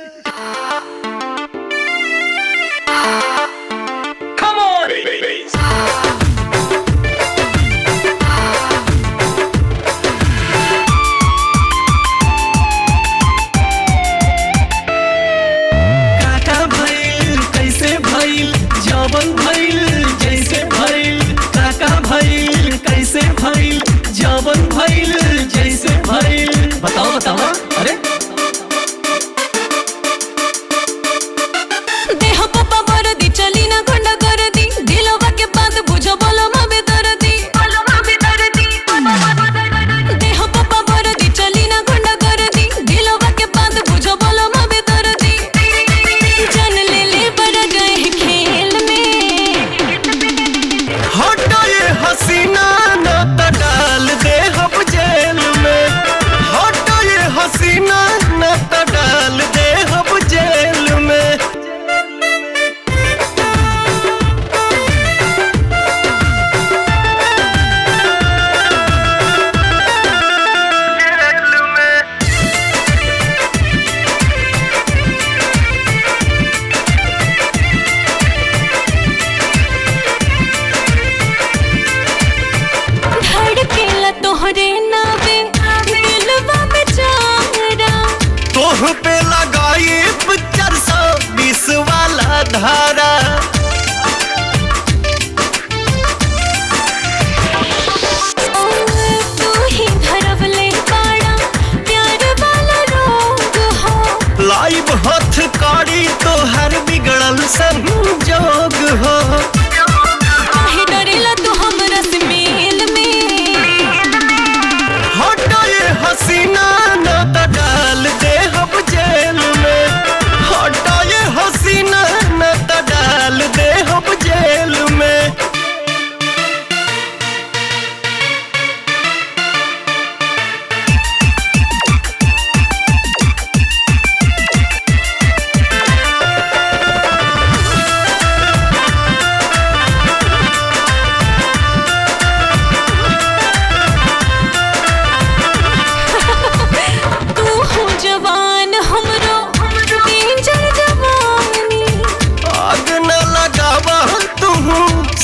Come on! काका भइल कैसे भइल जवन भइल जैसे भइल काका भइल कैसे भइल जवन भइल जैसे भइल बताओ बताओ अरे देह पप्पा बरदी चली ना गुंडा कर दी दिलवा के बात बुझो बोलो मबे दर्दी बोलो मबे दर्दी देह पप्पा बरदी चली ना गुंडा कर दी दिलवा के बात बुझो बोलो मबे दर्दी जान ले ले बड़ा गए हैं खेल में हटो ये हसीना न त डाल दे हम जेल में हटो ये हसीना न त डाल दे हम जेल में धड़केला तोहरे नावे दिलवा बेचारा तोह पे लगाई चार सौ बीस वाला धारा तू ही धरवले बाड़ा प्यार वाला रोग हो लाइव हथ काड़ी तो हर बिगड़ल संजोग हो काहे डरेला तू हमरा से मेल में हटो ये हसीना न त डाल दे हम जेल में हटो ये हसीना न त डाल दे हम जेल में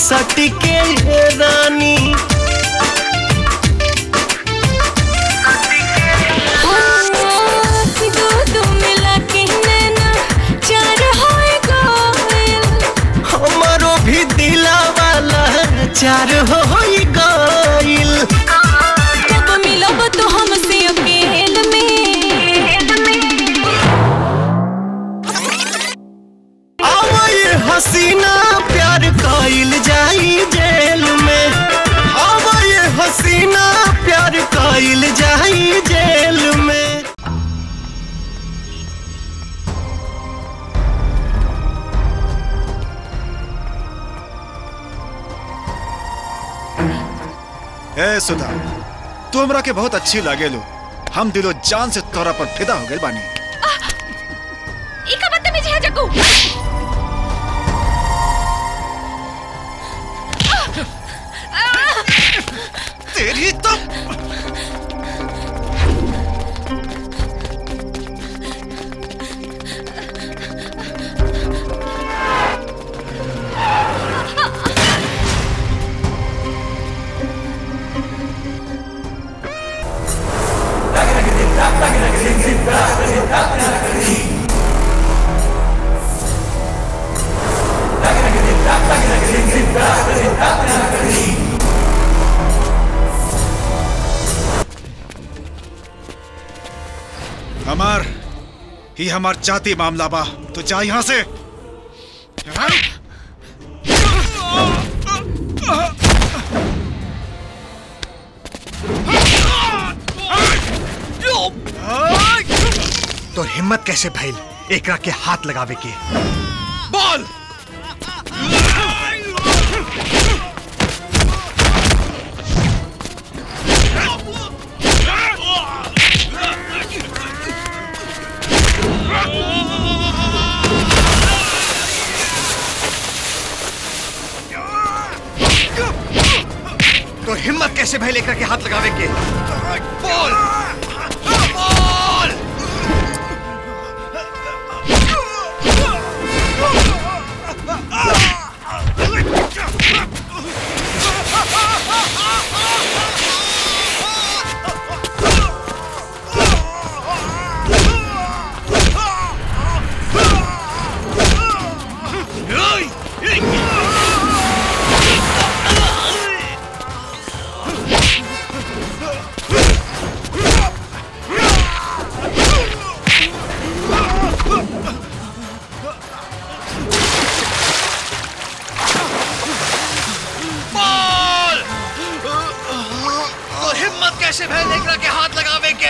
सटके रानी दो दो मिला के नैना चार होए गोयल हमारो भी दिला वाला चार हो गइल जब मिलब तो हमसे अकेल में आवाए हसीना प्यार कइल जाई जेल में आवाए हसीना प्यार कइल जाई जेल में ए सुधा तू हमरा के बहुत अच्छी लागे लो हम दिलो जान से तोरा पर फिदा हो गए बानी ई का बदतमीजी है जग्गू तेरी तो हमार ही हमार जाति मामला बा तो जा यहाँ से तो हिम्मत कैसे भइल एकरा के हाथ लगावे के बोल तो हिम्मत कैसे भइल एकरा के हाथ लगावे के बोल बोल बोल तो हिम्मत कैसे भइल एकरा के हाथ लगावे के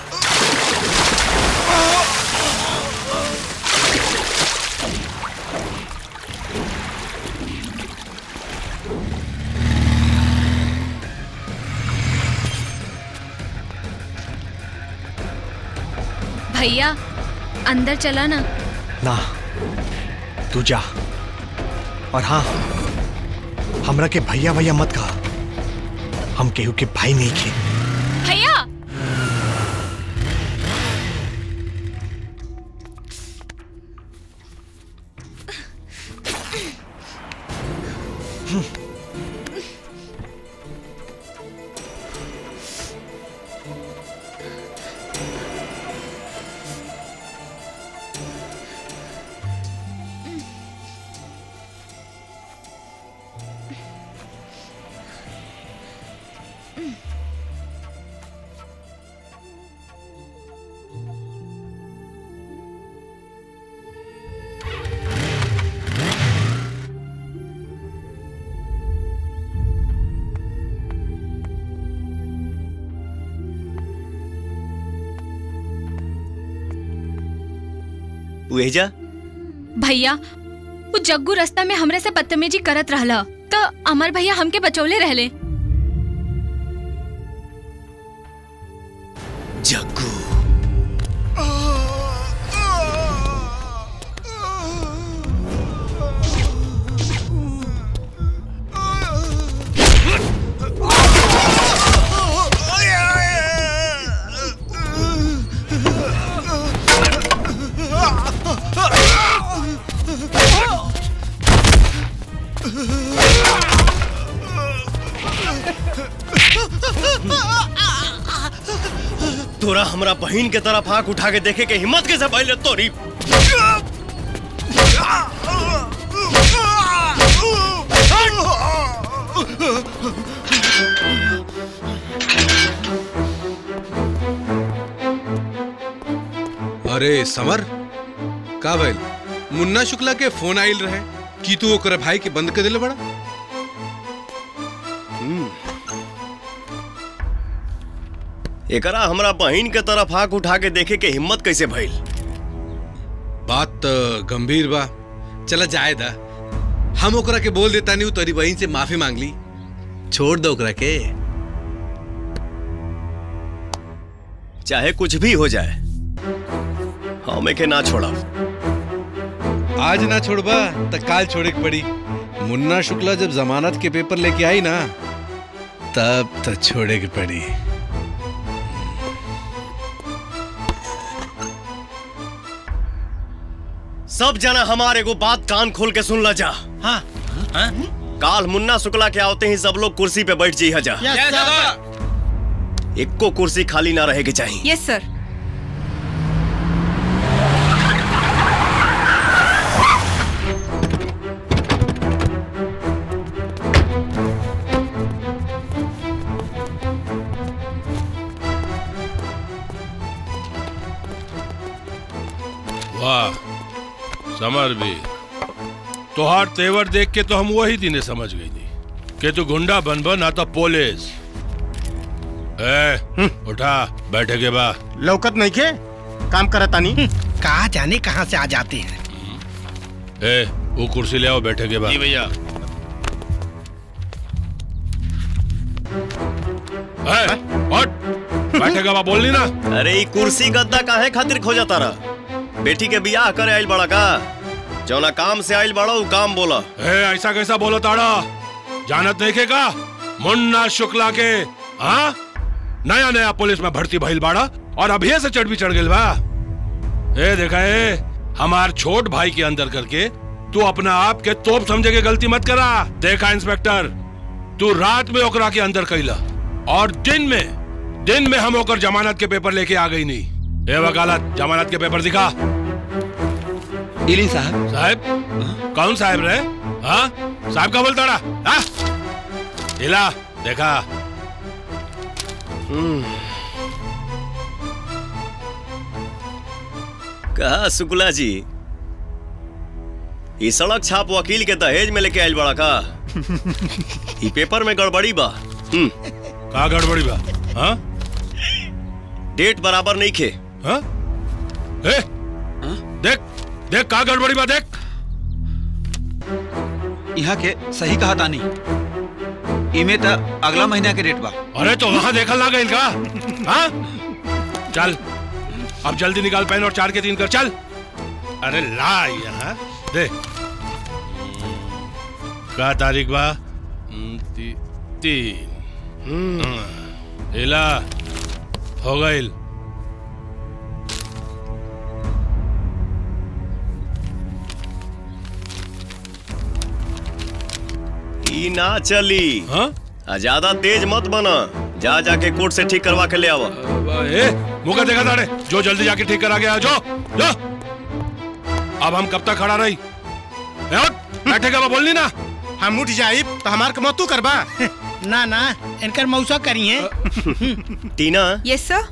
भैया अंदर चला ना ना तू जा और हाँ हमरा के भैया भैया मत कहा हम केहू के भाई नहीं खे भैया उहेजा भैया वो जग्गू रास्ता में हमरे से बदतमीजी करत रहला तो अमर भैया हमके बचौले रहले जग्गू Ah! तोरा हमरा बहन के तरफ आंख उठा के देखे के हिम्मत कैसे पहले तोरी अरे समर का भइल मुन्ना शुक्ला के फोन आइल रहे कि तू ओकरा भाई के बंद कर दिले बड़ा एकरा हमरा बहन के तरफ आंख उठा के देखे के हिम्मत कैसे भइल बात तो गंभीर बा चला जाए दा हम ओकरा के बोल देता नहीं तोरी बहन से माफी मांग ली छोड़ दो ओकरा के चाहे कुछ भी हो जाए हमें के ना छोड़ा आज ना छोड़बा तो काल छोड़े के पड़ी मुन्ना शुक्ला जब जमानत के पेपर लेके आई ना तब तो छोड़े के पड़ी सब जना हमारे को बात कान खोल के सुन ला जा हाँ काल मुन्ना शुक्ला के आते ही सब लोग कुर्सी पे बैठ जी जा इक्को कुर्सी खाली ना रहेगी चाहिए यस सर वाह समर भी तोहार तेवर देख के तो हम वही दिने समझ गई थी कि तू गुंडा बन बन आता पुलिस ए उठा बैठे के बा लौकत नहीं के काम करता नहीं कहा जाने कहाँ से आ जाते हैं ए वो कुर्सी ले आओ बैठे के बा जी भैया ए, हट बैठे के बा बोलनी ना अरे ई कुर्सी गद्दा काहे खातिर खोजा तारा बेटी के बियाह करे आइल बड़ा का जौना काम से आइल बड़ा उ काम बोला ए ऐसा कैसा बोलो ताड़ा जानत नहीं के का मुन्ना शुक्ला के हाँ नया नया पुलिस में भर्ती भइल बाड़ा और अभी से चढ़ भी चढ़ गइल बा ए देखा ए हमार छोट भाई के अंदर करके तू अपना आप के तोप समझे के गलती मत करा देखा इंस्पेक्टर तू रात में ओकरा के अंदर कैला और दिन में दिन में हम ओकर जमानत के पेपर लेके आ गई नहीं ए वकालत जमानत के पेपर दिखा इली साहब साहब कौन साहब रे हाँ साहब का बोलता रहा हाँ? हिला देखा कहा शुक्ला जी ई सड़क छाप वकील के दहेज में लेके आइल बड़ा का ई पेपर में गड़बड़ी बा हम्म का गड़बड़ी बा हाँ डेट बराबर नहीं खे हाँ ए देख देख का गड़बड़ी बा देख यहाँ के सही कहा तानी इमे त अगला महीना के डेट बा अरे तो वहां देखल ना गई का हाँ चल अब जल्दी निकाल पेन और चार के तीन कर चल अरे ला यहाँ दे का तारीख बा हम्म, ती, तीन हाँ, हिला हो गई ई ना चली हाँ आ ज्यादा तेज मत बना जा जाके कोर्ट से ठीक करवा के ले आवा ए मुका देखा ताड़े जो जल्दी जाके ठीक करा गया जो जो अब हम कब तक खड़ा रही ए, उठ, बैठेगा बा बोलनी ना हम उठ जाई तो हमार के मतू करबा ना ना इनकर मौसा करिए टीना यस सर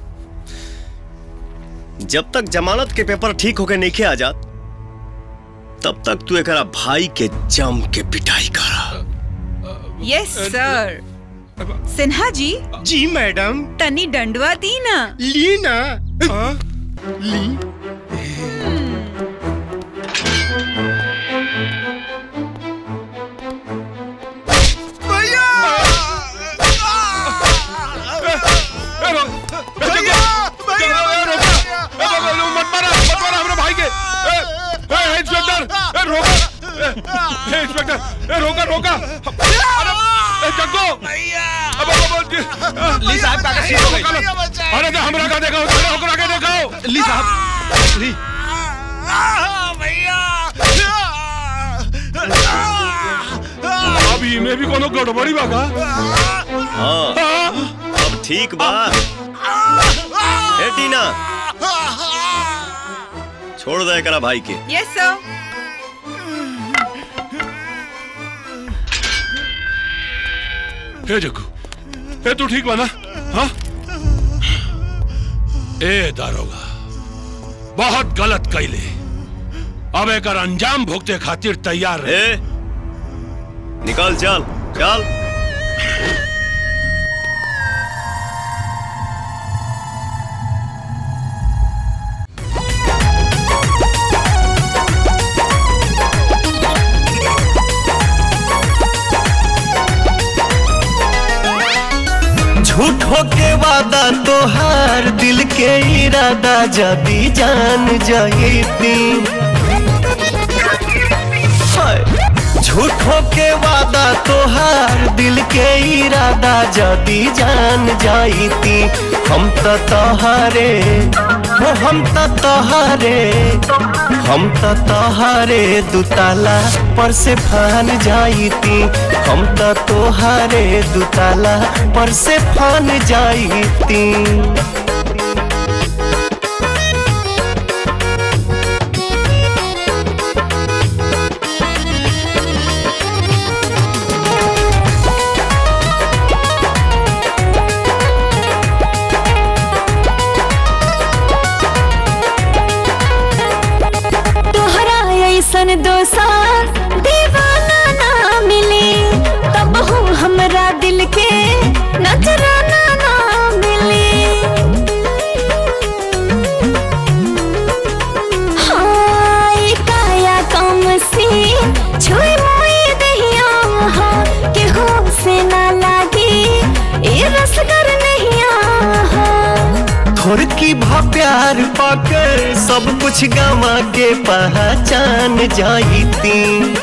जब तक जमानत के पेपर ठीक होके नहीं आ जात तब तक तू एकरा भाई के जम के पिटाई करा यस सर सिन्हा जी जी मैडम तनी डंडवा दी ना ली ना ली मत मारा मत मारा हमारे भाई के ए, ए, इंस्पेक्टर ए, रोका ए, ए, इंस्पेक्टर ए, रोका रोका अरे ए, जग्गो अब अब अब ली साहब का सीट हो गई। अरे तो हमरा का देखो तेरे होकर आगे देखो ली साहब ली अभी में भी कोनो गड़बड़ी बा का हाँ अब ठीक बा ए की ना छोड़ दे करा भाई के यस सर हे जग्गू हे तू ठीक बना हाँ ए दारोगा बहुत गलत कैले अब एक अंजाम भुगते खातिर तैयार रहे निकाल चल चल झूठो के वादा तोहार दिल के इरादा जदी जान जाती झूठो के वादा तोहार दिल के इरादा जदी जान जाती हम तो तोहारे हो हम तो तोहारे हम तो तोहारे दुताला पर से फान जाती हम तो तोहारे दुताला पर से फान जाती तोहरा ऐसन दोसार दीवाना ना मिली तब हूँ हमरा दिल के नजराना ना मिली हाँ, ई काया कम सी छुई मुई दहिया हाँ, केहू से ना लागी ई रसगर नहिया हाँ। थोड़ की भा प्यार पाकर सब कुछ गवा के पहचान जाती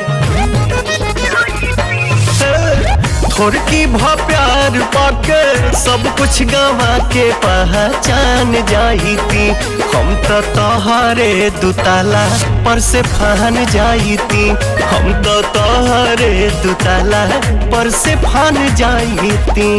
थोड़ की भा प्यार पाकर सब कुछ गवा के पहचान जाती हम तो तोहरे दुताला पर से फान जाती हम तो तोहरे दुताला पर से फान जाती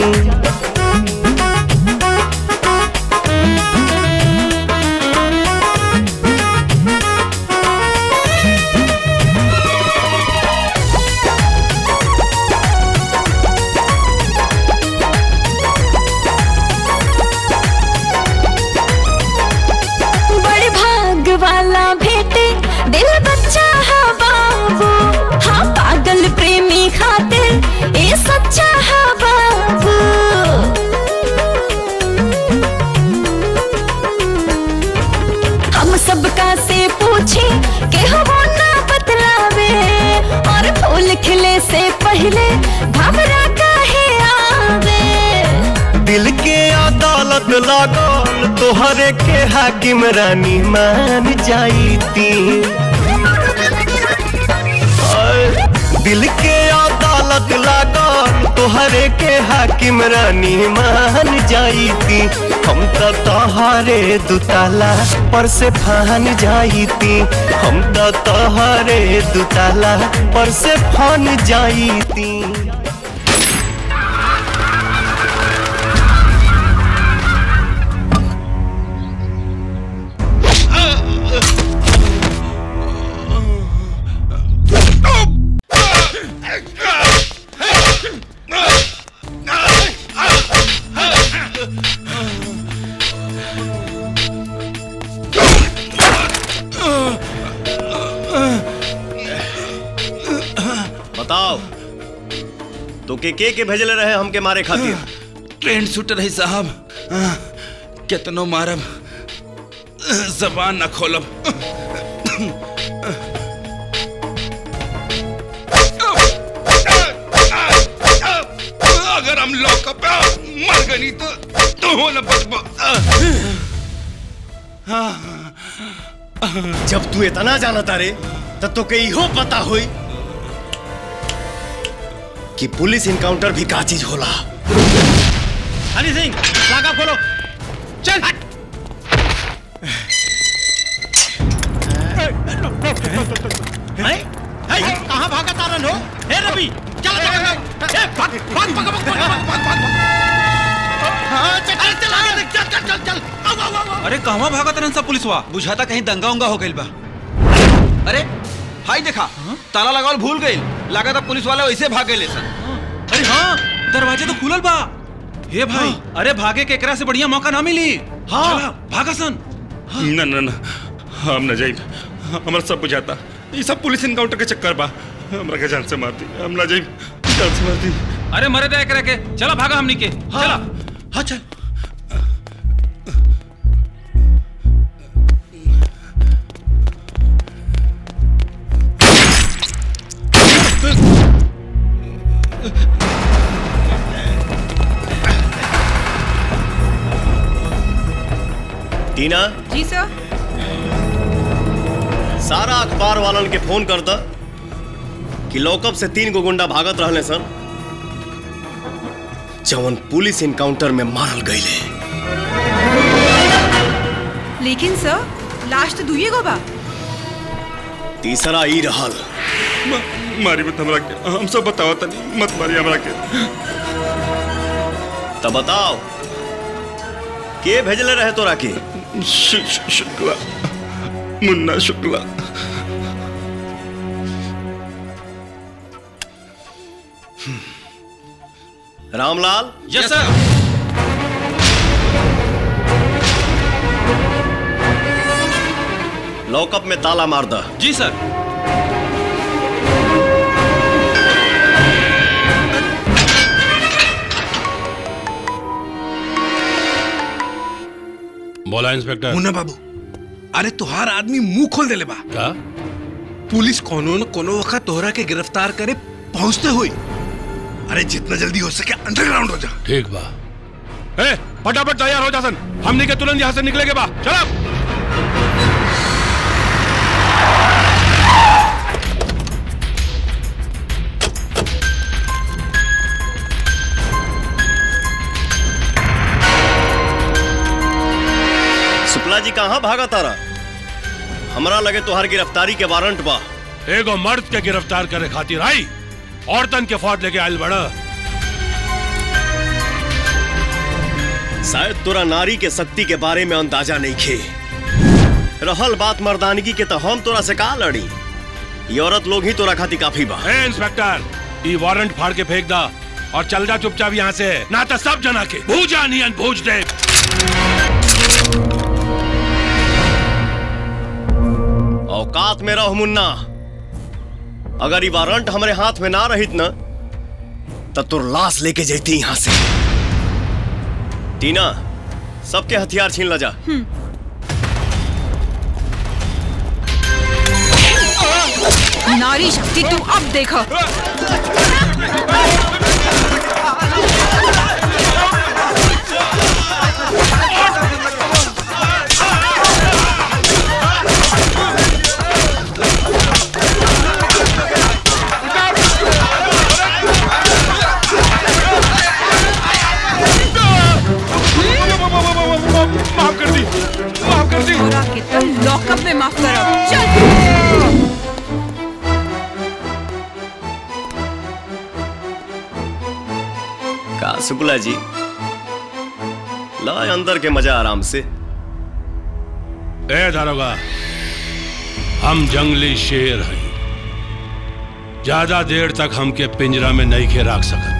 बड़े भाग वाला भेटे दिल बच्चा है बाबू हाँ पागल प्रेमी खातिर ये सच्चा है बाबू हम सबका से पूछे के हो ना बतलावे और फूल खिले से पहले घबरा काहे आवे दिल के अदालत लागल तोहरे के हाकिम रानी मान जाईती आय, दिल के अदालत लागल तोहरे के हाकिम रानी मान जाईती हम तो तोहरे दुताला पर से फान जाईती हम तो तोहरे दुताला पर से फान जाईती बताओ तो के के के भेजले रहे हमके मारे खातिर ट्रेंड शूटर है साहब हाँ, केतनो मारब जबान न खोलब अगर हम लॉकअप में मर गई तो तू हो न बचबो जब तू इतना जाना तारे तब तो के इहो पता होई कि पुलिस इनकाउंटर भी का चीज होला हनी सिंह लागा खोलो चल हैं? हैं? कहाँ भागा तारन हो हे रवि चल चल चल ए भाग भाग भाग भाग भाग भाग भाग भाग हाँ चल चल चल आगे देख चल चल चल चल अरे कहवा भागत रहन सब पुलिसवा बुझाता कहीं दंगा उंगा हो गइल बा अरे हाई देखा ताला लगावल भूल गइल लागत अब पुलिस वाले वैसे भाग गए सन अरे हाँ दरवाजे तो खुलल बा हे भाई अरे भागे के एकरा से बढ़िया मौका ना मिली हाँ भागा सन ना ना ना हम न जाई हमरा सब बुझाता ये सब पुलिस इनकाउंटर के चक्कर बा हमरा के जान से मार दी हम ना जाई जान से मार दी अरे मरे दे एकरा के चला भागा हमनी के चला हाँ चल टीना जी सर सारा अखबार वालन के फोन कर द कि लॉकअप से तीन गो गुंडा भागत रहले सन जवन पुलिस इनकाउंटर में मारल गईले लेकिन सर लाश तो दुइये गो बा तीसरा ई रहल मारी मत हमरा के हम सब बताओ तनी मत मारी हमरा के तब बताओ के भेजले रहे तोरा के शु- शु- Shukla Munna Shukla Ramlal yes sir lockup में ताला मार द जी सर बोला इंस्पेक्टर मुन्ना बाबू अरे तुहार आदमी मुंह खोल देले बा का पुलिस कोनो न कोनो वक्त तोहरा के गिरफ्तार करे पहुंचते हुई अरे जितना जल्दी हो सके अंडरग्राउंड हो जा ठीक बा ए फटाफट तैयार हो जा सन हमने के तुरंत यहाँ से निकले के बा चलो शुक्ला जी कहाँ भागा तारा हमरा लगे तोहार गिरफ्तारी के वारंट बा एगो मर्द के गिरफ्तार करे खातिर आई औरतन के फौज लेके आयल बड़ा शायद तोरा नारी के शक्ति के बारे में अंदाजा नहीं खे रहल बात मर्दानगी के तो हम तोरा से का लड़ी ये औरत लोग ही तोरा खातिर काफी बा ए इंस्पेक्टर ई वारंट फाड़ के फेंक दा और चल जा चुपचाप यहाँ से ना तो सब जना के भूजा नियन भूज दे औकात में रहो मुन्ना अगर ये वारंट हमारे हाथ में ना रहित न तब तो लाश लेके जैती यहाँ से टीना सबके हथियार छीन ला जा नारी शक्ति तू अब देखो माफ कर दी माफ कर दी पूरा के तुम लॉकअप में माफ करो चल का शुक्ला जी ला अंदर के मजा आराम से ए दारोगा हम जंगली शेर हैं ज्यादा देर तक हमके पिंजरा में नहीं के रख सकत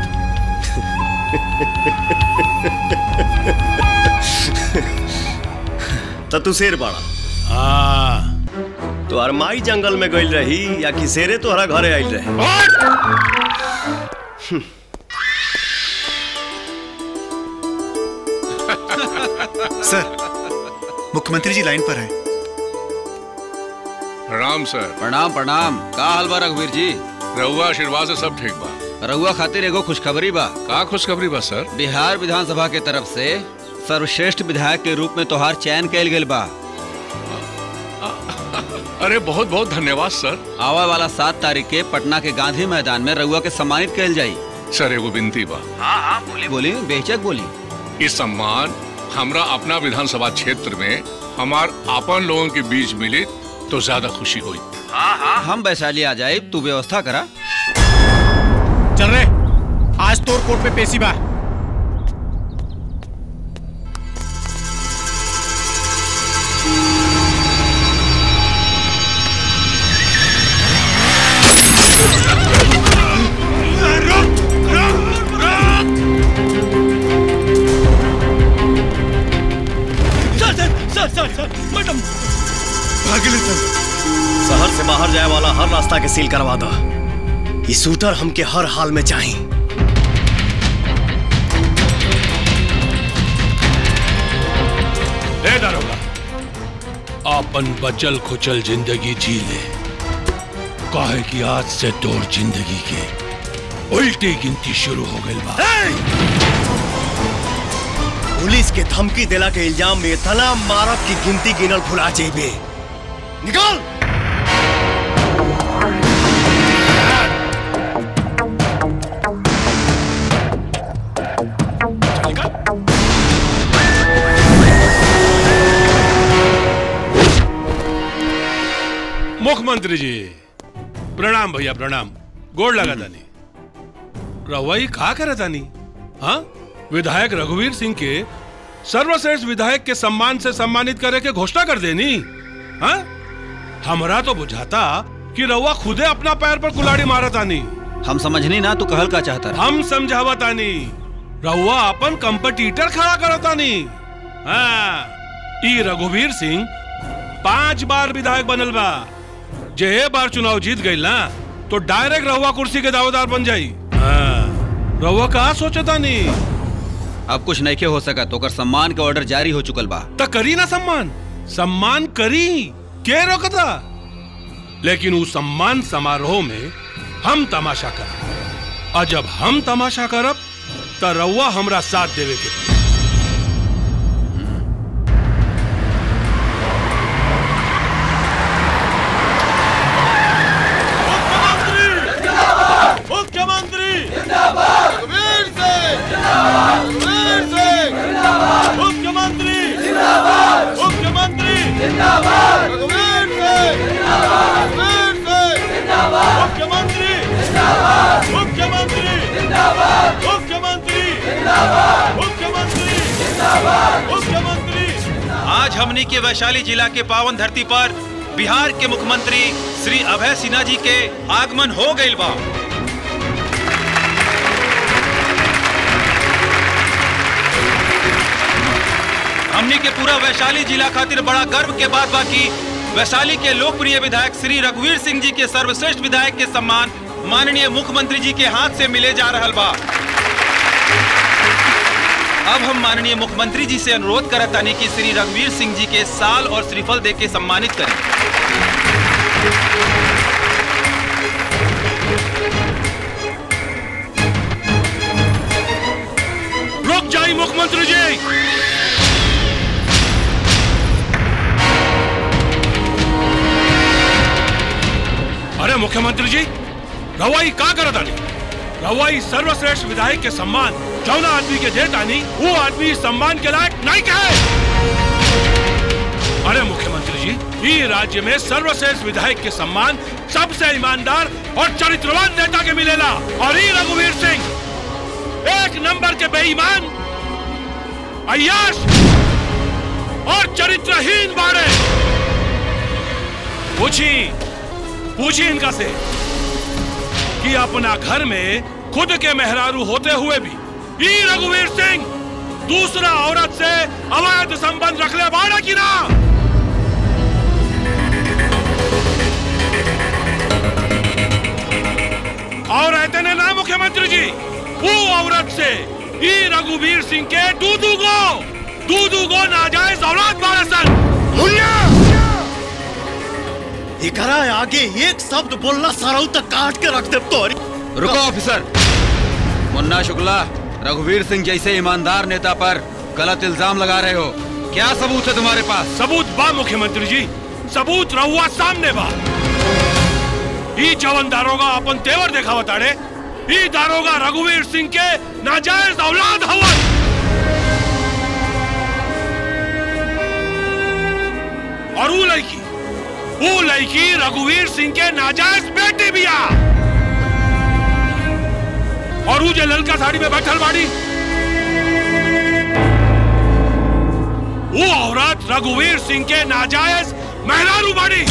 तो तू शेर बाड़ा हाँ तो अरमाई जंगल में गइल रही या कि शेरे तोहरा घरे आइल रहे सर मुख्यमंत्री जी लाइन पर हैं प्रणाम सर प्रणाम प्रणाम का हाल बा रघुवीर जी रहुआ आशीर्वाद से सब ठीक बा रहुआ खातिर एगो खुशखबरी बा का खुशखबरी बा सर बिहार विधानसभा के तरफ से सर्वश्रेष्ठ विधायक के रूप में तोहार चयन कैल गेल बा अरे बहुत बहुत धन्यवाद सर आवा वाला सात तारीख के पटना के गांधी मैदान में रहुआ के सम्मानित कैल जाई सर एगो विनती बा हाँ हाँ बोली बोली बेचक बोली इस सम्मान हमरा अपना विधानसभा क्षेत्र में हमार आपन लोगों के बीच मिले तो ज्यादा खुशी हुई हाँ हाँ हम वैशाली आ जाए तू व्यवस्था करा चल रे आज तोर कोर्ट पे पेशी बा बाहर जाए वाला हर रास्ता के सील करवा दो ये शूटर हमके हर हाल में चाहिए ए दारोगा अपन बचल खुचल जिंदगी जी ले काहे कि आज से तोर जिंदगी के उल्टी गिनती शुरू हो गई बा पुलिस के धमकी दिला के इल्जाम में इतना मारत की गिनती गिनल भुला जेबे निकल मुख्यमंत्री जी प्रणाम भैया प्रणाम गोड़ लगा तानी रवई का करे तानी हाँ विधायक रघुवीर सिंह के सर्वश्रेष्ठ विधायक के सम्मान से सम्मानित करे के घोषणा कर देनी हाँ हमरा तो बुझाता कि रउआ खुदे अपना पैर पर कुलाड़ी मारा तानी हम समझनी ना तू कहल का चाहता रहा हम समझावा तानी रउआ अपन कंपटीटर खड़ा करो तानी हाँ ई रघुवीर सिंह पांच बार विधायक बनल बा जे ए बार चुनाव जीत गई ना तो डायरेक्ट रहुआ कुर्सी के दावेदार बन जाई हाँ, रहुआ कहा सोचता नहीं अब कुछ नहीं हो सका तो कर सम्मान के ऑर्डर जारी हो चुकल बा त करी ना सम्मान सम्मान करी के रोकता लेकिन उस सम्मान समारोह में हम तमाशा करब और जब हम तमाशा करब त रउआ हमरा साथ देवे के पड़ी। मुख्यमंत्री रघुवीर सिंह रघुवीर सिंह मुख्यमंत्री मुख्यमंत्री रघुवीर सिंह रघुवीर सिंह मुख्यमंत्री मुख्यमंत्री मुख्यमंत्री मुख्यमंत्री मुख्यमंत्री आज हमनी के वैशाली जिला के पावन धरती पर बिहार के मुख्यमंत्री श्री अभय सिन्हा जी के आगमन हो गईल बा हमनी के पूरा वैशाली जिला खातिर बड़ा गर्व के बात बा कि वैशाली के लोकप्रिय विधायक श्री रघुवीर सिंह जी के सर्वश्रेष्ठ विधायक के सम्मान माननीय मुख्यमंत्री जी के हाथ से मिले जा रहल बा अब हम माननीय मुख्यमंत्री जी से अनुरोध करत तानी कि श्री रघुवीर सिंह जी के साल और श्रीफल दे के सम्मानित करें रुक जाइए मुख्यमंत्री जी अरे मुख्यमंत्री जी रवाई का करत आनी रवाई सर्वश्रेष्ठ विधायक के सम्मान जौना आदमी के देत आनी वो आदमी इस सम्मान के लायक नहीं कहे अरे मुख्यमंत्री जी ये राज्य में सर्वश्रेष्ठ विधायक के सम्मान सबसे ईमानदार और चरित्रवान नेता के मिलेला और ये रघुवीर सिंह एक नंबर के बेईमान अय्याश और चरित्रहीन बारे पूछी पूछी इनका से कि अपना घर में खुद के मेहरारू होते हुए भी ई रघुवीर सिंह दूसरा औरत से अवैध संबंध रख ले बाड़ा की ना और रहते ने ना मुख्यमंत्री जी वो औरत से ई रघुवीर सिंह के दूधू गो दूधू गो नाजायज औलाद बारह सन मुन्ना एकरा आगे एक शब्द बोलना सराउ तक काट के रख दे तोरी रुको ऑफिसर मुन्ना शुक्ला रघुवीर सिंह जैसे ईमानदार नेता पर गलत इल्जाम लगा रहे हो क्या सबूत है तुम्हारे पास सबूत बा मुख्यमंत्री जी सबूत रहुआ सामने बा ई जवन दारोगा अपन तेवर देखावा ताड़े ई दारोगा रघुवीर सिंह के नाजायज औलाद हवन और वो लड़की वो लड़की रघुवीर सिंह के नाजायज बेटी बिया और वो जो ललका साड़ी में बैठल बाड़ी वो औरत रघुवीर सिंह के नाजायज मेहरारू बाड़ी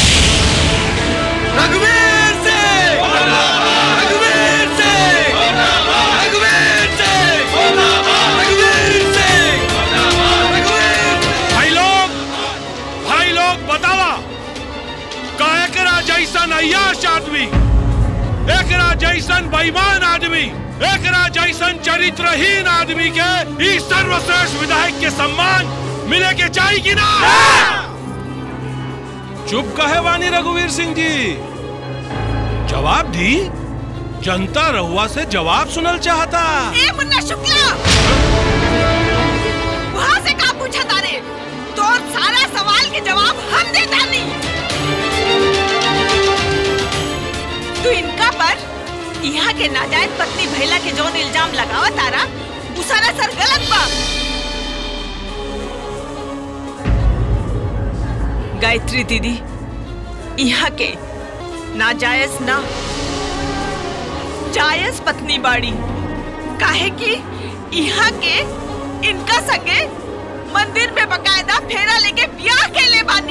रघुवीर सिंह रघुवीर सिंह रघुवीर सिंह रघुवीर सिंह भाई लोग भाई लोग बतावा काहे करा जैसन अयाश आदमी एकरा जैसन बेईमान आदमी एकरा जैसन चरित्रहीन आदमी के इस सर्वश्रेष्ठ विधायक के सम्मान मिले के चाहिए कि ना चुप कहे वानी रघुवीर सिंह जी जवाब दी जनता रहुआ से जवाब सुनल चाहता ए मुन्ना शुक्ला वहाँ से का पूछा तारे तो सारा सवाल के जवाब हम देता नहीं तू इनका पर यहाँ के नाजायज पत्नी भैला के जौन इल्जाम लगावा तारा वो सारा सर गलत बा गायत्री दीदी यहाँ के नाजायज ना जायज पत्नी बाड़ी काहे कि यहाँ के इनका संगे मंदिर में बकायदा फेरा लेके ब्याह के ले बानी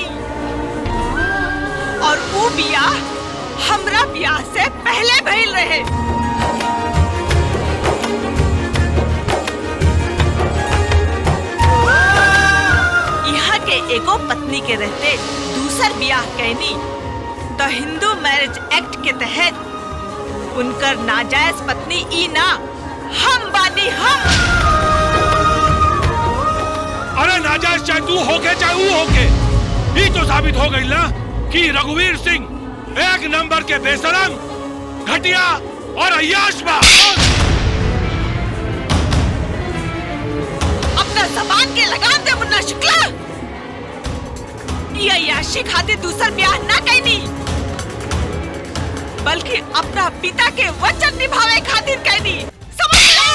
और वो ब्याह हमरा ब्याह से पहले भइल रहे यहाँ के एगो पत्नी के रहते दूसर ब्याह कहनी तो हिंदू मैरिज एक्ट के तहत उनकर नाजायज पत्नी ई ना हम बानी हम अरे नाजायज चाहे तू होके चाहे वो होके ये तो साबित हो गई ना कि रघुवीर सिंह एक नंबर के बेसरम घटिया और अयाश बा अपना जबान के लगाम दे मुन्ना शुक्ला ये अय्याशी खातिर दूसर ब्याह ना कहनी बल्कि अपना पिता के वचन निभावे खातिर कहनी समझ ला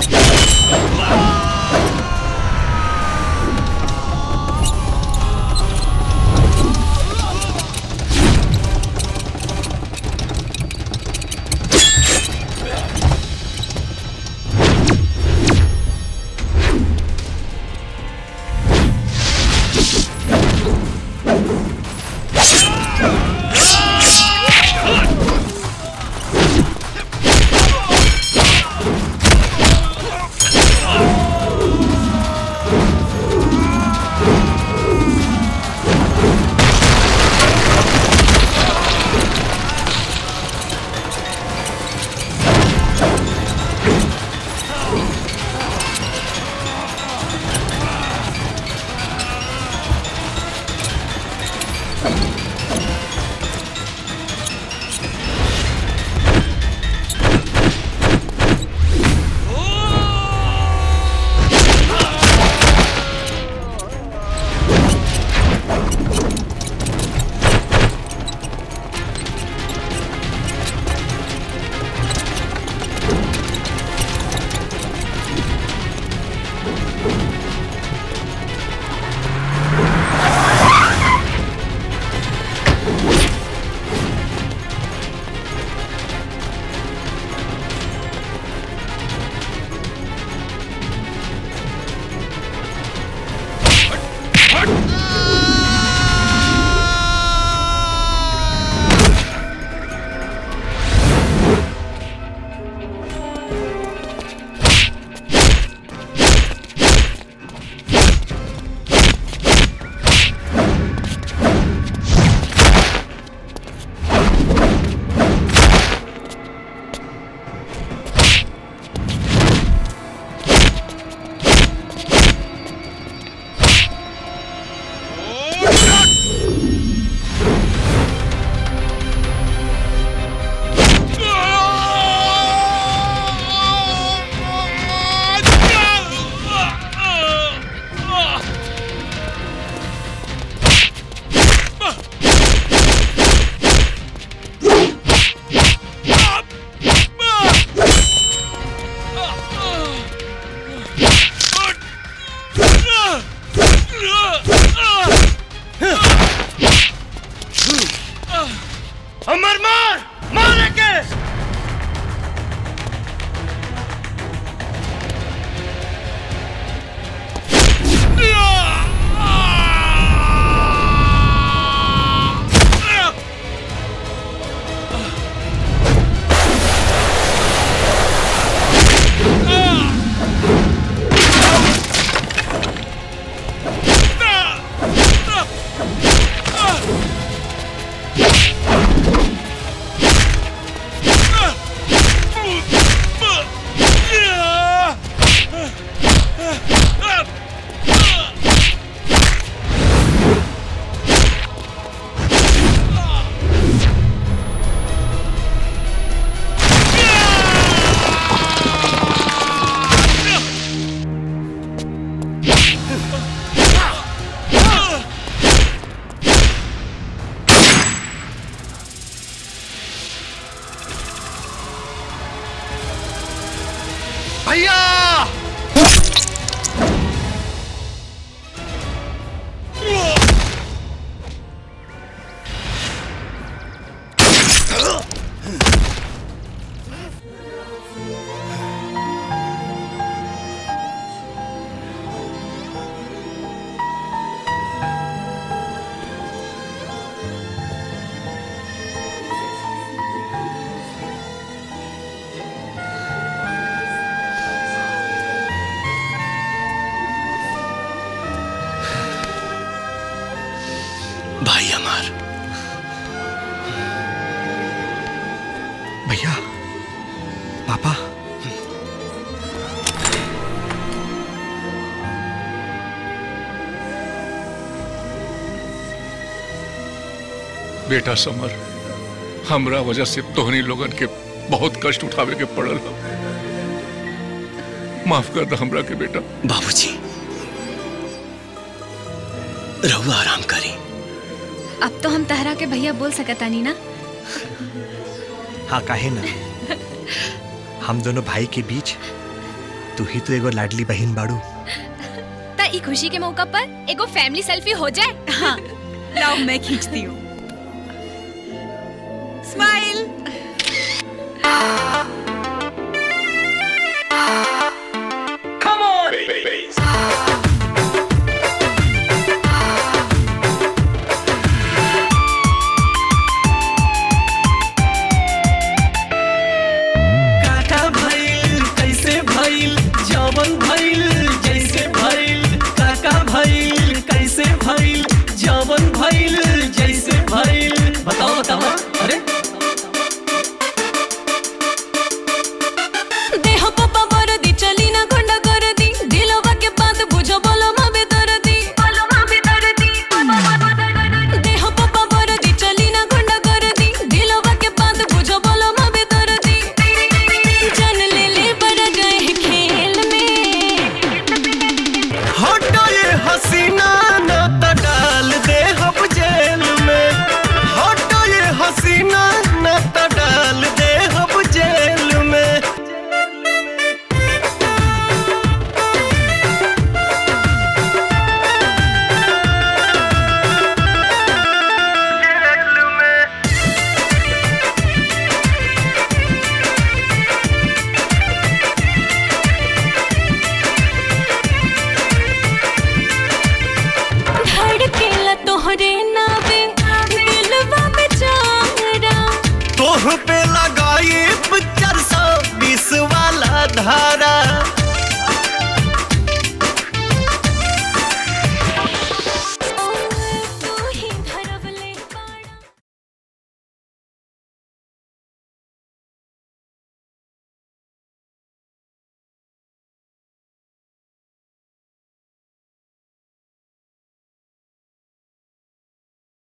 अमर मार मारे के भैया भाई हमार भैया पापा बेटा समर हमरा वजह से तोहनी लोगन के बहुत कष्ट उठावे के पड़ल हो माफ कर दे हमरा के बेटा बाबूजी रहुआ आराम करी अब तो हम तहरा के भैया बोल सकतानी ना हाँ काहे ना हम दोनों भाई के बीच तू ही तो एगो लाडली बहन बाड़ू ता ई खुशी के मौका पर एगो फैमिली सेल्फी हो जाए हाँ लाओ मैं खींचती हूँ स्माइल